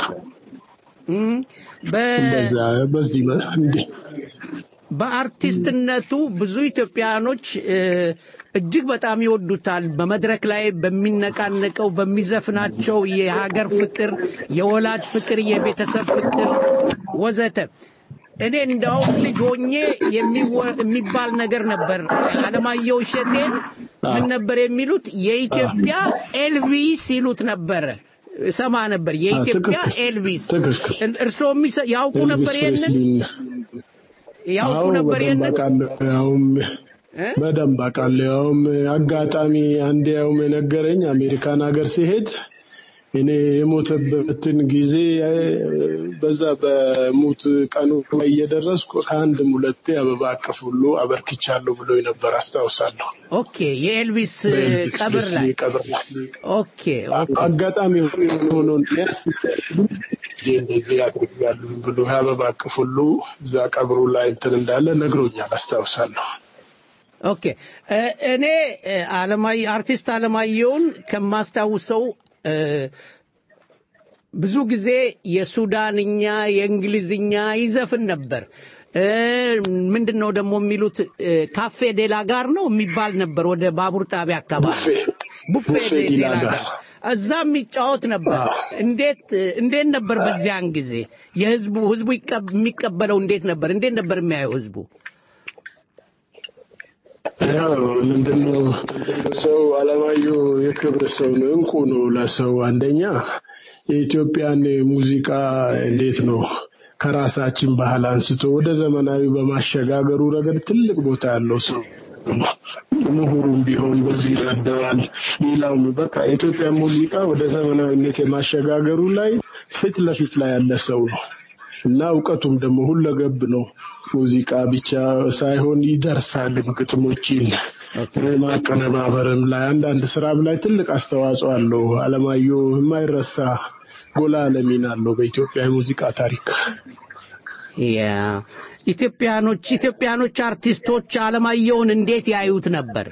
እንደዛ በዚህ እንዲህ በአርቲስትነቱ ብዙ ኢትዮጵያኖች እጅግ በጣም ይወዱታል። በመድረክ ላይ በሚነቃነቀው በሚዘፍናቸው የሀገር ፍቅር፣ የወላጅ ፍቅር፣ የቤተሰብ ፍቅር ወዘተ እኔ እንዳውም ልጅ ሆኜ የሚባል ነገር ነበር። አለማየሁ እሸቴን ምን ነበር የሚሉት? የኢትዮጵያ ኤልቪስ ይሉት ነበረ። ሰማ ነበር። የኢትዮጵያ ኤልቪስ። እርስዎ ያውቁ ነበር ይሄንን? ያውቁ ነበር ይሄንን? ያውም በደንብ አውቃለሁ። ያውም አጋጣሚ አንዴ ያውም የነገረኝ አሜሪካን ሀገር ሲሄድ እኔ የሞተበትን ጊዜ በዛ በሙት ቀኑ ላይ እየደረስኩ ከአንድም ሁለቴ አበባ አቅፍ ሁሉ አበርክቻለሁ ብሎ ነበር አስታውሳለሁ። ኦኬ፣ የኤልቪስ ቀብር ላይ ቀብር ላይ ኦኬ፣ አጋጣሚ ሆኖ እንደዚህ አድርጋለሁ ብሎ የአበባ አቅፍ ሁሉ እዛ ቀብሩ ላይ እንትን እንዳለ ነግሮኛል፣ አስታውሳለሁ። ኦኬ እኔ አለማየሁ አርቲስት አለማየሁን ከማስታውሰው ብዙ ጊዜ የሱዳንኛ የእንግሊዝኛ ይዘፍን ነበር። ምንድን ነው ደግሞ የሚሉት ካፌ ዴላ ጋር ነው የሚባል ነበር ወደ ባቡር ጣቢያ አካባቢ ቡፌ ዴላ ጋር እዛ የሚጫወት ነበር። እንዴት እንዴት ነበር በዚያን ጊዜ የህዝቡ ህዝቡ የሚቀበለው እንዴት ነበር? እንዴት ነበር የሚያየው ህዝቡ? ያው ምንድነው ሰው አለማየሁ የክብር ሰው ነው፣ እንቁ ነው ለሰው። አንደኛ የኢትዮጵያን ሙዚቃ እንዴት ነው ከራሳችን ባህል አንስቶ ወደ ዘመናዊ በማሸጋገሩ ረገድ ትልቅ ቦታ ያለው ሰው ምሁሩም ቢሆን በዚህ ይረዳዋል። ሌላውም በቃ የኢትዮጵያ ሙዚቃ ወደ ዘመናዊነት የማሸጋገሩ ላይ ፊት ለፊት ላይ ያለ ሰው ነው እና እውቀቱም ደግሞ ሁለገብ ነው። ሙዚቃ ብቻ ሳይሆን ይደርሳልም፣ ግጥሞችን ማቀነባበርም ላይ አንዳንድ ስራም ላይ ትልቅ አስተዋጽኦ አለው። አለማየሁ የማይረሳ ጎላ ያለ ሚና አለው በኢትዮጵያ የሙዚቃ ታሪክ። ያ ኢትዮጵያኖች ኢትዮጵያኖች አርቲስቶች አለማየሁን እንዴት ያዩት ነበር?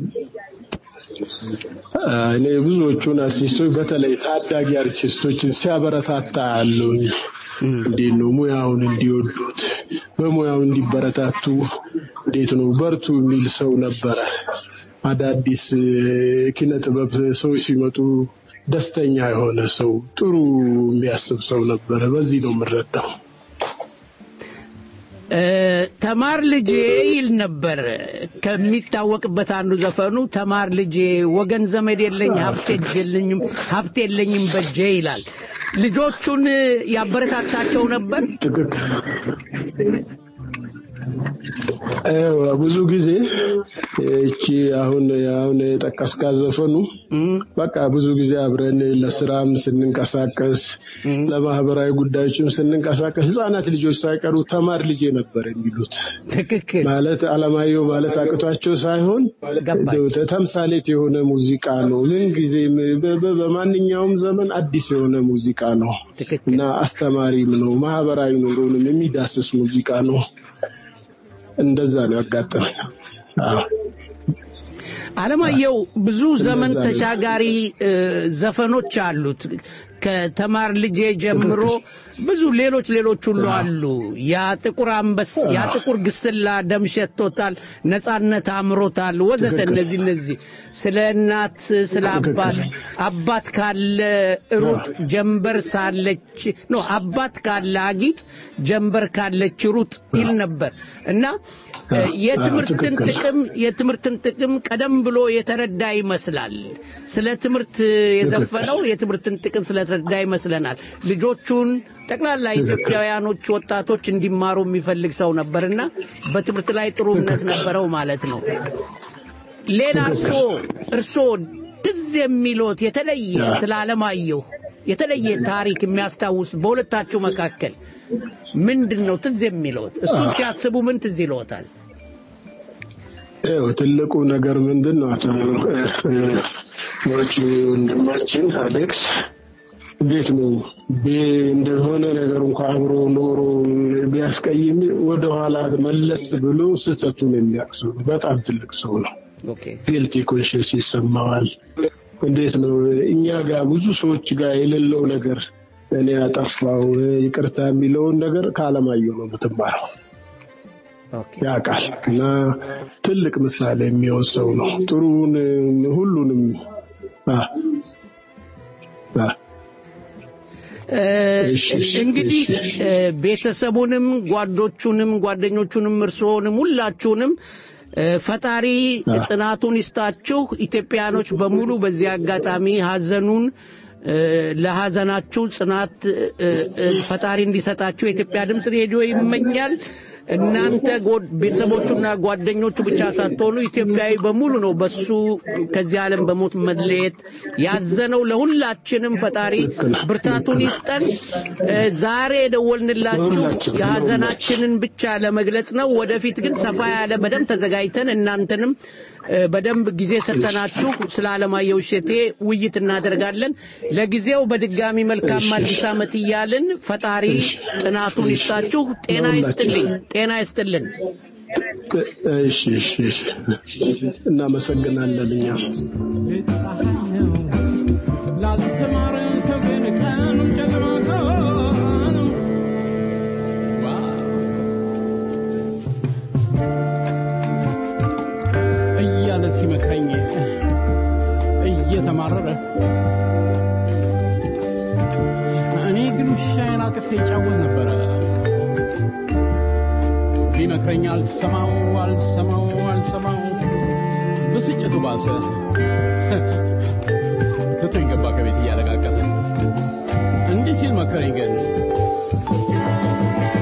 እኔ ብዙዎቹን አርቲስቶች በተለይ ታዳጊ አርቲስቶችን ሲያበረታታ ያለውኝ እንዴት ነው ሙያውን እንዲወዱት በሙያው እንዲበረታቱ እንዴት ነው በርቱ የሚል ሰው ነበረ። አዳዲስ ኪነ ጥበብ ሰዎች ሲመጡ ደስተኛ የሆነ ሰው፣ ጥሩ የሚያስብ ሰው ነበረ። በዚህ ነው የምረዳው። ተማር ልጄ ይል ነበር። ከሚታወቅበት አንዱ ዘፈኑ ተማር ልጄ ወገን ዘመድ የለኝ ሀብት የለኝም ሀብት የለኝም በጄ ይላል። ልጆቹን ያበረታታቸው ነበር። ብዙ ጊዜ እቺ አሁን አሁን የጠቀስካት ዘፈኑ በቃ ብዙ ጊዜ አብረን ለስራም ስንንቀሳቀስ ለማህበራዊ ጉዳዮችም ስንንቀሳቀስ ህጻናት ልጆች ሳይቀሩ ተማር ልጄ ነበር የሚሉት። ትክክል ማለት አለማየሁ ማለት አቅቷቸው ሳይሆን ተምሳሌት የሆነ ሙዚቃ ነው። ምን ጊዜም በማንኛውም ዘመን አዲስ የሆነ ሙዚቃ ነው እና አስተማሪም ነው። ማህበራዊ ኑሮንም የሚዳስስ ሙዚቃ ነው። እንደዛ ነው ያጋጠመኝ። አለማየሁ ብዙ ዘመን ተሻጋሪ ዘፈኖች አሉት። ከተማር ልጄ ጀምሮ ብዙ ሌሎች ሌሎች ሁሉ አሉ። ያ ጥቁር አንበስ፣ ያ ጥቁር ግስላ ደም ሸቶታል፣ ነጻነት አምሮታል፣ ወዘተ እነዚህ እነዚህ ስለ እናት ስለ አባት አባት ካለ ሩጥ ጀንበር ሳለች ኖ አባት ካለ አጊጥ ጀንበር ካለች ሩጥ ይል ነበር እና የትምህርትን ጥቅም የትምህርትን ጥቅም ቀደም ብሎ የተረዳ ይመስላል። ስለ ትምህርት የዘፈነው የትምህርትን ጥቅም ስለተረዳ ይመስለናል። ልጆቹን ጠቅላላ ኢትዮጵያውያኖች ወጣቶች እንዲማሩ የሚፈልግ ሰው ነበርና በትምህርት ላይ ጥሩ እምነት ነበረው ማለት ነው። ሌላ እርሶ እርሶ ትዝ የሚሎት የተለየ ስለ አለማየሁ የተለየ ታሪክ የሚያስታውስ በሁለታችሁ መካከል ምንድን ነው ትዝ የሚለዎት? እሱ ሲያስቡ ምን ትዝ ይለዎታል? ይኸው ትልቁ ነገር ምንድን ነው? አቶ ወጪ ወንድማችን አሌክስ እንዴት ነው እንደሆነ ነገር እንኳ አብሮ ኖሮ ቢያስቀይም ወደኋላ መለስ ብሎ ስህተቱን የሚያውቅ ሰው ነው። በጣም ትልቅ ሰው ነው። ጊልቲ ኮንሽንስ ይሰማዋል። እንዴት ነው እኛ ጋር ብዙ ሰዎች ጋር የሌለው ነገር እኔ ያጠፋው ይቅርታ የሚለውን ነገር ከአለማየሁ ነው የምትማረው። ያውቃል እና ትልቅ ምሳሌ የሚሆን ሰው ነው። ጥሩን ሁሉንም እንግዲህ ቤተሰቡንም ጓዶቹንም ጓደኞቹንም እርስዎንም ሁላችሁንም ፈጣሪ ጽናቱን ይስጣችሁ። ኢትዮጵያኖች በሙሉ በዚህ አጋጣሚ ሀዘኑን ለሀዘናችሁ ጽናት ፈጣሪ እንዲሰጣችሁ የኢትዮጵያ ድምፅ ሬዲዮ ይመኛል። እናንተ ቤተሰቦቹና ጓደኞቹ ብቻ ሳትሆኑ ኢትዮጵያዊ በሙሉ ነው በሱ ከዚህ ዓለም በሞት መለየት ያዘነው። ለሁላችንም ፈጣሪ ብርታቱን ይስጠን። ዛሬ የደወልንላችሁ የሀዘናችንን ብቻ ለመግለጽ ነው። ወደፊት ግን ሰፋ ያለ በደንብ ተዘጋጅተን እናንተንም በደንብ ጊዜ ሰጠናችሁ ስለ አለማየሁ እሸቴ ውይይት እናደርጋለን። ለጊዜው በድጋሚ መልካም አዲስ ዓመት እያልን ፈጣሪ ጥናቱን ይስጣችሁ። ጤና ይስጥልኝ። ጤና ይስጥልን። እሺ፣ እሺ፣ እሺ። እናመሰግናለን እኛ ላልተማረ ሰው ግን ቀኑም ጨለማ ነው። እያለ ሲመክረኝ እየተማረረ እኔ ግን ውሻዬን አቅፌ ይጫወት ነበረ። ቢመክረኝ አልሰማው አልሰማው አልሰማው ብስጭቱ ባሰ። ትቶኝ ገባ ከቤት እያለቃቀሰ። እንዲህ ሲል መከረኝ ግን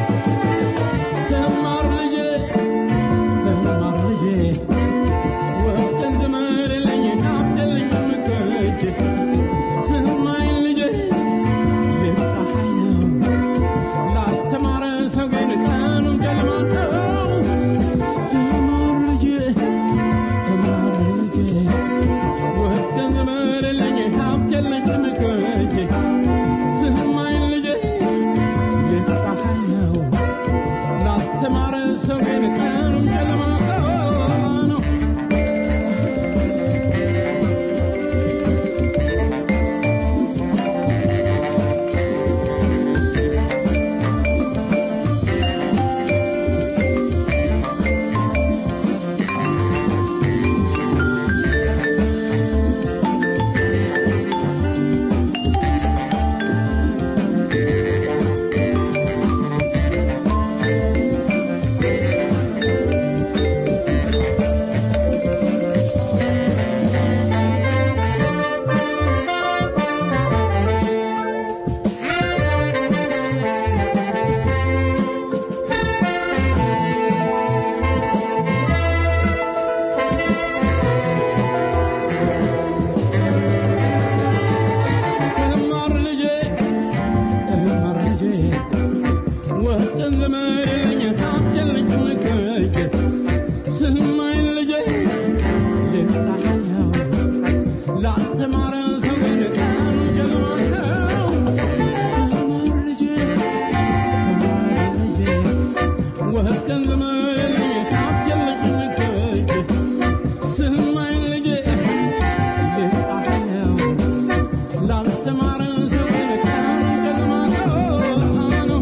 ላስተማረ ሰው ግን ቃሉ ጀግና ነው። ተማር ልጄ ተማር ልጄ ወህብ ገንዘብ የለኝ ሀብት የለኝም ከእጄ ስማኝ ልጄ ልጻፍ ነው ላስተማረ ሰው ግን ቃሉ ጀግና ነው።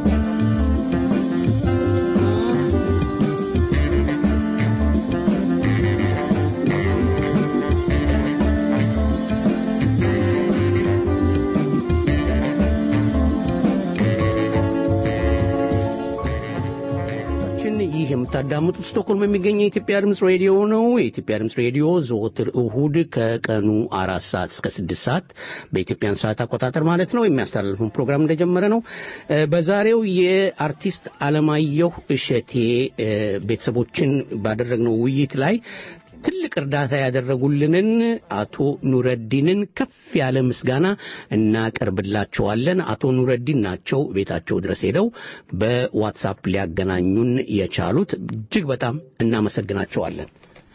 ችን ይህ የምታዳምጡት ስቶክሆልም የሚገኘው የኢትዮጵያ ድምፅ ሬዲዮ ነው። የኢትዮጵያ ድምፅ ሬዲዮ ዘወትር እሁድ ከቀኑ አራት ሰዓት እስከ ስድስት ሰዓት በኢትዮጵያን ሰዓት አቆጣጠር ማለት ነው የሚያስተላልፈውን ፕሮግራም እንደጀመረ ነው። እ፣ በዛሬው የአርቲስት አለማየሁ እሸቴ እ፣ ቤተሰቦችን ባደረግነው ውይይት ላይ ትልቅ እርዳታ ያደረጉልንን አቶ ኑረዲንን ከፍ ያለ ምስጋና እናቀርብላቸዋለን። አቶ ኑረዲን ናቸው ቤታቸው ድረስ ሄደው በዋትሳፕ ሊያገናኙን የቻሉት። እጅግ በጣም እናመሰግናቸዋለን።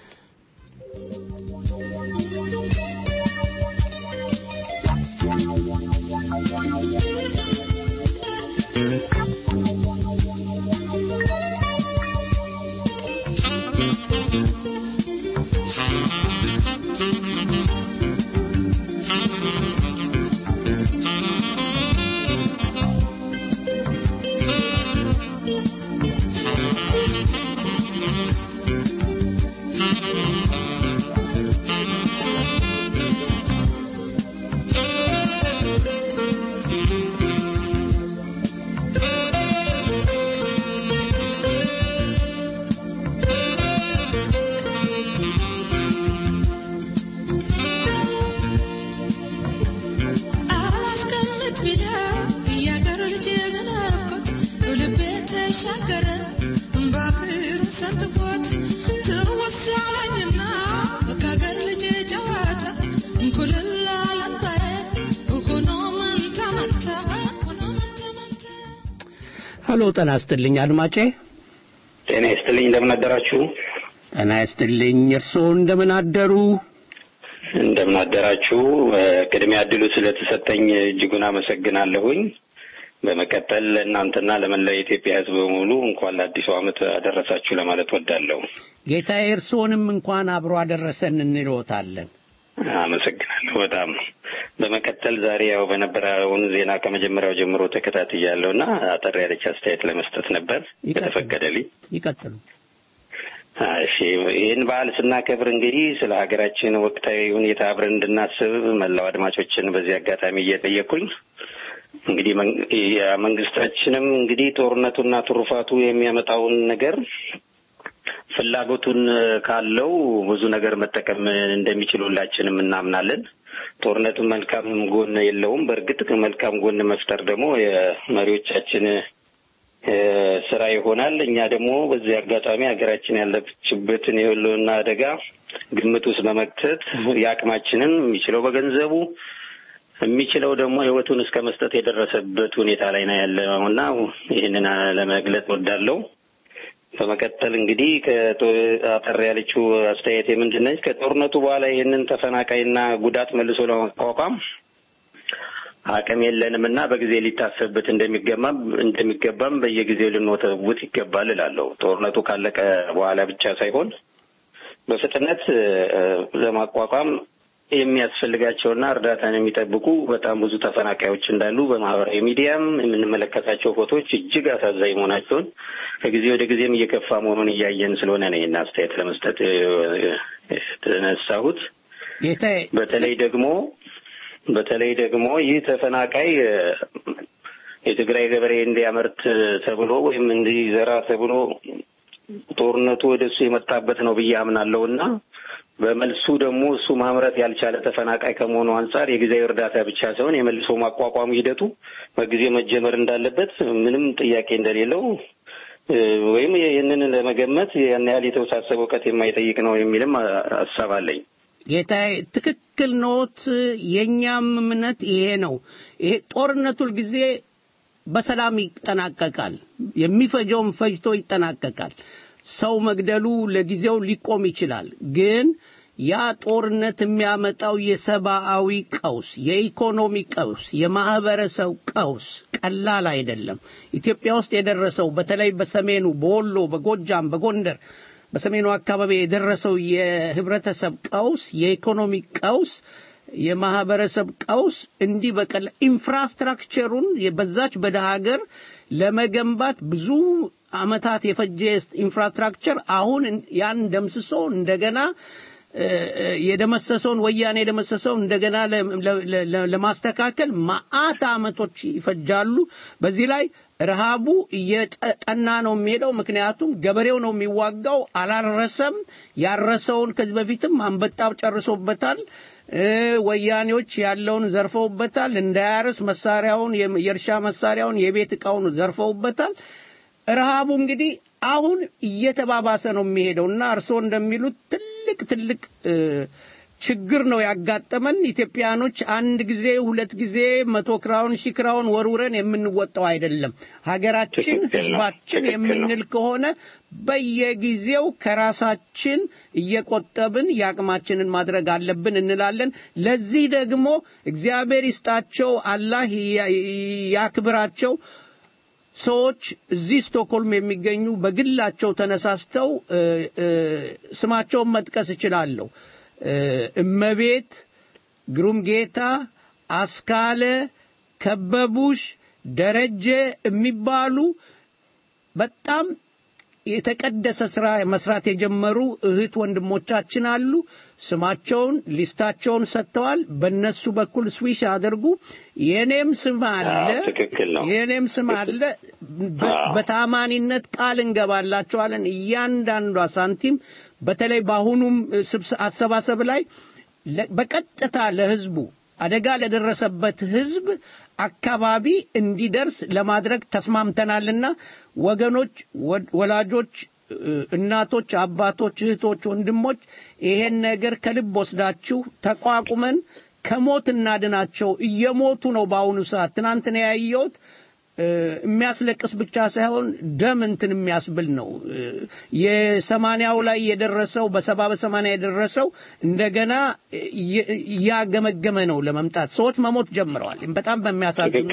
አላስቀምጥ ቢለው እያገር ልጅ በናፍቆት ልቤ ተሻገረ ባህር ሰንጥቆት ትውስ አለኝና ከአገር ልጅ ጨዋታ ኩልል አለባዬ ሆኖ መንታ መንታ ሆኖ መንታ መንታ ሀሎ ጤና ይስጥልኝ አድማጬ። ጤና ይስጥልኝ እንደምን አደራችሁ? ጤና ይስጥልኝ። እርስዎ እንደምን አደሩ? እንደምን አደራችሁ? እ፣ ቅድሚያ እድሉ ስለተሰጠኝ እጅጉን አመሰግናለሁኝ። በመቀጠል ለእናንተና ለመላው የኢትዮጵያ ሕዝብ በሙሉ እንኳን ለአዲሱ ዓመት አደረሳችሁ ለማለት ወዳለሁ። ጌታዬ እርስዎንም እንኳን አብሮ አደረሰን እንልዎታለን። አመሰግናለሁ በጣም። በመቀጠል ዛሬ ያው በነበረውን ዜና ከመጀመሪያው ጀምሮ ተከታትያለሁ እና አጠር ያለች አስተያየት ለመስጠት ነበር ከተፈቀደልኝ። ይቀጥሉ። እሺ ይህን በዓል ስናከብር እንግዲህ ስለ ሀገራችን ወቅታዊ ሁኔታ አብረን እንድናስብ መላው አድማጮችን በዚህ አጋጣሚ እየጠየኩኝ እንግዲህ መን- የመንግስታችንም እንግዲህ ጦርነቱና ትሩፋቱ የሚያመጣውን ነገር ፍላጎቱን ካለው ብዙ ነገር መጠቀም እንደሚችል ሁላችንም እናምናለን። ጦርነቱ መልካም ጎን የለውም። በእርግጥ መልካም ጎን መፍጠር ደግሞ የመሪዎቻችን እ፣ ስራ ይሆናል። እኛ ደግሞ በዚህ አጋጣሚ ሀገራችን ያለችበትን የህልውና አደጋ ግምት ውስጥ በመክተት የአቅማችንን የሚችለው በገንዘቡ የሚችለው ደግሞ ህይወቱን እስከ መስጠት የደረሰበት ሁኔታ ላይ ነው ያለው እና ይህንን ለመግለጽ ወዳለው በመቀጠል እንግዲህ ከጦ- አጠር ያለችው አስተያየት ምንድን ነች? ከጦርነቱ በኋላ ይህንን ተፈናቃይና ጉዳት መልሶ ለመቋቋም አቅም የለንም እና በጊዜ ሊታሰብበት እንደሚገባም እንደሚገባም በየጊዜው ልንወተውት ይገባል እላለሁ። ጦርነቱ ካለቀ በኋላ ብቻ ሳይሆን በፍጥነት እ፣ ለማቋቋም የሚያስፈልጋቸውና እርዳታን የሚጠብቁ በጣም ብዙ ተፈናቃዮች እንዳሉ በማህበራዊ ሚዲያም የምንመለከታቸው ፎቶዎች እጅግ አሳዛኝ መሆናቸውን ከጊዜ ወደ ጊዜም እየከፋ መሆኑን እያየን ስለሆነ ነው ይህን አስተያየት ለመስጠት እ፣ የተነሳሁት። ጌታዬ በተለይ ደግሞ በተለይ ደግሞ ይህ ተፈናቃይ እ፣ የትግራይ ገበሬ እንዲያመርት ተብሎ ወይም እንዲዘራ ተብሎ ጦርነቱ ወደ እሱ የመጣበት ነው ብዬ አምናለሁ እና በመልሱ ደግሞ እሱ ማምረት ያልቻለ ተፈናቃይ ከመሆኑ አንጻር የጊዜያዊ እርዳታ ብቻ ሳይሆን የመልሶ ማቋቋም ሂደቱ በጊዜ መጀመር እንዳለበት ምንም ጥያቄ እንደሌለው እ፣ ወይም ይህንን ለመገመት ያን ያህል የተወሳሰበ እውቀት የማይጠይቅ ነው የሚልም አ- ሀሳብ አለኝ። ጌታዬ ትክክል ኖት። የእኛም እምነት ይሄ ነው። ይሄ ጦርነቱ ጊዜ በሰላም ይጠናቀቃል። የሚፈጀውም ፈጅቶ ይጠናቀቃል። ሰው መግደሉ ለጊዜው ሊቆም ይችላል። ግን ያ ጦርነት የሚያመጣው የሰብአዊ ቀውስ፣ የኢኮኖሚ ቀውስ፣ የማህበረሰብ ቀውስ ቀላል አይደለም። ኢትዮጵያ ውስጥ የደረሰው በተለይ በሰሜኑ በወሎ፣ በጎጃም፣ በጎንደር በሰሜኑ አካባቢ የደረሰው የህብረተሰብ ቀውስ፣ የኢኮኖሚ ቀውስ የማህበረሰብ ቀውስ እንዲህ በቀላ ኢንፍራስትራክቸሩን በዛች በደሃ ሀገር ለመገንባት ብዙ አመታት የፈጀ ኢንፍራስትራክቸር አሁን ያን ደምስሶ እንደገና የደመሰሰውን ወያኔ የደመሰሰውን እንደገና ለማስተካከል መዓት አመቶች ይፈጃሉ። በዚህ ላይ ረሃቡ እየጠና ነው የሚሄደው። ምክንያቱም ገበሬው ነው የሚዋጋው፣ አላረሰም። ያረሰውን ከዚህ በፊትም አንበጣው ጨርሶበታል። ወያኔዎች ያለውን ዘርፈውበታል። እንዳያርስ መሳሪያውን፣ የእርሻ መሳሪያውን፣ የቤት እቃውን ዘርፈውበታል። ረሃቡ እንግዲህ አሁን እየተባባሰ ነው የሚሄደው እና እርስዎ እንደሚሉት ትልቅ ትልቅ ችግር ነው ያጋጠመን። ኢትዮጵያኖች አንድ ጊዜ ሁለት ጊዜ መቶ ክራውን ሺህ ክራውን ወርውረን የምንወጣው አይደለም። ሀገራችን፣ ህዝባችን የምንል ከሆነ በየጊዜው ከራሳችን እየቆጠብን የአቅማችንን ማድረግ አለብን እንላለን። ለዚህ ደግሞ እግዚአብሔር ይስጣቸው፣ አላህ ያክብራቸው። ሰዎች እዚህ ስቶክሆልም የሚገኙ በግላቸው ተነሳስተው ስማቸውን መጥቀስ እችላለሁ። እመቤት፣ ግሩም ጌታ፣ አስካለ፣ ከበቡሽ፣ ደረጀ የሚባሉ በጣም የተቀደሰ ስራ መስራት የጀመሩ እህት ወንድሞቻችን አሉ። ስማቸውን ሊስታቸውን ሰጥተዋል። በእነሱ በኩል ስዊሽ አድርጉ። የኔም ስም አለ፣ የኔም ስም አለ። በታማኒነት ቃል እንገባላቸዋለን። እያንዳንዷ ሳንቲም በተለይ በአሁኑም አሰባሰብ ላይ በቀጥታ ለህዝቡ አደጋ ለደረሰበት ህዝብ አካባቢ እንዲደርስ ለማድረግ ተስማምተናልና ወገኖች፣ ወላጆች፣ እናቶች፣ አባቶች፣ እህቶች፣ ወንድሞች ይሄን ነገር ከልብ ወስዳችሁ ተቋቁመን ከሞት እናድናቸው። እየሞቱ ነው በአሁኑ ሰዓት። ትናንት ነው ያየሁት። የሚያስለቅስ ብቻ ሳይሆን ደም እንትን የሚያስብል ነው። የሰማንያው ላይ የደረሰው በሰባ በሰማንያ የደረሰው እንደገና እያገመገመ ነው ለመምጣት ሰዎች መሞት ጀምረዋል። በጣም በሚያሳዝን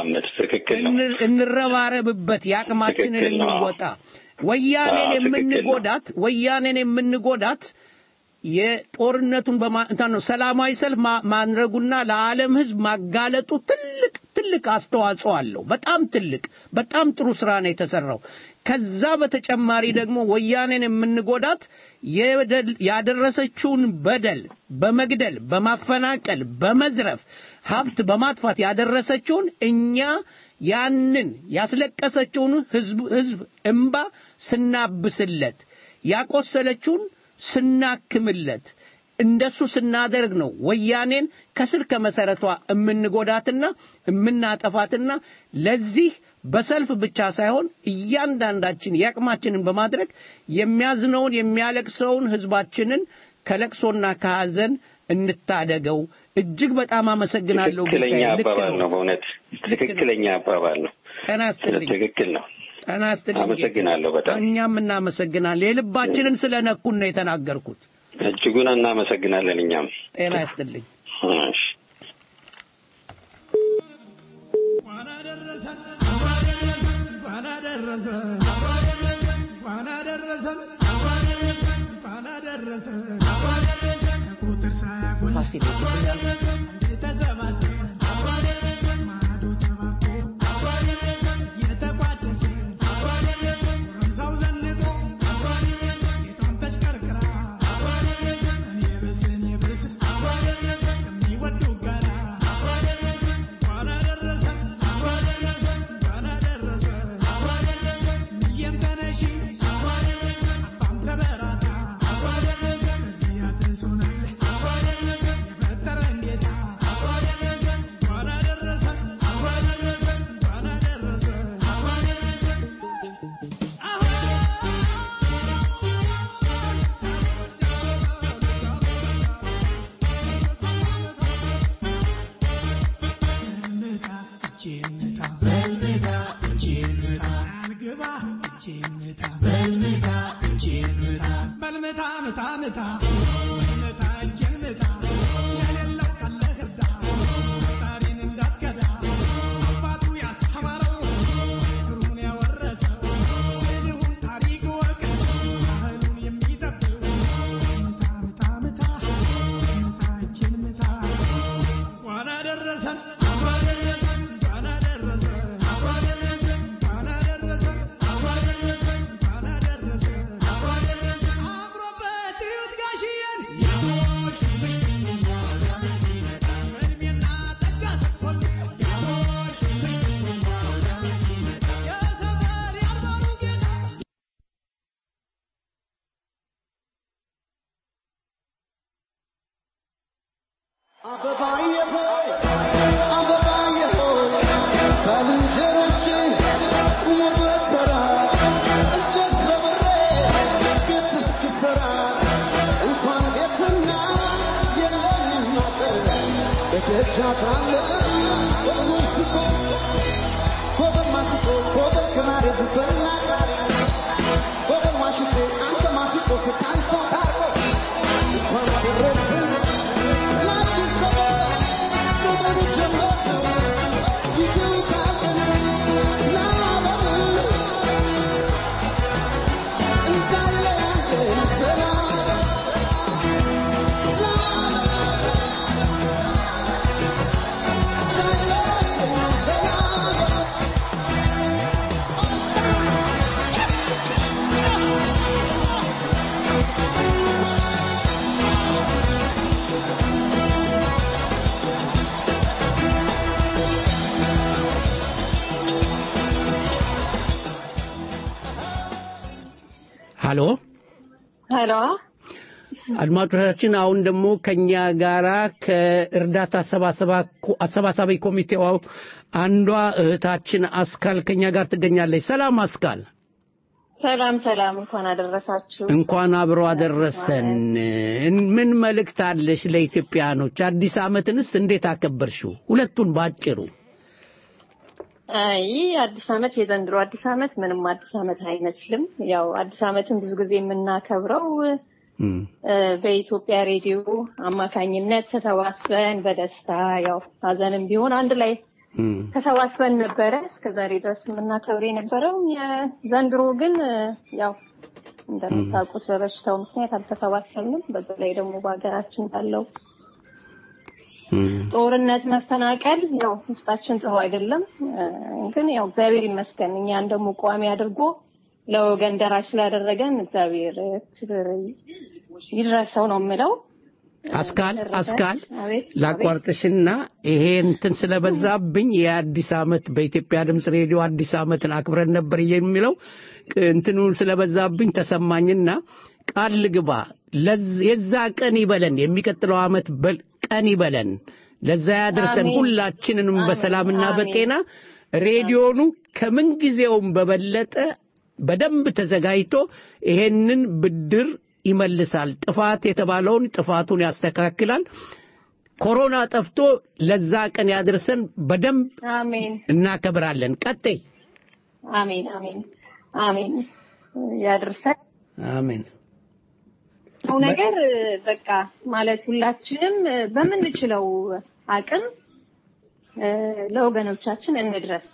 እንረባረብበት፣ የአቅማችንን እንወጣ። ወያኔን የምንጎዳት ወያኔን የምንጎዳት የጦርነቱን ነው ሰላማዊ ሰልፍ ማድረጉና ለዓለም ህዝብ ማጋለጡ ትልቅ ትልቅ አስተዋጽኦ አለው። በጣም ትልቅ በጣም ጥሩ ስራ ነው የተሰራው። ከዛ በተጨማሪ ደግሞ ወያኔን የምንጎዳት ያደረሰችውን በደል በመግደል፣ በማፈናቀል፣ በመዝረፍ፣ ሀብት በማጥፋት ያደረሰችውን እኛ ያንን ያስለቀሰችውን ህዝብ ህዝብ እምባ ስናብስለት ያቆሰለችውን ስናክምለት እንደሱ ስናደርግ ነው ወያኔን ከስር ከመሰረቷ የምንጎዳትና የምናጠፋትና ለዚህ በሰልፍ ብቻ ሳይሆን እያንዳንዳችን የአቅማችንን በማድረግ የሚያዝነውን የሚያለቅሰውን ህዝባችንን ከለቅሶና ከሐዘን እንታደገው። እጅግ በጣም አመሰግናለሁ። ትክክለኛ አባባል ነው። በእውነት ትክክለኛ አባባል ነው። ጤና ይስጥልኝ። ትክክል ነው። ጤና ይስጥልኝ። አመሰግናለሁ በጣም እኛም እናመሰግናለን። የልባችንን ስለነኩን ነው የተናገርኩት። እጅጉን እናመሰግናለን። እኛም ጤና ይስጥልኝ። እሺ ፋሲል Thank you. አበባዬ ሆይ አበባዬ ሆይ ባልንጀሮቼ ቁሙበት ተራ እንጨት ሰብሬ ቤት እስክሰራ እንኳን ቤትና የለኝም አጥር በደጃ ካለ ኮበል ስቆ ኮበል ማስቆ ኮበል ክራር ዝፈና ኮበል ማሽቆ አንተ ማስቆ ስታንሰው ታርቆ እንኳን አደረስን ላችን ዘመን ዘመኑ ጀመር ይገውታልን ለዓለም እንዳለያየን ሰላም ሃሎ ሄሎ አድማጮቻችን አሁን ደግሞ ከኛ ጋራ ከእርዳታ አሰባሰባ- አሰባሳቢ ኮሚቴው አንዷ እህታችን አስካል ከኛ ጋር ትገኛለች። ሰላም አስካል፣ ሰላም ሰላም፣ እንኳን አደረሳችሁ። እንኳን አብሮ አደረሰን። ምን መልእክት አለሽ ለኢትዮጵያኖች? አዲስ ዓመትንስ እንዴት አከበርሽው? ሁለቱን ባጭሩ። አይ አዲስ ዓመት የዘንድሮ አዲስ ዓመት ምንም አዲስ ዓመት አይመስልም። ያው አዲስ ዓመትን ብዙ ጊዜ የምናከብረው እ፣ በኢትዮጵያ ሬዲዮ አማካኝነት ተሰባስበን በደስታ ያው ሀዘንም ቢሆን አንድ ላይ ተሰባስበን ነበረ እስከዛሬ ድረስ የምናከብር የነበረው። የዘንድሮ ግን እ፣ ያው እንደምታውቁት በበሽታው ምክንያት አልተሰባሰብንም። በዛ ላይ ደግሞ በሀገራችን ባለው ጦርነት፣ መፈናቀል ያው ውስጣችን ጥሩ አይደለም። እ፣ ግን ያው እግዚአብሔር ይመስገን እኛን ደግሞ ቋሚ አድርጎ ለወገን ደራሽ ስላደረገን እግዚአብሔር ክብር ይድረሰው ነው የምለው። አስካል አስካል አቤት ላቋርጥሽና ይሄ እንትን ስለበዛብኝ የአዲስ ዓመት በኢትዮጵያ ድምፅ ሬዲዮ አዲስ ዓመትን አክብረን ነበር የሚለው ቅ- እንትኑ ስለበዛብኝ ተሰማኝና ቃል ልግባ ለዝ- የዛ ቀን ይበለን የሚቀጥለው ዓመት በል- ቀን ይበለን ለዛ ያድርሰን አሜን። ሁላችንንም አሜን። በሰላምና አሜን። በጤና ሬዲዮኑ ከምን ጊዜውም በበለጠ በደንብ ተዘጋጅቶ ይሄንን ብድር ይመልሳል። ጥፋት የተባለውን ጥፋቱን ያስተካክላል። ኮሮና ጠፍቶ ለዛ ቀን ያድርሰን። በደንብ አሜን እናከብራለን። ቀጥይ። አሜን አሜን አሜን ያድርሰን። አሜን። ነው ነገር በቃ ማለት ሁላችንም በምንችለው አቅም እ፣ ለወገኖቻችን እንድረስ።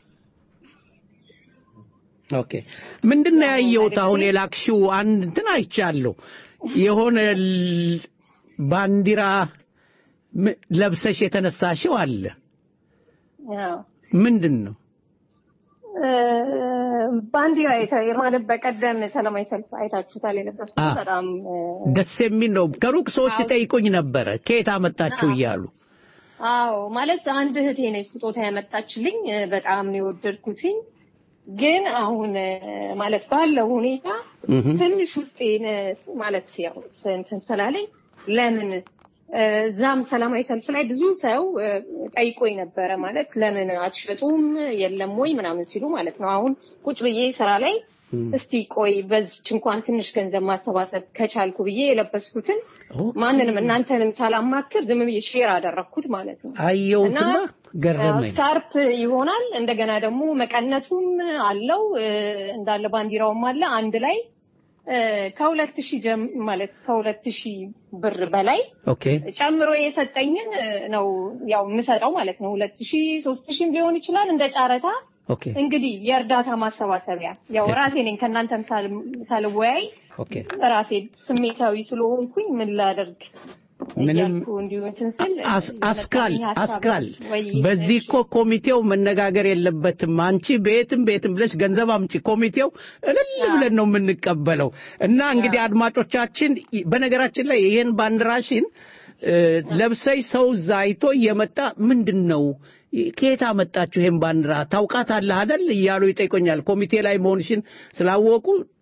ኦኬ ምንድን ነው ያየሁት? አሁን የላክሽው አንድ እንትን አይቻለሁ። የሆነ ል- ባንዲራ ም- ለብሰሽ የተነሳሽው አለ። ያው ምንድን ነው? እ፣ ባንዲራ የተ- ማለት በቀደም ሰላማዊ ሰልፍ አይታችሁታል የለበስኩት አ። በጣም እ፣ ደስ የሚል ነው። ከሩቅ ሰዎች ሲጠይቁኝ ነበረ ከየት አመጣችሁ እያሉ። አዎ ማለት አንድ እህቴ ነች ስጦታ ያመጣችልኝ እ፣ በጣም ነው የወደድኩትኝ። ግን አሁን እ፣ ማለት ባለው ሁኔታ እህ ትንሽ ውስጤን እ፣ ማለት ያው እንትን ስላለኝ ለምን እ፣ እዛም ሰላማዊ ሰልፍ ላይ ብዙ ሰው እ፣ ጠይቆኝ ነበረ ማለት ለምን አትሸጡም የለም ወይ ምናምን ሲሉ ማለት ነው። አሁን ቁጭ ብዬ ስራ ላይ እስቲ ቆይ በዚች እንኳን ትንሽ ገንዘብ ማሰባሰብ ከቻልኩ ብዬ የለበስኩትን ማንንም እናንተንም ሳላማክር ዝም ብዬ ሼር አደረግኩት ማለት ነው። አየሁትና እና ገረመኝ። ስካርፕ ይሆናል እንደገና ደግሞ መቀነቱም አለው እ፣ እንዳለ ባንዲራውም አለ አንድ ላይ እ፣ ከሁለት ሺህ ጀም ማለት ከሁለት ሺህ ብር በላይ ኦኬ ጨምሮ የሰጠኝን እ፣ ነው ያው የምሰጠው ማለት ነው። ሁለት ሺህ ሶስት ሺህም ሊሆን ይችላል እንደ ጨረታ ኦኬ እንግዲህ የእርዳታ ማሰባሰቢያ ያው ራሴ ነኝ ከእናንተም ሳል- ሳልወያይ ኦኬ ራሴ ስሜታዊ ስለሆንኩኝ ምን ላደርግ ምንም እያልኩ እንዲሁ እንትን ስል አስ- አስካል የመጣልኝ ሀሳብ አስካል ወይ በዚህ እኮ ኮሚቴው መነጋገር የለበትም። አንቺ ቤትም ቤትም ብለሽ ገንዘብ አምጪ፣ ኮሚቴው እልል ብለን ነው የምንቀበለው። እና እንግዲህ አድማጮቻችን፣ በነገራችን ላይ ይሄን ባንዲራሽን እ፣ ለብሰይ ሰው እዛ አይቶ እየመጣ ምንድን ነው ከየት አመጣችሁ ይሄን ባንዲራ ታውቃታለህ አይደል እያሉ ይጠይቆኛል። ኮሚቴ ላይ መሆንሽን ስላወቁ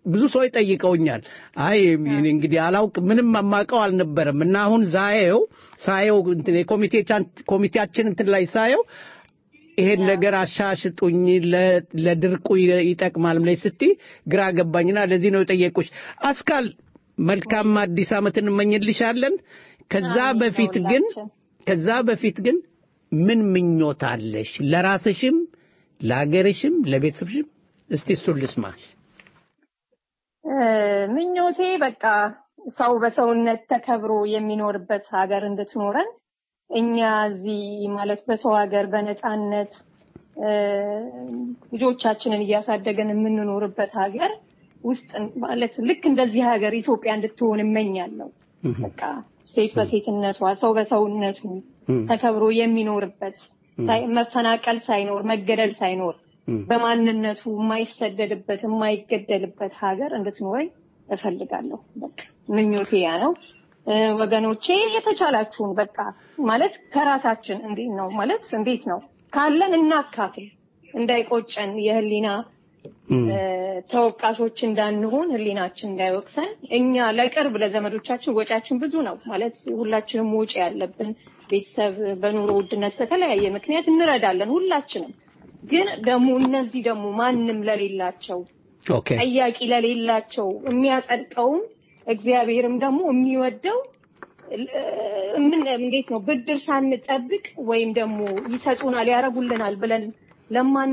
ብዙ ሰዎች ጠይቀውኛል። አይ እኔ እንግዲህ አላውቅ ምንም የማውቀው አልነበረም እና አሁን ዛየው ሳየው እንትን የኮሚቴቻን- ኮሚቴያችን እንትን ላይ ሳየው ይሄን ነገር አሻሽጡኝ ለ- ለድርቁ ይ- ይጠቅማል ብለሽ ስትይ ግራ ገባኝና ለዚህ ነው የጠየቁሽ። አስካል መልካም አዲስ ዓመት እንመኝልሻለን። ከዛ በፊት ግን ከዛ በፊት ግን ምን ምኞት አለሽ? ለራስሽም፣ ለሀገርሽም፣ ለቤተሰብሽም? እስቲ እሱን ልስማሽ። እ፣ ምኞቴ በቃ ሰው በሰውነት ተከብሮ የሚኖርበት ሀገር እንድትኖረን እኛ እዚህ ማለት በሰው ሀገር በነፃነት እ፣ ልጆቻችንን እያሳደገን የምንኖርበት ሀገር ውስጥ ማለት ልክ እንደዚህ ሀገር ኢትዮጵያ እንድትሆን እመኛለሁ። በቃ ሴት በሴትነቷ ሰው በሰውነቱ ተከብሮ የሚኖርበት ሳይ- መፈናቀል ሳይኖር መገደል ሳይኖር በማንነቱ የማይሰደድበት የማይገደልበት ሀገር እንድትኖረኝ እፈልጋለሁ። በቃ ምኞቴ ያ ነው። እ፣ ወገኖቼ የተቻላችሁን በቃ ማለት ከራሳችን እንዴት ነው ማለት እንዴት ነው ካለን እናካፍል፣ እንዳይቆጨን የህሊና እ፣ ተወቃሾች እንዳንሆን ህሊናችን እንዳይወቅሰን እኛ ለቅርብ ለዘመዶቻችን ወጪያችን ብዙ ነው ማለት ሁላችንም ወጪ ያለብን ቤተሰብ በኑሮ ውድነት በተለያየ ምክንያት እንረዳለን ሁላችንም ግን ደግሞ እነዚህ ደግሞ ማንም ለሌላቸው ኦኬ ጠያቂ ለሌላቸው የሚያጸድቀውም እግዚአብሔርም ደግሞ የሚወደው እ፣ ምን እንዴት ነው ብድር ሳንጠብቅ ወይም ደግሞ ይሰጡናል ያደርጉልናል ብለን ለማን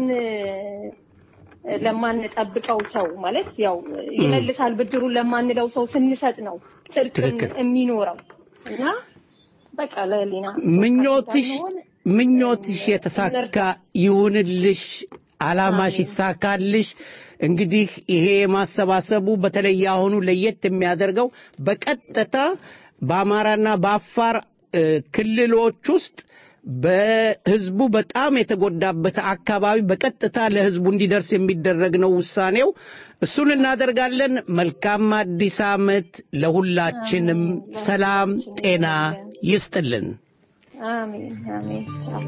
ለማንጠብቀው ሰው ማለት ያው ይመልሳል ብድሩን ለማንለው ሰው ስንሰጥ ነው ጽድቅን ትክክል። የሚኖረው እና በቃ ለህሊና ምኞትሽ እንዳንሆን ምኞትሽ የተሳካ ይሁንልሽ፣ አላማሽ ይሳካልሽ። እንግዲህ ይሄ ማሰባሰቡ በተለይ አሁኑ ለየት የሚያደርገው በቀጥታ በአማራና በአፋር እ፣ ክልሎች ውስጥ በህዝቡ በጣም የተጎዳበት አካባቢ በቀጥታ ለህዝቡ እንዲደርስ የሚደረግ ነው ውሳኔው። እሱን እናደርጋለን። መልካም አዲስ ዓመት ለሁላችንም። ሰላም ጤና ይስጥልን። አሜን አሜን ቻው።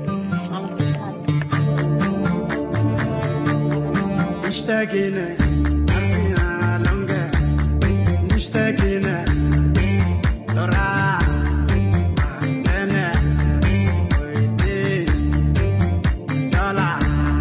مشتاقين عرفنا لونجا مشتاقين ترى أنا ويدي يلا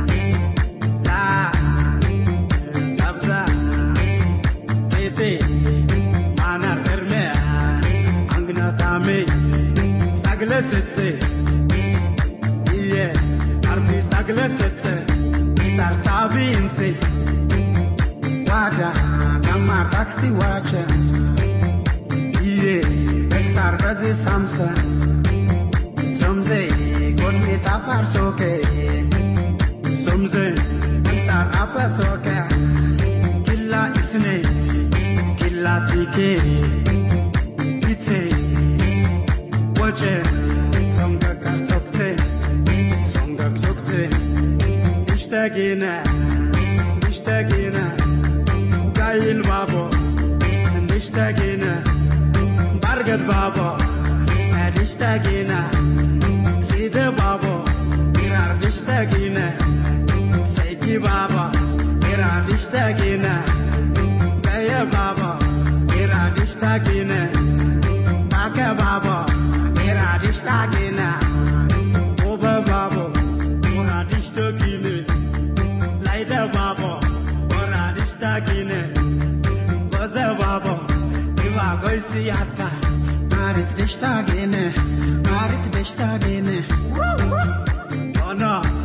لا قبضة تيتي معنا الرمي عندنا طعمي ساقلة ستي إيه عربي ساقلة ستي Star Sabinse Wada Gamma Taxi Watcher Iye Bexar Gazi Samsa Somze God me tafar soke Somze Tar apa soke Killa isne Killa tike Ite Wache Songa kar sokte Songa sokte مشتاقين مشتاقين قايل بابا مشتاقين برقد بابا مشتاقين سيد بابا إرار مشتاقين سيدي بابا إرار مشتاقين جاي بابا إرار مشتاقين باكا بابا إرار مشتاقين وبا بابا Moradishtagine, Laida Baba, Moradishtagine, Baza Baba, Iva Goisiatka, Marit Dishtagine, Marit Dishtagine, Oh no,